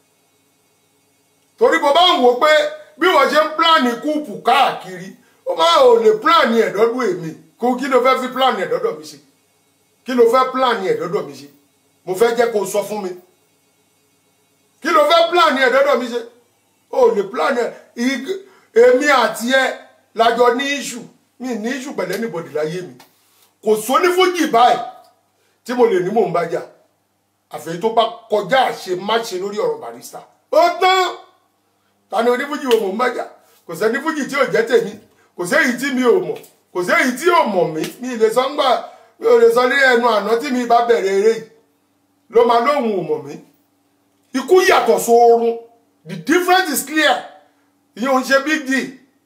torí bó bá ń wò pé bí wọ́n ṣe ń pílánì kúùpù káàkiri ó máa ò lè pílánì ẹ̀dọ́dún èmi kó kí ló fẹ́ fi pílánì ẹ̀dọ́dọ̀ mi ṣe kí ló fẹ́ pílánì ẹ̀dọ́dọ̀ mi ṣe mo fẹ́ jẹ́ kó o sọ fún mi kí ló fẹ́ pílánì ẹ̀dọ́dọ̀ mi ṣe ó lè pílánì ẹ̀ èmi àti ẹ lájọ ní iṣu mi ní iṣu pẹ̀lẹ́ níbọ̀dì láyé mi kò sónífújì báyìí tí mo lè ní mò ń bá jà àfẹ́yí tó bá kọjá àṣe má ṣe lórí ọ̀rọ̀ barista ó tán ta ni onífújì wo mò ń bájà kò sẹ́ni fújì tí ò jẹ́ tèmi kò séyìí tí mi ò mọ̀ kò séyìí tí ò mọ̀ mí mi ì lè sọ ńgbà mi ò lè sọ ní ẹnu àná tí mi bá bẹ̀rẹ̀ eré yìí ló máa lóhùn ò mọ̀ mí ikú yàtọ̀ sóorun the difference is clear ìyẹn ò ń ṣe big deal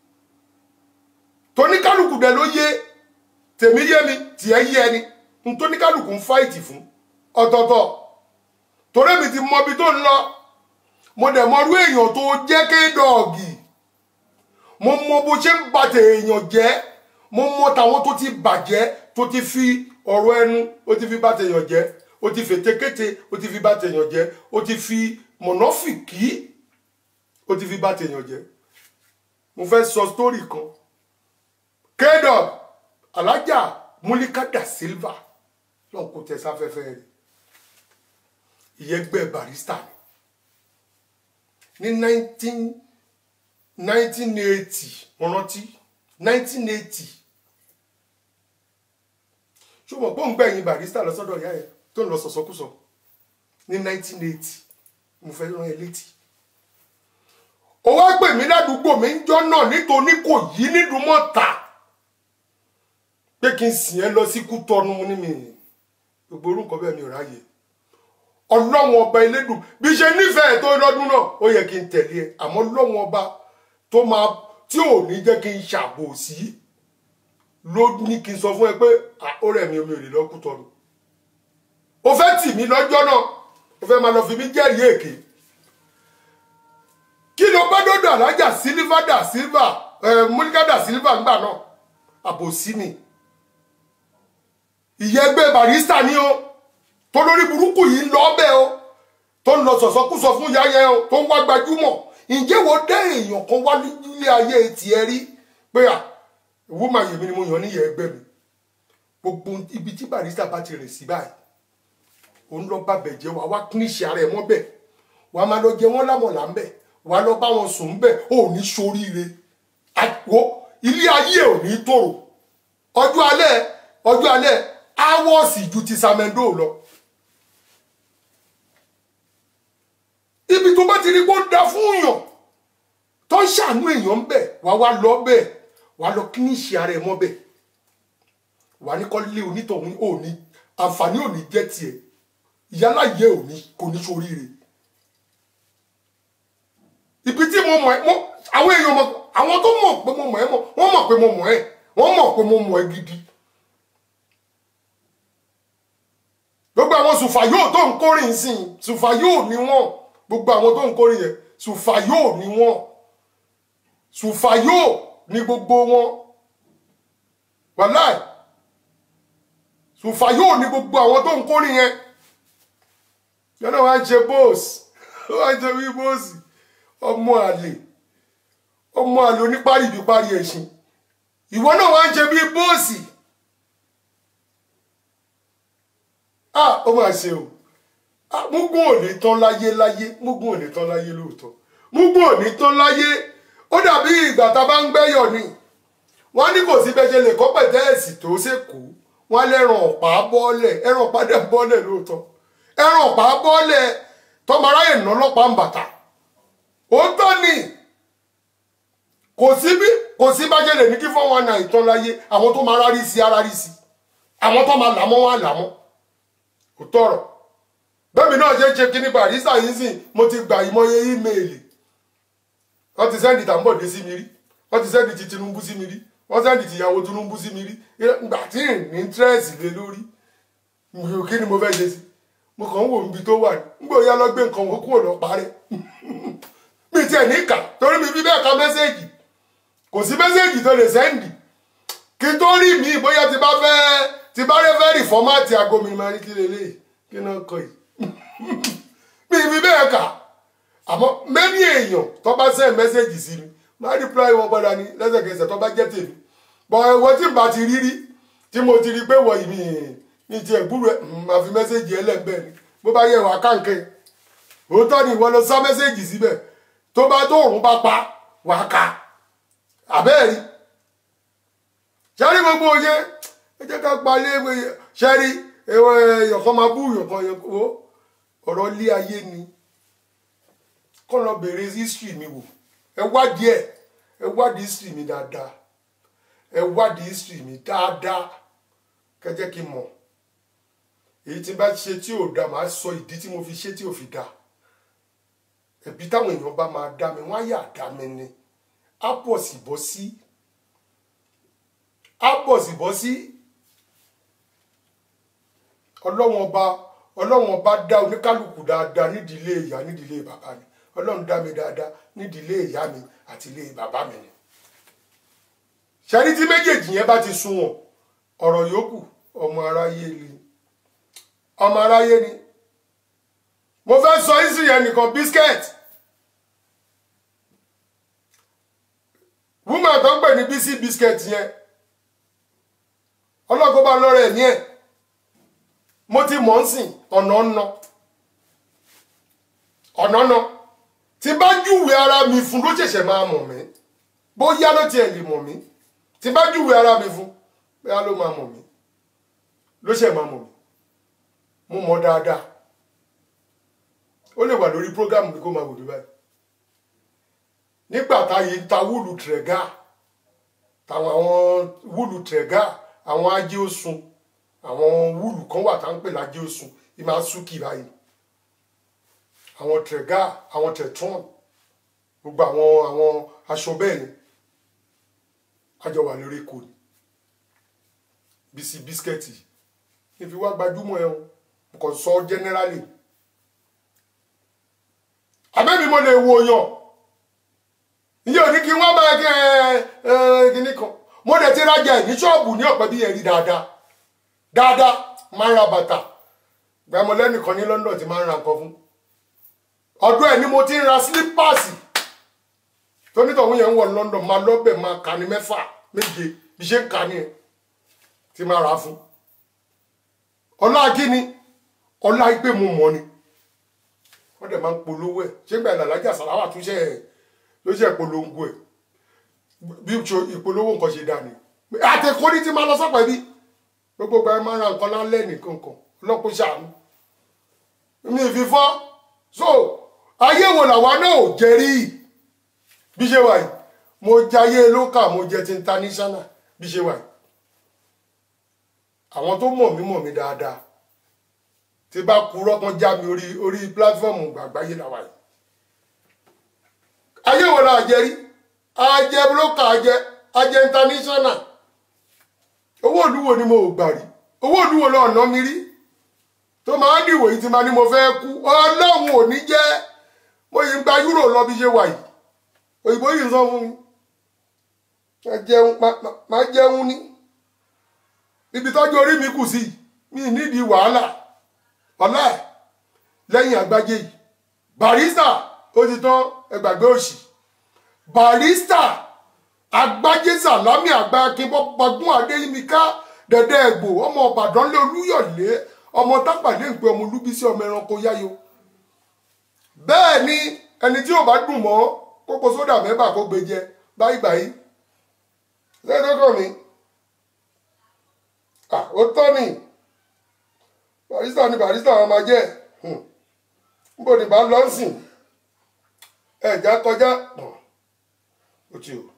tóníkálùkù dẹ̀ ló yé tèmi yé mi tiẹ̀ yé ẹni n tóníkálùkù ń fáìtì fún ọ̀tọ̀ọ̀tọ̀ torí mi ti mọ ibi tó ń lọ mo dẹ̀ mọ irú èèyàn tó jẹ́ kédọ̀ọ̀gì mo mọ bó ṣe ń ba tèèyàn jẹ́ mo mọ tàwọn tó ti bàjẹ́ tó ti fi ọ̀rọ̀ ẹnu ó ti fi bá tèèyàn jẹ́ ó ti fètekéte ó ti fi bá tèèyàn jẹ́ ó ti fi mọ̀nàfìkì ó ti fi bá tèèyàn jẹ́ mo fẹ́ sọ sítórì kan kédọ̀ọ̀gì alájà múlíkàdà silva lọ́n kò tẹ sáfẹ́fẹ́ rẹ̀ ìyẹgbẹ́ barista ni ní nineteen nineteen eighty mo rántí nineteen eighty ṣùgbọ́n gbóǹgbà ẹ̀yìn barista lọ́sọ́dọ̀ ìyá ẹ̀ tó ń lọ sọ̀sọ́kùsọ ní nineteen eighty mo fẹ́ rán ẹ létí ó wá pè mí ládùúgbò mi ń jọ́ náà nítorí kò yí nídùúmọ̀ta pé kí n sìn ẹ́ lọ sí kútọ́nu ní mi gbogbo orúkọ bẹ́ẹ̀ mi ò ráyè ọlọ́wọ́n ọba elédùn bí ṣe nífẹ̀ẹ́ tó lọ́dún náà ó yẹ kí n tẹ̀lé ẹ àmọ́ lọ́wọ́n ọba tó máa tí ò ní jẹ́ kí n ṣàbòsí ló ní kí n sọ fún ẹ pé ó rẹ̀ mi omi ò lè lọ kútọ́nu ó fẹ́ tì mí lọ́jọ́ náà ó fẹ́ máa lọ fi mí jẹ́rìí èké kí ló bá dọ́dọ̀ alájà sílífà dà sílífà múlíkà dà sílífà ńgbà náà àbòsí ni ìyẹgbẹ́ barista ni o tó lórí burúkú yìí ń lọ ọbẹ̀ o tó ń lọ sọ̀sọ́kúsọ fún yáyẹ o tó ń wá gbajúmọ̀ ǹjẹ́ wo dé èèyàn kan wá nílé ayé tiẹ̀ rí pé à ìwúmọ̀ yèmí ni mo yàn níyẹ ẹgbẹ́ mi gbogbo ibi tí barista bá ti rìn sí báyìí òun lọ bá bẹ̀ jẹ́ wàá wá kíníṣẹ́ ara ẹ̀ mọ́ bẹ̀ wàá máa lọ jẹ wọ́n lámọ̀lá ń bẹ̀ wàá lọ bá wọn sùn ń bẹ̀ ò ní soríire àgbo ilé ayé ò ní tòrò ọjọ́ alẹ́ ọjọ́ alẹ́ áwọ̀sì ju ti samendo lọ. ibi tó bá ti rí kó da fún yàn tó ń ṣàánú èèyàn bẹ̀ wá wá lọ bẹ̀ wá lọ kí ní ṣe ara ẹ̀ mọ́ bẹ̀ wà ní kọ́lé onítọ̀hún ò ní àǹfààní ò ní jẹ́ tiẹ̀ ìyáláyé ò ní kò ní soríire. ibi tí mo mọ̀ ẹ́ mọ́ àwọn èèyàn mọ̀ àwọn tó mọ̀ pé mo mọ̀ ẹ́ mọ̀ wọ́n mọ̀ pé mo mọ̀ ẹ́ wọ́n mọ̀ pé mo mọ̀ ẹ́ gidi. gbogbo àwọn sùfàyò tó ń kórìn sí i sùfàyò ni wọ́n gbogbo àwọn tó ń kórìn yẹn sùfàyò ni wọ́n sùfàyò ni gbogbo wọn wàláì sùfàyò ni gbogbo àwọn tó ń kórìn yẹn yọ̀nà wá ń ṣe bóòsì wá ń ṣe wí bóòsì ọmọ àlè ọmọ àlè oníparí ìbí parí ẹ̀sìn ìwọ náà wá ń ṣe bí bóòsì ah ó máa ṣe o ah mugun ò ní tán láyé láyé mugun ò ní tán láyé lóòótọ́ mugun ò ní tán láyé ó dàbí ìgbà tá a bá ń gbẹ́yọ̀ ni wọ́n ní kò sí bẹ́ẹ̀ lè kọ́ pẹ̀tẹ́ẹ̀sì tó ṣèkú wọ́n lẹ́ràn ọ̀pá bọ́ọ̀lẹ̀ ẹ̀ràn ọ̀pá dẹ̀ bọ́ọ̀lẹ̀ lóòótọ́ ẹ̀ràn ọ̀pá bọ́ọ̀lẹ̀ tọ́mọ aráyè ná lọ́pàá ń bàtà òótọ́ ni kò sí bí kò sí bá jẹ́ lè ní kí fọ́n wọn náà ìtàn láyé àwọn tó máa rárí sí arárí sí àwọn tó máa làmọ́ wọn làmọ́ kò tọrọ bẹ́ẹ̀ni náà ṣe ń ṣe kíní barista yìí sìn mo ti gbà ìmọye ímeèlì wọ́n ti sẹ́ndì tàǹbọ̀dé sí mi rí wọ́n ti sẹ́ndì ti Tinubu sí mi rí wọ́n sẹ́ndì ti ìyàwó Tinubu sí mi rí ìgbà tí ì ní tírẹ́sì lé lórí kí ni mo fẹ́ ṣe sí mo kàn ń wò níbi tó wà ní nígbà òyà lọ gbé nǹkan wọn kúrò lọ parẹ́ mi tiẹ̀ ní kà torí mi bí bẹ́ẹ̀ ka mẹ́sẹ̀gì kò sí mẹ́sẹ̀gì tó lè sẹ́ndì kí n tó rí mi bóyá ti bá fẹ́ ti bá rẹ́ fẹ́ rí fọ́mátì aago mi máa ní kí lélẹ́yìí kí náà kọ yìí mi bí bẹ́ẹ̀ kà àmọ́ mẹ́ni èèyàn tó bá send mẹ́sẹ̀gì sí mi máa reply wọn padà ní lẹ́sẹ̀kẹsẹ̀ tó bá jẹ́ tèmi bọ̀ ẹ̀wọ́ tí n bá ti rí rí tí mo ti rí pé wọ̀ yìí mi ní tiẹ̀ gbúrò ẹ̀ máa fi mẹ́sẹ̀gì ẹlẹ́gbẹ̀ẹ́ ni bó bá yẹ wà káǹkẹ́ òótọ́ ni ìwọ lọ sá mẹ́sẹ̀gì síbẹ̀ tó bá tó òrùn bá pa wà ká àbẹ́ẹ̀rí sẹ́rí gbogbo yẹn ẹ jẹ́ ká palẹ̀ ṣẹ́rí ẹ̀wọ̀ ẹ̀yọ̀kan máa bú ìyọ̀kan yẹn kó ọ̀rọ̀ ilé ayé ni kọ́ lọ bèrè history mi wò ẹ wádìí ẹ ẹ wádìí history mi dáadáa ẹ wádìí history mi dáadáa kẹjẹ kí n mọ̀ èyí tí n bá ṣe tí ò dáa màá sọ ìdí tí mo fi ṣe tí ò fi dáa ẹ̀bí táwọn èèyàn bá máa dá mi wọ́n á yà dá mi ni á pọ̀ sí bọ́ sí á pọ̀ sí bọ́ sí ọlọ́wọ́n ọba ọlọ́wọ́n ọba dá oníkálukú dáadáa nídìílé ìyá nídìílé bàbá ni ọlọ́run dá mi dáadáa nídìílé ìyá mi àti ilé bàbá mi ni ṣẹ́rí tí méjèèjì yẹn bá ti sunwọ̀n ọ̀rọ̀ yòókù ọmọ aráyé ni ọmọ aráyé ni mo fẹ́ sọ ìsìn yẹn nìkan biscuit woman tó ń pè ní bísí biscuit yẹn ọlọ́gbọ́n bá lọ́rọ̀ ẹ̀mí ẹ̀ mo ti mọ̀ ń sìn ọ̀nà ọ̀nà ọ̀nà ọ̀nà tí bá júwe ara mi fún ló ṣẹ̀ṣẹ̀ máa mọ̀ mí bóyá ló tiẹ̀ lè mọ̀ mí tí bá júwe ara mi fún bóyá ló máa mọ̀ mí ló ṣẹ̀ máa mọ̀ mí mo mọ̀ dáadáa ó lè wà lórí program mi kó máa wò mí báyìí nígbà táyé ń ta wúlù tìrẹ̀gà táwọn àwọn wúlù tìrẹ̀gà àwọn ajé òsùn àwọn wúlù kan wà tá ń pè lájé òsùn ìmáa súkì báyìí àwọn tìrẹ̀gà àwọn tẹ̀tún gbogbo àwọn àwọn aṣọ bẹ́ẹ̀ ni àjọ wà lórí èkó ni bísí bísíkẹ́ẹ̀tì ìfi wá gbajúmọ̀ ẹ̀ o kò sọ generally abẹ́mi mo lè wo yàn iye òní kí wọ́n bá kí ẹ ẹ kíní kan mo dẹ̀ ti rajà ẹ̀ ní ṣọ́ọ̀bù ní ọ̀pẹ bí ẹ̀rí dáadáa dáadáa máa ń ra bàtà gbàmọ lẹ́nìkan ní London ti máa ń ra nǹkan fún ọdún ẹ̀ ni mo ti ń ra sílípàsì tónítọ̀hún yẹn ń wọ̀ London máa lọ́bẹ̀ máa kà ní mẹ́fà méje bí ṣe ń kà ní ẹ̀ ti máa rà fún ọlá kíni ọlá ìpè mo mọ̀ ni wọ́n dẹ̀ máa ń polówó ẹ̀ ṣé gbà ìlàlájà sàláwà tún ṣe ẹ̀ ló ṣe ìpolongo ẹ̀ bí ìpolówó nǹkan ṣe dà ní. àtẹ̀kọ́ ní ti máa lọ sọ́pọ̀ ẹbí gbogbo gba ẹ máa ra nǹkan lálẹ́ nìkan kan ọlọ́pọ̀ ṣàánú. mi ì fi fọ́ so ayé wo làwa náà ò jẹ rí bí ṣe wà yìí mo jayé lókà mo jẹ ti international bí ṣe wà yìí àwọn tó mọ̀ mí mọ̀ mí dáadáa tí bá kúrọ́ kan já mi orí orí pílátífọ́ọ̀mù gbàgbáyé làwà yìí ayé wo la jẹ rí ajẹ búlọ́kà ajẹ ajẹ international owó olúwo ni mo gbà rí owó olúwo lọ ọ̀nà mi rí tó máa ń dìwò yìí ti máa ní mo fẹ́ kú ọlọ́run ò ní jẹ́ mo yìí ń gba euro lọ bí ṣe wà yìí òyìnbó yìí ń sọ fún mi máa jẹun máa jẹun ní ibi tọ́jú orí mi kù sí mi nídìí wàhálà ọ̀la ẹ̀ lẹ́yìn àgbájé yìí barista ó ti tán ẹgbàgbé òsì barista àgbájé sàlámì àgbà akínbọ́ pagún adéyímíká dẹ̀dẹ̀ ẹ̀gbò ọmọ ọ̀bàdàn lé olúyọ̀lé ọmọ tápàdé ń pe ọmọ olúbísí ọmọ ẹranko yáyo bẹ́ẹ̀ ni ẹni tí ò bá dùn mọ́ kókó sódà mẹ́bà kó gbé jẹ báyìí báyìí lẹ́yìn tó kàn mí ó tọ́ ni barista ni barista wọn máa jẹ́ níbo ni bá lọ sìn ẹ̀já kọjá ó ti o.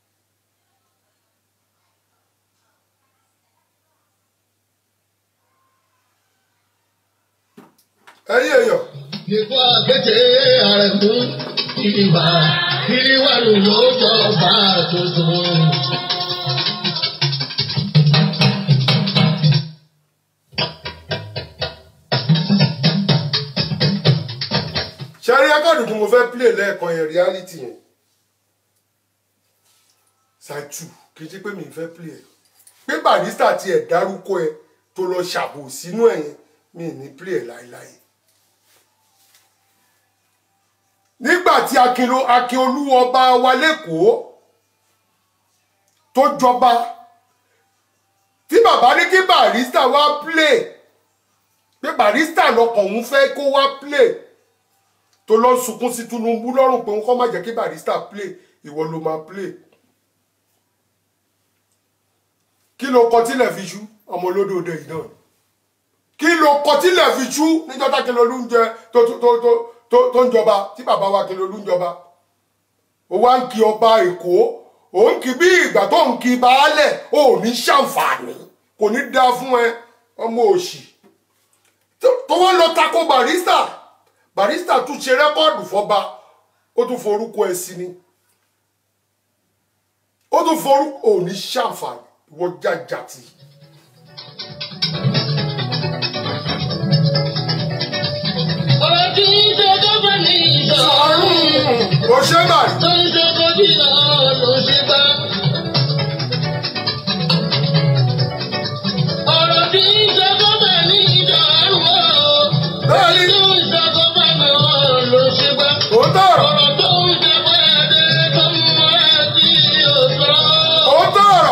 ẹ̀yin èèyàn Ìkú àkété àrẹ̀mú ìdìbà ìdíwàlú ló jọba tuntun. ṣẹ́rí akọ́dù tí mo fẹ́ play lẹ́ẹ̀kan yẹn reality yẹn ṣáàtù kì í ṣe pé mi fẹ́ play ẹ̀ pé barista tiẹ̀ dárúkọ ẹ tó lọ ṣàbò sínú ẹ̀ yẹn mi ní play ẹ̀ láéláé nígbà tí akínló akínolú ọba wa lẹ́kọ̀ọ́ tó jọba tí bàbá ní kí barista wá play pé barista lọkàn òun fẹ́ kó wá play tó lọ sunkún sí Tinubu lọ́rùn pé kọ́ má jẹ́ kí barista play ìwọ ló máa play kí ló kọ tílẹ̀ fi ṣú ọmọ olódò òde yìí náà kí ló kọ tílẹ̀ fi tú níjọ́ tá Akínlolú ń jẹ tó tó tó tó tó tó ń jọba tí bàbá wa Akínlolú ń jọba ó wá ń kí ọba Èkó ó ń kí bí ìgbà tó ń kí baálẹ̀ ó ní ṣàǹfààní kò ní dá fún ẹ ọmọ òṣì tó wọ́n lọ tako barista barista tún ṣe rẹ́kọ́ọ̀dù fọba ó tún forúkọ ẹ sí ni ó tún forúkọ ò ní ṣàǹfààní ìwọ jàjàtì. ọ̀rọ̀ tí ń ṣe gọ́fẹ̀ ní ìṣọ̀rùn ó ṣe báyìí. tó ń ṣe gómìnà ló ṣe bá. ọ̀rọ̀ tí ń ṣe gọ́fẹ̀ ní ìṣọ̀rùn bẹ́ẹ̀ni tó ń ṣe gọ́fẹ̀ ló ṣe bá. ó tọrọ ọ̀rọ̀ tó ń ṣe pẹ́ẹ́dẹ́ tó ń mọ ẹ́ sí òṣòro. ó tọrọ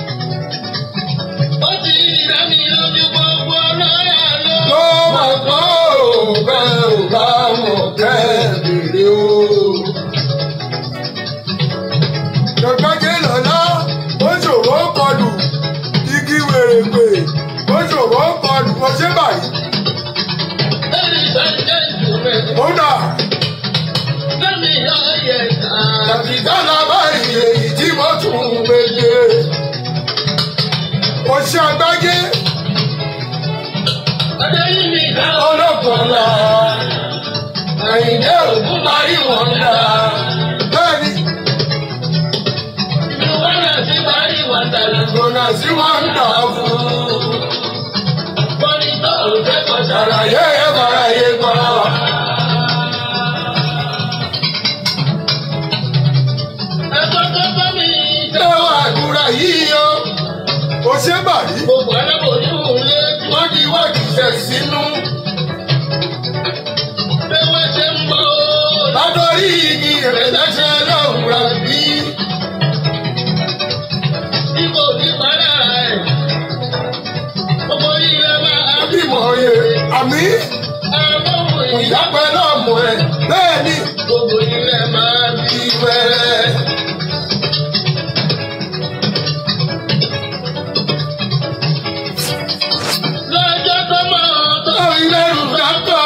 ó ti dá mi lójú gbogbo lọ́yà ló. ló mọ̀ kọ́ ò bẹ́ẹ̀ ò bá mọ̀ bẹ́ẹ̀ bèrè o. Gbẹ̀gbẹ́jẹ́ lọ́lá, ó ṣòro kọlù, igi wèrèpè, ó ṣòro kọlù, ó ṣe báyìí. Ladies and gentlemen, Ó dà, let me hear your sound. tàbí dáná báyìí èyí tí mo tún ń gbèdé. Ó ṣe àgbájé, Adéyìnbí ká ọlọ́kọ̀ọ́lá, Àyìndé ògún parí wọn dá. Bẹ́ẹ̀ni, ìlú wàhálà sí parí wọn tàlẹ́. ìgbóná sí wọn ń dà fún. Bọ́lí tó òfé kọjá. Àlàyé ẹ̀ bàrà yé pa. Ẹ̀kọ́ tó bá mi Ṣé wàá àdúrà yìí o? Ó ṣe bàrí. gbogbo aláboyún lé. wọ́n di wájú ṣẹ̀ sínú. Bí wọ́n ṣe ń bọ̀ ó. Látọ̀rí igi ìrẹ̀lẹ́sẹ̀ lọ́hùn rà bí. Bí kò ní padà ẹ̀. Gbogbo ilẹ̀ máa bí. Bímọ yẹ àmì Àbọ̀wò ìyá. ìyápẹ́ náà mọ̀ ẹ́. Bẹ́ẹ̀ni Gbogbo ilẹ̀ máa bí. ìwẹ̀rẹ̀. Lọ́jọ́ tó máa tó. Tó ìlẹ́rù dákọ̀.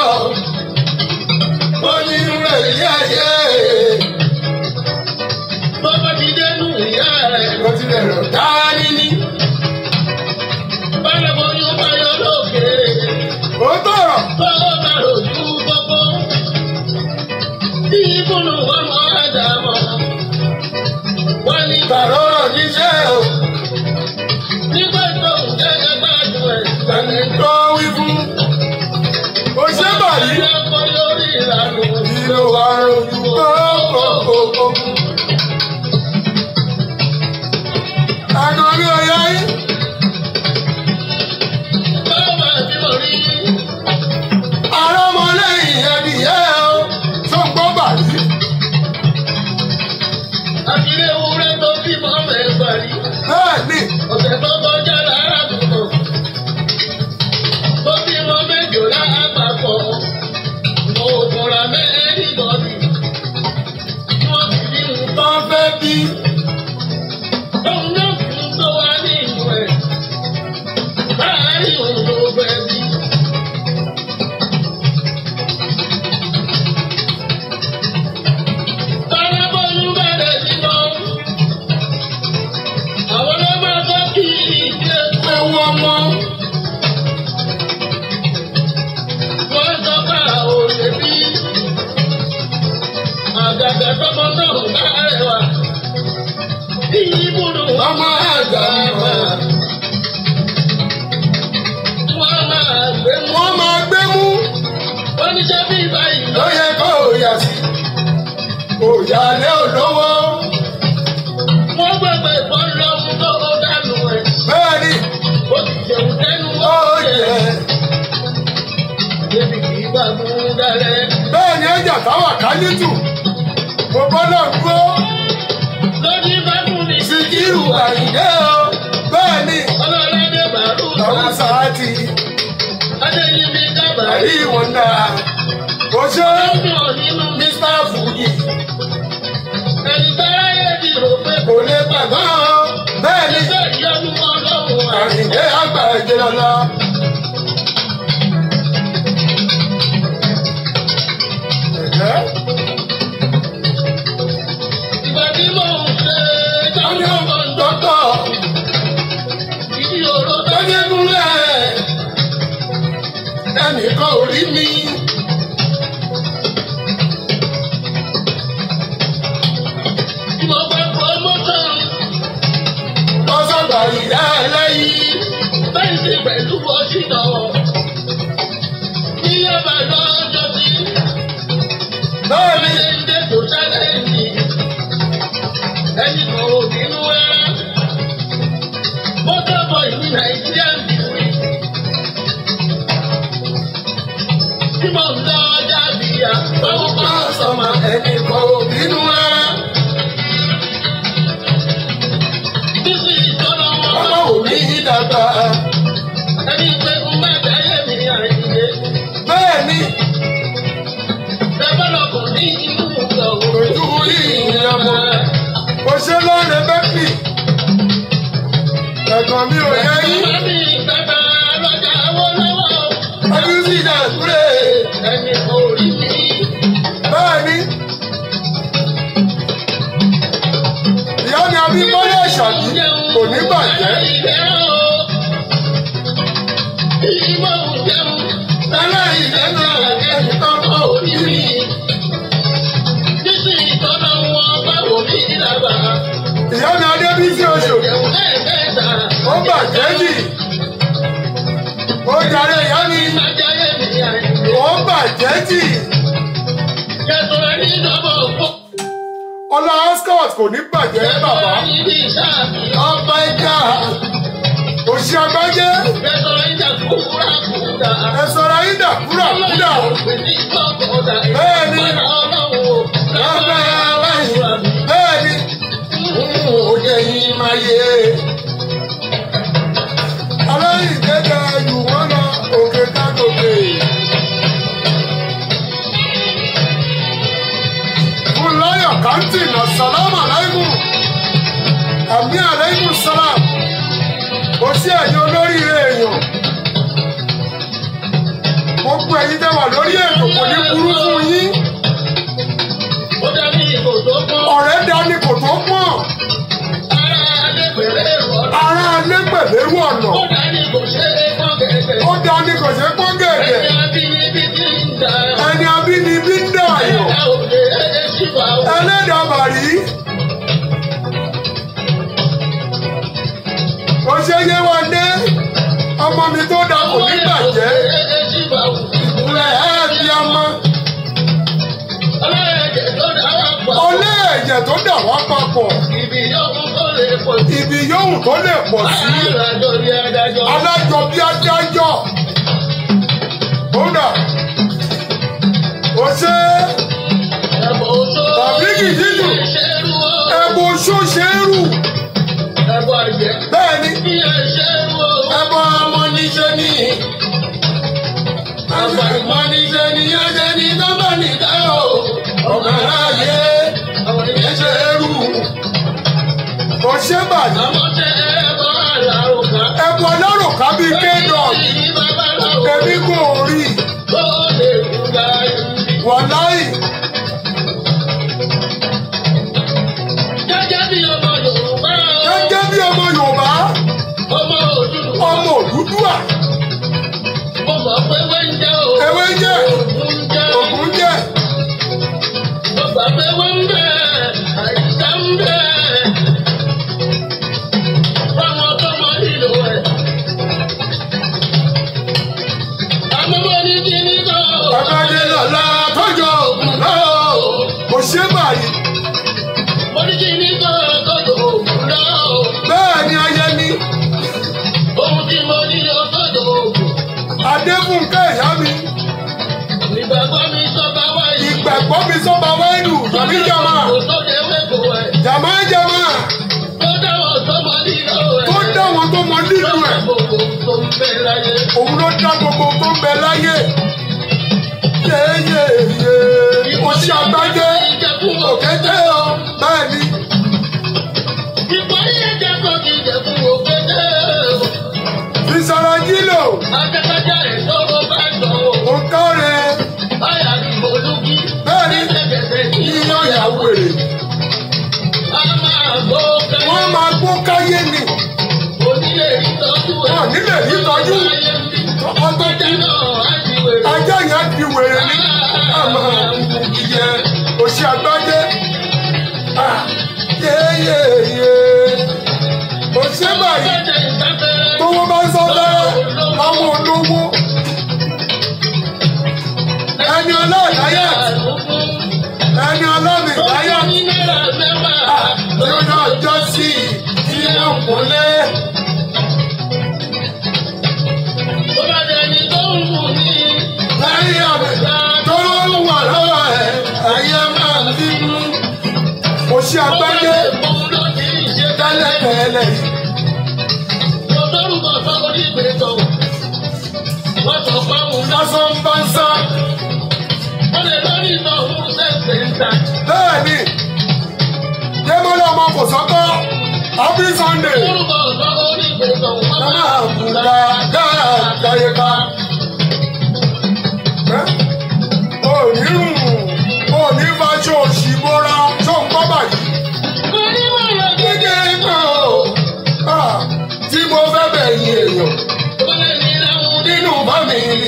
Oyún rẹ̀ yé ayé. Bọ́bá ti dénú ìyá rẹ̀. Ó ti lè rọ̀ dání ní. Bálaboyún bá yọ lókèrè. Ó tọ̀rọ̀. Tó bá rojú gbogbo. Tí ìbùnú wọn mọ àdàmọ̀. Wọ́n ní Bàrọ̀ níṣẹ́ o. nígbà tó ń jẹ́ gbádùn ẹ̀. Tẹ̀lé tó wí fún. Ó ṣe bàrí. Ilé ọkọ̀ lórí ìlànà. Ìlò àròjù kókòkòkò. Àgọ́rí ọ̀yá yín. Báwa tí mo rí. Àrọ́mọlẹ́yìn ẹ̀dìyẹ o. Tó ń gbọ́ bàrí. Àkìlẹ̀ ewúrẹ́ tó bímọ mẹ́fà rí. Bẹ́ẹ̀ni, Ọ̀sẹ̀ tó kọjá lára tuntun. Tó bímọ méjò lápapọ̀. Mo fura mẹ́rin bọ̀dì. Wọ́n sì ní nǹkan. tó ń fẹ́ bí. Òun náà fún tó wá ní ìlú ẹ̀. Láàárín òun ló fẹ́ bí. Tálábọ̀lú bẹ̀rẹ̀ sí lọ. Àwọn ló máa tọ́ kí ìdílé Ewu ọmọ. wọ́n sọ pé àwọn ò lè bí. Àgàgà tọmọ náà bá rẹwà. Ìyíbùdó Ọmọ àgbà mọ̀. wọ́n máa gbé mú. Wọ́n máa gbé mú. Oníṣẹ́ bí báyìí Ló lọ. yẹ kó o yà sí. Kò yà lé olówó. Wọ́n gbàgbé ìbọn lọ́mú tó ó dànù ẹ̀. Bẹ́ẹ̀ni, Ó ti jẹun tẹnu ó ó yẹ. yẹ. Débi kì í bá mú dalẹ̀. Bẹ́ẹ̀ni ẹ̀jà táwà ká nítù. Mo bọ́ náà dúró. Lójú bá fún mi. Síkírù Àyìndé o. Bẹ́ẹ̀ni, Ọlọ́ládé bàrú. lọ́rùn sáàtì. Adéyínmí dábàá. Àrí wọn dáa. Kò ṣe Lọ́dún nínú mi. Mr. Fuji Ẹni táráyé ti rò pé kò lè gbàgbọ́. Bẹ́ẹ̀ni, Iṣẹ́ ìyanu ọlọ́run àrùn. Àyìndé àgbà ìjìnlọ́lá. lẹ́yìn bẹ́ẹ̀ni pẹ̀lú ọ̀ṣìnà. Iye bá lọ́jọ́ sí. Bẹ́ẹ̀ni ilé tó ṣẹlẹ̀ ní. Ẹni kan ò bínú ẹ́. Mo dábọ̀ ìlú Nàìjíríà nìwé. Tí mo ń lọ jáde yá, báwo bá sọ̀mà ẹni kan ò bínú ẹ́. Bísí ìtọ́nà wọn. Ọmọ òní dàgbà. Ẹni pé ń bá bẹ́ẹ̀ mi àìyé. Bẹ́ẹ̀ni. Bẹ́ẹ̀ lọ́kọ̀ ní inú ìgbà Ojú ìyẹn mọ̀. Mo ṣe lọ́rẹ̀ bẹ́ẹ̀kì. Ẹ̀gbọ́n mi ò yẹ yín. Mami bàbá lọ́jà owó lọ́wọ́. Ọdún sì dà kúrè. Ẹni kò rí mi. Bẹ́ẹ̀ni. Ìyá mi Abímbọ́lá Ìṣàbí kò ní bàjẹ́. Ìmọ̀ òjẹun. Aláìlẹ́nu ẹni kan kò rí mi. Bísí ìtọ́nà wọn báwo mi dàgbà. Ìyá mi Adébísí Oṣù Ìjẹun lẹ́ẹ̀mẹ́ta. ó bàjẹ́ jì. Ó darí ìyá mi. Májáyé mi àìyé. Ó bàjẹ́ jì. Kẹ̀tọ́ ẹni lọ́bọ̀ fún. Ọlá Ascot kò ní bàjẹ́ bàbá. Ibi ìṣáàbí. Ọba ẹja. Òṣì àgbájé. Kẹ̀tọ́ ìjà kúkúrà kúkúrà. Ẹ sọ̀rọ̀ ayé dà kúrà kúrà. Bẹ́ẹ̀ni. Bẹ́ẹ̀ni. Òye yìí máa yé. Aláìní gẹ́gẹ́ jù wọ́n lọ òkè kágòkè. Fúnláyọ̀ Kántì nà sàlámù aláìmù. Àmì aláìmù sálàm. Kò sí ẹ̀yin olóríire èèyàn. Gbogbo ẹ̀yin tẹ́ wà lórí ètò kò ní burú fún yín. Ọ̀rẹ́ dání kò tó pọ̀. Ará alẹ́ pẹ̀lẹ́rú ọ̀nà. Ó dání kò ṣe pọ́n gẹ̀gẹ̀. Ẹni abínibí ń dààyàn. Ẹlẹ́dàá bàrí. Kò ṣe yé wa dé. Ọmọ mi tó da kò ní bàjẹ́. Ìkúnlẹ̀ ẹ̀ fi ọmọ. Olé ẹ̀jẹ̀ tó dà wá papọ̀. Ibi yóò kó lè pọ̀ sí. Ibi yóò tó lè pọ̀ sí. Alájọ bí adájọ́. Alájọ bí adájọ́. Kódà. Ó ṣe Ẹ̀bùn oṣó. Tàbí kìdídù. Ìṣerú o. ẹbọ oṣó ṣe é rù. Ẹ̀bùn àjẹ́. Bẹ́ẹ̀ni, Bí ẹ̀ṣẹ̀rú o. ẹbọ ọmọ níṣẹ́ ni. Àgbà ìmọ̀ níṣẹ́ ni ẹ̀jẹ̀ ní nọ́mbà nìkan o. Ọmọ aráyé Àwọn ìyẹn ṣe é rù. Kò ṣe bàjẹ́. Àwọn tẹ ẹ̀bọ̀ àlàrùkà. Ẹbọ ọlọ́run ká bíi kéèdọ̀n. Èyí babaláwo. Èmi kò rí. Tó lè kú láyé. Wàláì. Gẹ́gẹ́ bí ọmọ Yorùbá o. Gẹ́gẹ́ bí ọmọ Yorùbá, Ọmọ Odùduwà. ọmọ Òdúdúwà, Mo mọ̀ pé ewé ń jẹ́ o. ewé jẹ́, Ògùn ń jẹ́. ògùn jẹ́. Mo gbà pé wọ́n ń bẹ̀. Àìsàn ń bẹ̀. Fáwọn tó mọ nílò ẹ̀. Àmọ́ mo ní kí ní kọ́. Bàbáde lọ́la tọ́jọ́ ògùn náà. Kò ṣe báyìí. Mo ní kí ní kọ́ kọ́dọ̀ ògùn náà. Bẹ́ẹ̀ ni ayé ni. Ohun tí mo ní lọ kọ́dọ̀ ògùn. Adébúnkẹ́ ìyá mi. Ìgbàgbọ́ mi sọ́ba wáyé. Ìgbàgbọ́ mi sọ́ba wáìnù tàbí jàmá. Kò tó lè wéko ẹ̀. Jàmá jàmá. Tó dáwọ̀ sọ́mọ nílò ẹ̀. Tó dá wọn tó mọ nínú ẹ̀. Gbogbo tó ń bẹ láyé. Òun ló dá gbogbo tó ń bẹ láyé. Yéyéyé. Oṣù àgbájé. Òkété o. Bẹ́ẹ̀ ni. Ìparí ẹ̀jẹ̀ kan kì í jẹ́ fún òkété. Ìsọ̀rọ̀ jílò. Akẹ́kọ̀ọ́jà rẹ̀ tó o bá sọ o. Ó kọ́re. Báyà ni mo lùkì. Bẹ́ẹ̀ ni. Ẹ̀jẹ̀ ní Yíyan ìyàwó èrè. A máa gbó kẹ́lẹ́. Wọ́n máa gbó káyé ni. Onílé ìtọ́jú ẹ̀. Wọ́n nílé ìtọ́jú. Ọtọ́ Ajá náà á ti wèrè. ajá yẹn di wèrè ní. Àmọ́ ìyẹ mi láyà ní náírà mẹ́wàá. yóò náà jọ sí tí wọ́n kúnlẹ̀. Tó bá dẹni tó ń wù ní. láyé àbẹ̀dá tó wà lọ́wọ́ ẹ̀ ayé máa ń bínú. mo ṣe àgbáyé Òun ló ti ń ṣe tẹ́lẹ̀ tẹ́lẹ̀ yìí. Lọ́dọ́rùkọ sọ́kọ́ ní ìgbésọ̀. Wọ́n sọ pé òun lọ. lásán bá ń sá. Wọ́n lè lórí ìtọ̀ òun ṣẹ̀ṣẹ̀ ń ta. bẹ́ẹ̀ ni yémọ́lá ọmọ kò sọ́kọ́ happy sunday. Lórúkọ sọ́kọ́ ní ìgbésọ̀. Wọ́n Nana máa ń àbùdá dára àdáyé ká. Òní rùn, òní fàṣọ òṣì bóra tó ń kọ́ bàjẹ́. Oníwọ̀rọ̀ Gẹ́gẹ́ náà o, ah, tí mo fẹ́ bẹ̀yìn èèyàn Wọ́n lè ní láwọn nínú fámìlì.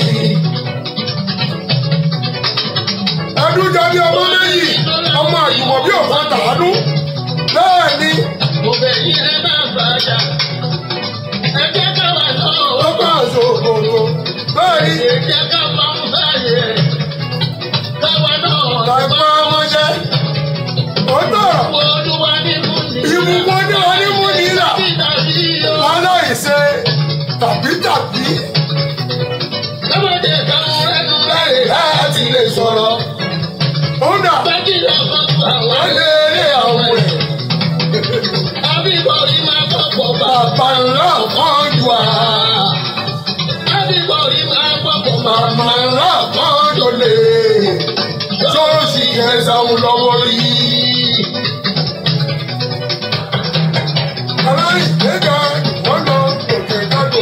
Ẹdún jọ bí ọmọ méjì, ọmọ àjùmọ̀ bí òfin tàánú. Bẹ́ẹ̀ ni, Òbẹ̀ yìí ẹ máa bàjá. Ẹ jẹ́ ká wà ó lọ́wọ́. bá ṣòkòtò. Bẹ́ẹ̀ ni, Ẹ jẹ́ ká máa ń báyẹ̀. Káwa náà làgbà ọmọṣẹ́. Ó tọ̀rọ̀. Olúwa nínú ni. Ìbùkún ní onímú nílà. Títàbí o. aláìṣe tàbí tàbí Lọ́mọdé káwọn ẹnu láì láì. láti lè sọ̀rọ̀. ó dà Bájí lọ́kọ̀ tó àwọn wálé eré àwọn ẹ̀. Abíbọ̀rí máa pọ̀pọ̀ bá. bàbá ńlá kan jù á. Abíbọ̀rí máa pọ̀pọ̀ bá. màmá ńlá kan jò lè. sọ́ọ̀sì yẹn sáwọn lọ́wọ́ rí. aláìgbéga wọ́n lọ òkè kájọ.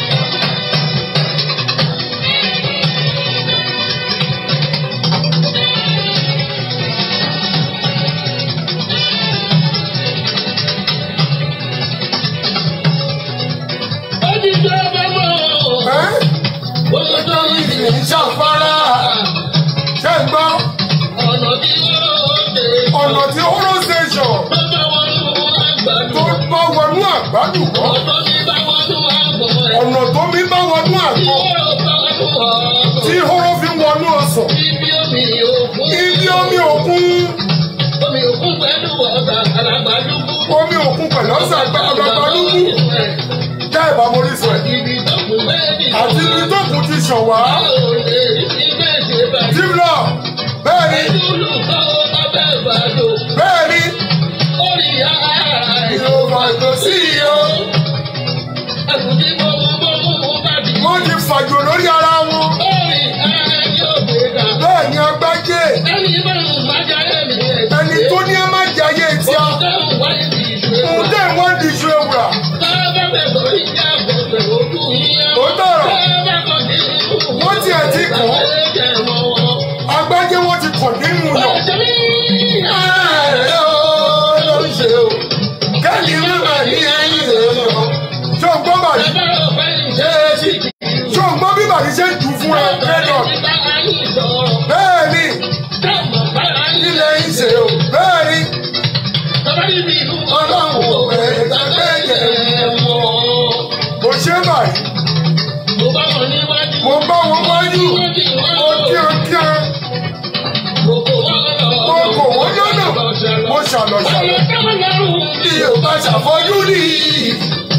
Ó ti tó bá mọ̀. ẹ́ Ó ti tó ìdí. ìdí ń ṣàfárá. ṣé ń gbọ́ Ọ̀nà tí ó dé. ọ̀nà tí horo station Tó bá wọnú àgbàdo. tó bá wọnú àgbálùkọ́ Ọ̀tọ̀ tí bá wọnú àgbọ̀ rẹ̀. ọ̀nà tó mi bá wọnú Tí àgbọ̀ ó bá wọnú ọ̀gbọ̀. tí horo fi wọnú ọsàn Ibi omi òkun. ibi omi òkun Omi òkun pẹ̀lú ọ̀gá àlàgbàlúgbú. omi òkun pẹ̀lú ọ̀sán àgbàlúgbú jẹ́ ìbámu orísun ẹ̀ Ibi tó kù bẹ́ẹ̀ni. àti ibi tó kù ti ṣàn wá Báwo lè rí bẹ́ẹ̀ ṣe bàjẹ́? jíblọ̀ bẹ́ẹ̀ ni Ẹ̀dúlù kọ́ ọbẹ̀ ìbàdó. bẹ́ẹ̀ ni Orí ara ẹ̀. ìhòòhò àjò sí iye o Ẹ̀kùn tí mo mú mo mú mo bá dì. wọ́n ti fàjò lórí ara wọn Orí ara ẹ̀ yóò gbé ga. bẹ́ẹ̀ ni agbájé Ẹni bá ń májà ẹ̀mí ẹ̀. ẹni tó ní ẹ má jẹ ayé tí a Ọ̀dọ́ wáyé ti ìṣe. òun tẹ̀ wọ́n di iṣu ewúrà Bábá bẹ̀ sọ̀rọ̀ ìjà àgbọ̀gbẹ̀ ojú yíyan. Ó tọ̀rọ̀. Bábá kan ní ìlú. Wọ́n tiẹ̀ ti kàn. Ẹ̀jẹ̀ mọ́ wọn. agbájé wọn ti kàn nínú yàn. Ọ̀sẹ̀ mi. Ààrẹ o ló ń ṣe o. Kẹ́lí mẹ́mà ní ẹ̀yìn rẹ̀ lọ. Ṣé o gbọ́ bàrí? Bàbá ọ̀fẹ́ ìṣe é sì kì í. Ṣé o gbọ́ bí bàrí ṣe ń jù fún ẹ lẹ́dọ̀? Bá a yín sọ̀rọ̀. Bẹ́ẹ̀ ni Dáàmú bá a yín ilẹ̀ ń ṣe o. Bẹ́ẹ̀ ni Bàbá yìí bí ìlú ọlọ́run ò fẹ́ ìgbàgbé yẹn. mọ́. Mo ṣe bàrí. Mo bá wọn níwájú. Mo bá wọn wájú. Mo kí ọ kí ọ. Mo kò wọ́n lọ́nà. Mo kò wọ́n lọ́nà. Mo ṣàlọ̀ ṣàlọ̀. Bí o bá ṣàfọ́jú rí i.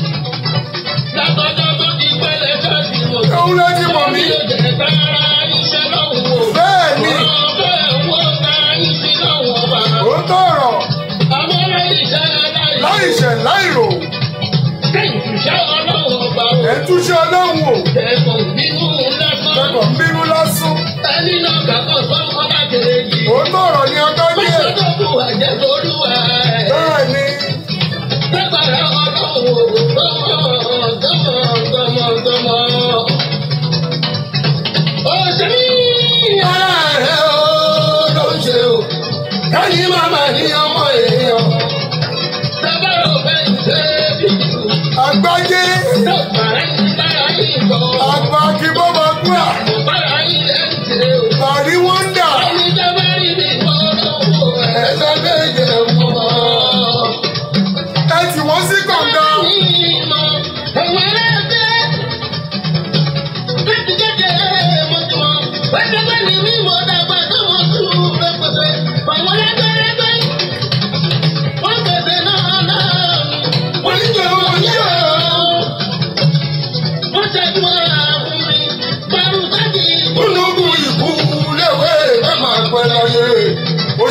Látọjọ́ tó ti pẹ́lẹ́ káàdì mo. Òun ló ti mọ̀ mí. Yóò jẹ́ sára iṣẹ́ lọ́wọ́. Bẹ́ẹ̀ ni Ọ̀bẹ wo ta iṣẹ́ lọ́wọ́ bàbá. ó tọ̀rọ̀ Àwọn ọlọ́yin iṣẹ́ láì. láìṣẹ̀ láìrò. Kẹ́yìn iṣẹ́ ọlọ́wọ́ bá wò. Ẹ̀ ń túṣe ọlọ́run o. Ẹ̀kọ́ bínú lásán. Lẹ́kọ̀ọ́ ń bínú lásán. Ẹni náà kàkọ́ sọ́kọ́ bá kéré yìí. Ó tọ̀rọ̀ ní agbájé. Mọ́tòdókù àjẹ́ lórúwa ẹ̀. Bẹ́ẹ̀ ni Lágbára ọlọ́run gbọ́mọ gbọ́mọ gbọ́mọ gbọ́mọ. Òṣèré ara rẹ̀ ó ló ń ṣe o. Kẹ́yìn màmá ní ọmọ èèyàn. lábára ọ̀fẹ́ ìṣe bíbí. Agbájé Lọ́pàá ń bára yín bọ̀. àgbà kí bó máa gbúra. Mo bára yín ẹ̀ ń ṣe o. Bàrí wọ́n ń dà. Ẹni tó bá rí mi kọ́ lọ́wọ́ ẹ̀. Ẹ̀sẹ̀ méje mọ́. Ẹ tì wọ́n sí kànga. Wọ́n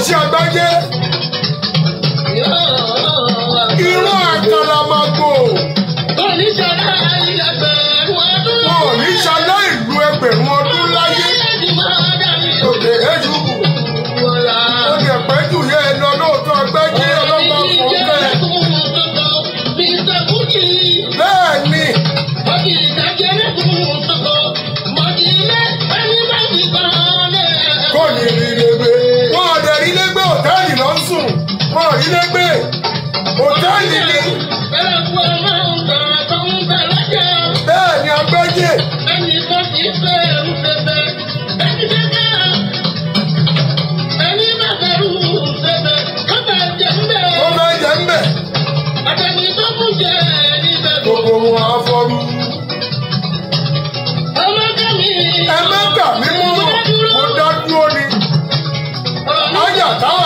ṣe àgbáyé irú àkàlàmàgbò wọn ò ní ṣalá ìlú ẹgbẹ̀rún ọdún láyé òkè èjù ó lè pẹ́ jù yẹ ẹ lọ lóòótọ́ àgbáyé ọlọ́pàá kò bẹ́ẹ̀ bẹ́ẹ̀ ni kò ní rí lẹ́gbẹ́ wọn ò dẹ̀ rí lẹ́gbẹ́ òtẹ́ẹ̀lì ló ń sùn wọn ò rí lẹ́gbẹ́ òtẹ́ẹ̀lì ni bẹ́ẹ̀ ni àgbáyé ó máa jẹ ń bẹ̀ gbogbo wọn afọ́rú ẹ má gbà mí mú mo dá dúró ni Ájà táwà.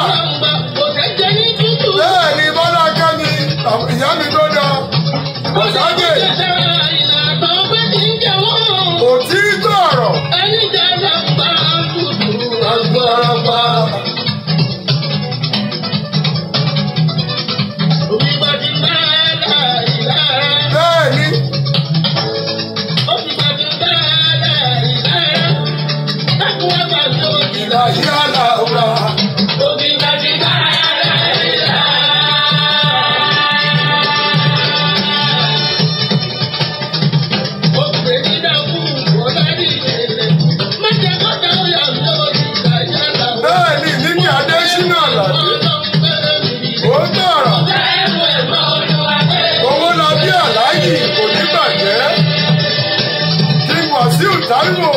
bẹ́ẹ̀ ni bọ́lá kẹ́mi ìyá mi tó dá ọ̀sájè òtítọ́ ọ̀rọ̀ agbára pa bẹ́ẹ̀ ni ìlà yálà ọ̀la bẹ́ẹ̀ ni níbi adésínà àlàdé ó tọ̀rọ̀ owó la bí aláàjì kò ní bàjẹ́ kí wàsíù táíwò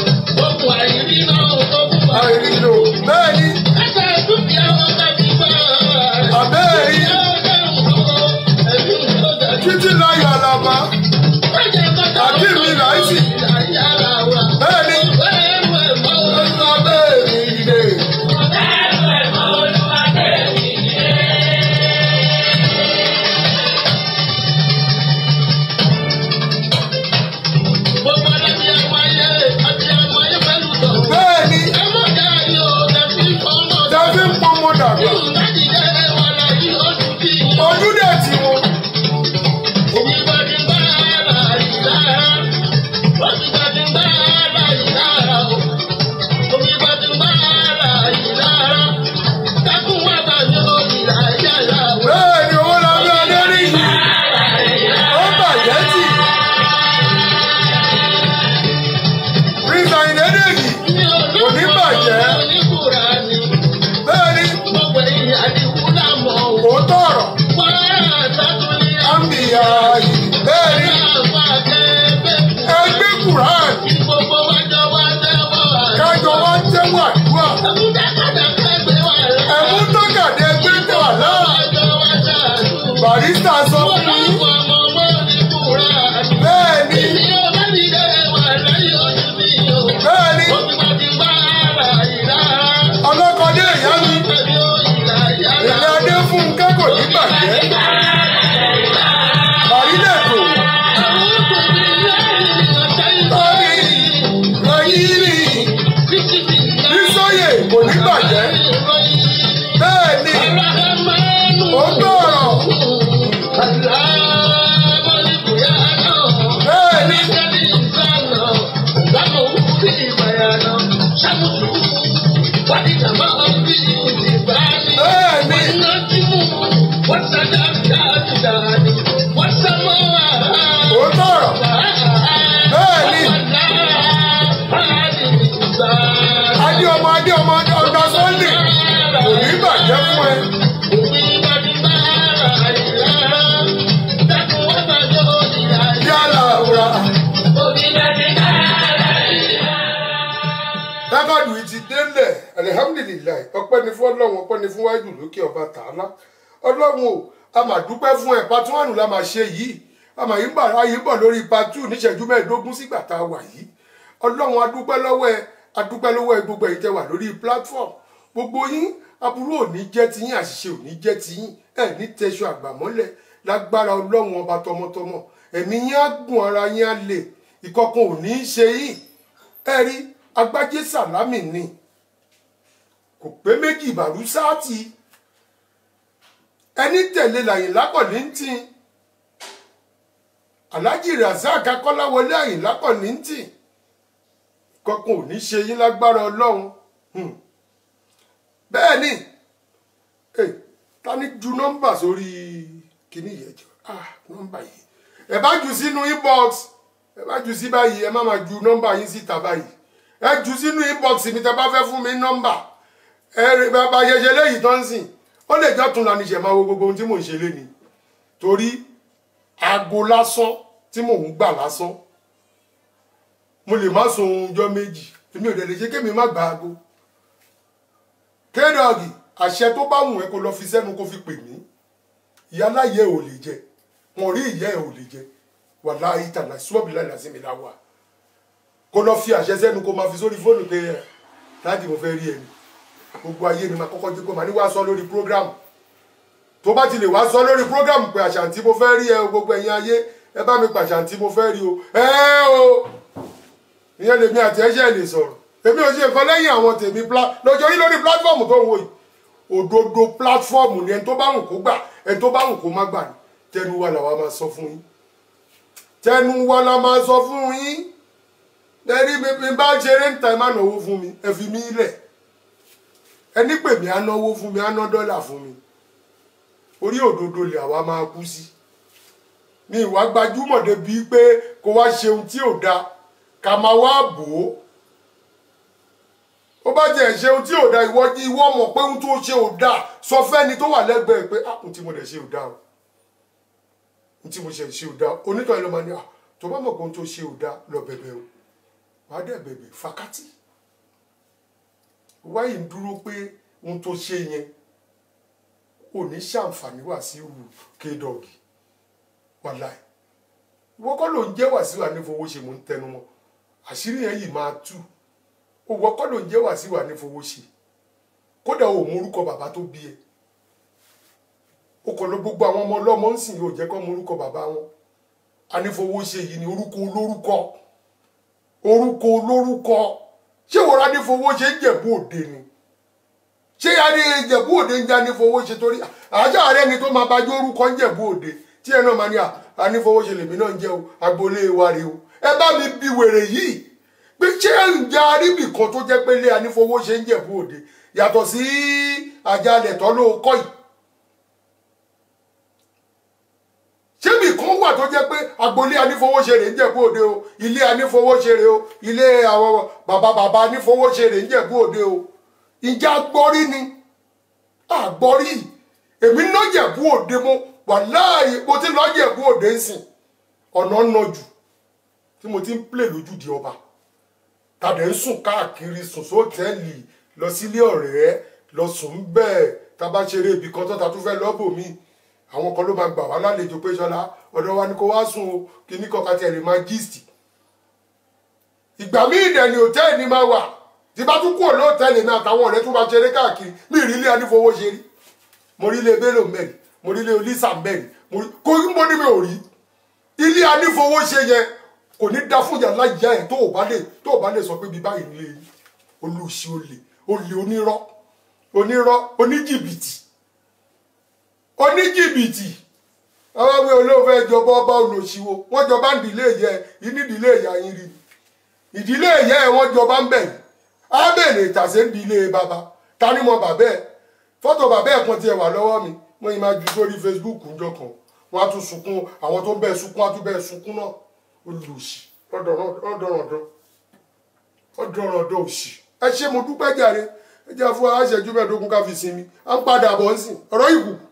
àìrìnlò bẹ́ẹ̀ ni àbẹ́ẹ̀rí títí láyọ̀ àlàbà àti mi láìsí bẹ́ẹ̀ ni abẹ́ẹ̀rí ilé bẹ́ẹ̀ ni tẹ́fí ń pọnmọ dàgbà ojú dẹ̀ tí wọn bẹ́ẹ̀ ni owó la bí ọdẹ rí ó bàjẹ́ tì prince ayinadegi kò ní bàjẹ́ bẹ́ẹ̀ ni òótọ́ ọ̀rọ̀ àmìyá yìí bẹ́ẹ̀ ni ẹgbẹ́ quran kájọ wá tẹ́wọ́ àdúrà ẹ̀mú tọ́kàdé ẹgbẹ́ tẹ̀wà náà barista sọ fún yín bẹ́ẹ̀ ni bẹ́ẹ̀ ni ọlọ́kọ̀dé ìyá mi ìyá adé fún kẹ́kọ̀ọ́ ní bàjẹ́ bàrílẹ̀kọ̀ tọ́ni lọ́yìnrì bísọ́yè kò ní bàjẹ́ bẹ́ẹ̀ ni ó gbọ́rọ̀ bẹ́ẹ̀ ni bẹ́ẹ̀ ni ó gbọ́rọ̀ bẹ́ẹ̀ ni adé ọmọ adé ọmọ ọgbà sunday kò ní bàjẹ́ fún ẹ yálà ra dábàdù yìí ti délẹ̀ alihamudulilayi ọpẹ́ ni fún ọlọ́run ọpẹ́ ni fún wájú lókè ọba tààlà ọlọ́run o a máa dúpẹ́ fún ẹ patu wánù la máa ṣe yìí a máa yín bọ̀ ayé bọ̀ lórí patu níṣẹ́jú mẹ́ẹ̀ẹ́dógún sígbà tá a wà yìí ọlọ́run adúpẹ́ lọ́wọ́ ẹ adúpẹ́ lọ́wọ́ ẹ gbogbo ẹ̀yin tẹ́ wà lórí platform gbogbo yín aburú ò ní jẹ́ tiyín àṣìṣe ò ní jẹ́ tiyín ẹ ní tẹṣọ àgbàmọ́lẹ̀ lágbára ọlọ́run ọba tọmọtọmọ ẹ̀mí yín á gùn ara yín á lè ìkọ̀kan ò ní í ṣe yín ẹ rí agbájé sàlámì ni kò pé méjì ìbàrú sáàtì ẹni tẹ̀lé làyìnlá kọ̀lìntì alhaji razak akọ́láwọlé àyìnlá kọ̀lìntì kankan ò ní ṣe yín lágbára ọlọ́run Hmm. bẹ́ẹ̀ ni eh, ta ni ju nọ́mbà sórí kíní yẹn jọ ah nọ́mbà yìí ẹ bá jù sínú inbox ẹ bá jù sí báyìí ẹ má máa ju nọ́mbà yín síta báyìí ẹ jù sínú inbox mi tẹ bá fẹ́ fún mi nọ́mbà ẹ rí bàbá ṣẹṣẹ léyìí tó ń sìn ó lè jọ́ tún lánìí ṣe máa wo gbogbo ohun tí mò ń ṣe léni torí aago lásán tí mò ń gbà lásán mo lè má sun ohun ọjọ́ méjì èmi ò dẹ̀ lè ṣe kémi má gba aago kédọ̀gì àṣẹ tó bá wù ẹ́ kó lọ fi sẹ́nu kó fi pè mí ìyáláyé ò lè jẹ wọn rí ìyá ẹ̀ ò lè jẹ wàláhí tàlà sọ́ọ̀bì láì lásìmí láwà kó lọ fi àṣẹ sẹ́nu kó máa fi sórí fóònù pé ẹ láti mo fẹ́ rí ẹni gbogbo ayé ni máa kọ́kọ́ jẹ́ kó máa ní wá sọ lórí prógrámù tó bá ti lè wá sọ lórí prógrámù pé àṣàǹtí mo fẹ́ rí ẹ o gbogbo ẹ̀yin ayé ẹ bá mi pàṣàǹtí mo fẹ́ rí o ẹ o ìyẹn lèmi àti ẹ̀ṣẹ̀ lè sọ̀rọ̀ èmi ò ṣe nǹkan lẹ́yìn àwọn tèmi lọ́jọ́ yìí lórí pílátífọ̀mù tó ń wò yìí òdodo pílátífọ̀mù ni ẹni tó bá wù kó gbà ẹni tó bá wù kó má gbà ní tẹnu wa làwa máa sọ fún yín tẹnu wa la máa sọ fún yín lẹ́rí mi mi bá ṣeré ń ta ẹ má náwó fún mi ẹ fi mí lẹ̀ ẹni pè mí á náwó fún mi á ná dọ́là fún mi orí òdodo lè àwa máa kú sí mi ìwà gbajúmọ̀ débi pé kó wá ṣeun tí ò da ká máa wá bò ó ó bá jẹ́ ṣeun tí ò da ìwọ ìwọ mọ̀ pé ohun tó ṣe ò da sọ fẹ́ni tó wà lẹ́gbẹ̀ẹ́ pé ah ohun tí mo dẹ̀ ṣe ò da o ohun tí mo ṣe ṣe ò da onítọ̀ ẹ̀ ló máa ní ah tó bá mọ̀ pé ohun tó ṣe ò da lọ bẹ̀bẹ̀ o wàá dẹ̀ bẹ̀bẹ̀ fakátì wáyé ń dúró pé ohun tó ṣe yẹn ò ní ṣàǹfààní wá sí ìwù kédọ̀gì wàláì ìwọ kọ́ ló ń jẹ́ wàsíù ànífowóṣe mò ń tẹnu mọ́ àṣírí yẹn yìí máa tú òwò kọ́ ló ń jẹ́ wàsíù ànífowóṣe kódà ò mórúkọ bàbá tó bí ẹ o kò lọ gbogbo àwọn ọmọ ọlọ́mọ ń sìn yóò jẹ́ kọ́ mórúkọ bàbá wọn ànífowóṣe yìí ni orúkọ olórúkọ orúkọ olórúkọ ṣé wọ́n ànífowóṣe ń jẹ̀bú òde ni ṣé adé ìjẹ̀bú òde ń jẹ́ ànífowóṣe torí àṣà rẹ ni tó máa bá jó orúkọ ń jẹ̀bú òde tí ẹ náà máa ní ànífowóṣe lèmi náà ń jẹ́ o agboolé wa rè o ẹ bá mi bi wèrè yìí pé ṣé ǹjẹ́ aríbì kan tó jẹ́ pé lé ànífowóṣe ń jẹ̀bú òde yàtọ̀ sí àjálẹ̀ tọ́ ló kọ́ yìí ṣébì kan wà tó jẹ́ pé agboolé anífowóṣeré ń jẹ̀bú òde o ilé anífowóṣeré o ilé àwọn bàbá bàbá anífowóṣeré ń jẹ̀bú òde o ìjà gbọ́rí ni àgbọ́rí èmi ná jẹ̀bú òde mo wà láàyè mo ti lọ jẹ̀bú òde ń sìn ọ̀nà nà jù tí mo ti ń plè lójúde ọba tàdé ń sùn káàkiri sùn sóòtẹ́ẹ̀lì lọ sílé ọ̀rẹ́ lọ sùn bẹ́ẹ̀ tá a bá ṣeré ibì kan tó ta tún fẹ́ lọ́bò míì àwọn kan ló máa gbà wá lálejò pé ṣọlá ọ̀dọ̀ wa ni kó wá sùn o kíní kọ̀ọ̀kan tiẹ̀ lè máa gist ìgbà míì dẹ̀ ni hòtẹ́ẹ̀lì ni máa wà tí bá tún kúrò lóòtẹ́ẹ̀lì mi àtàwọn ọ̀rẹ́ tún bá ṣeré káàkiri mi ì rí ilé anífowó ṣe rí mo rí ilé bello mẹ́rin mo rí ilé olisa mẹ́rin mo rí kó mo ní mi ò rí ilé anífowó ṣe yẹn kò ní dá fún yàrá ìyá ẹ̀ tó ò bá lè tó ò bá lè sọ pé bí báyìí nílé yìí olùsí olè olè onírọ́ onírọ́ oníjìbìtì oníjìbìtì àwọn ọmọ olóòfẹ ìjọba ọba olòṣìwò wọn jọba ń dìlé yẹ ìní ìdílé ìyá yín rí ìdílé ìyá ẹ wọn jọba ń bẹ á bèrè ìtàsé ń dìlé bàbá ta ni mo bàbá ẹ fọ́tò bàbá ẹ kan tiẹ̀ wà lọ́wọ́ mi wọ́n yìí máa ju sórí Facebook ńjọ́ kan wọ́n á tún sunkún àwọn tó ń bẹ sunkún á tún bẹ sunkún náà olùsì ọdọọrọdọ ọdọọrọdọ òsì ẹ ṣé mo dúpẹ́ jàre ẹ jẹ́ fún aṣẹ́jú mẹ́ẹ̀ẹ́dógún ká fi sinmi à ń padà bọ̀ ń sìn ọ̀rọ̀ ìkù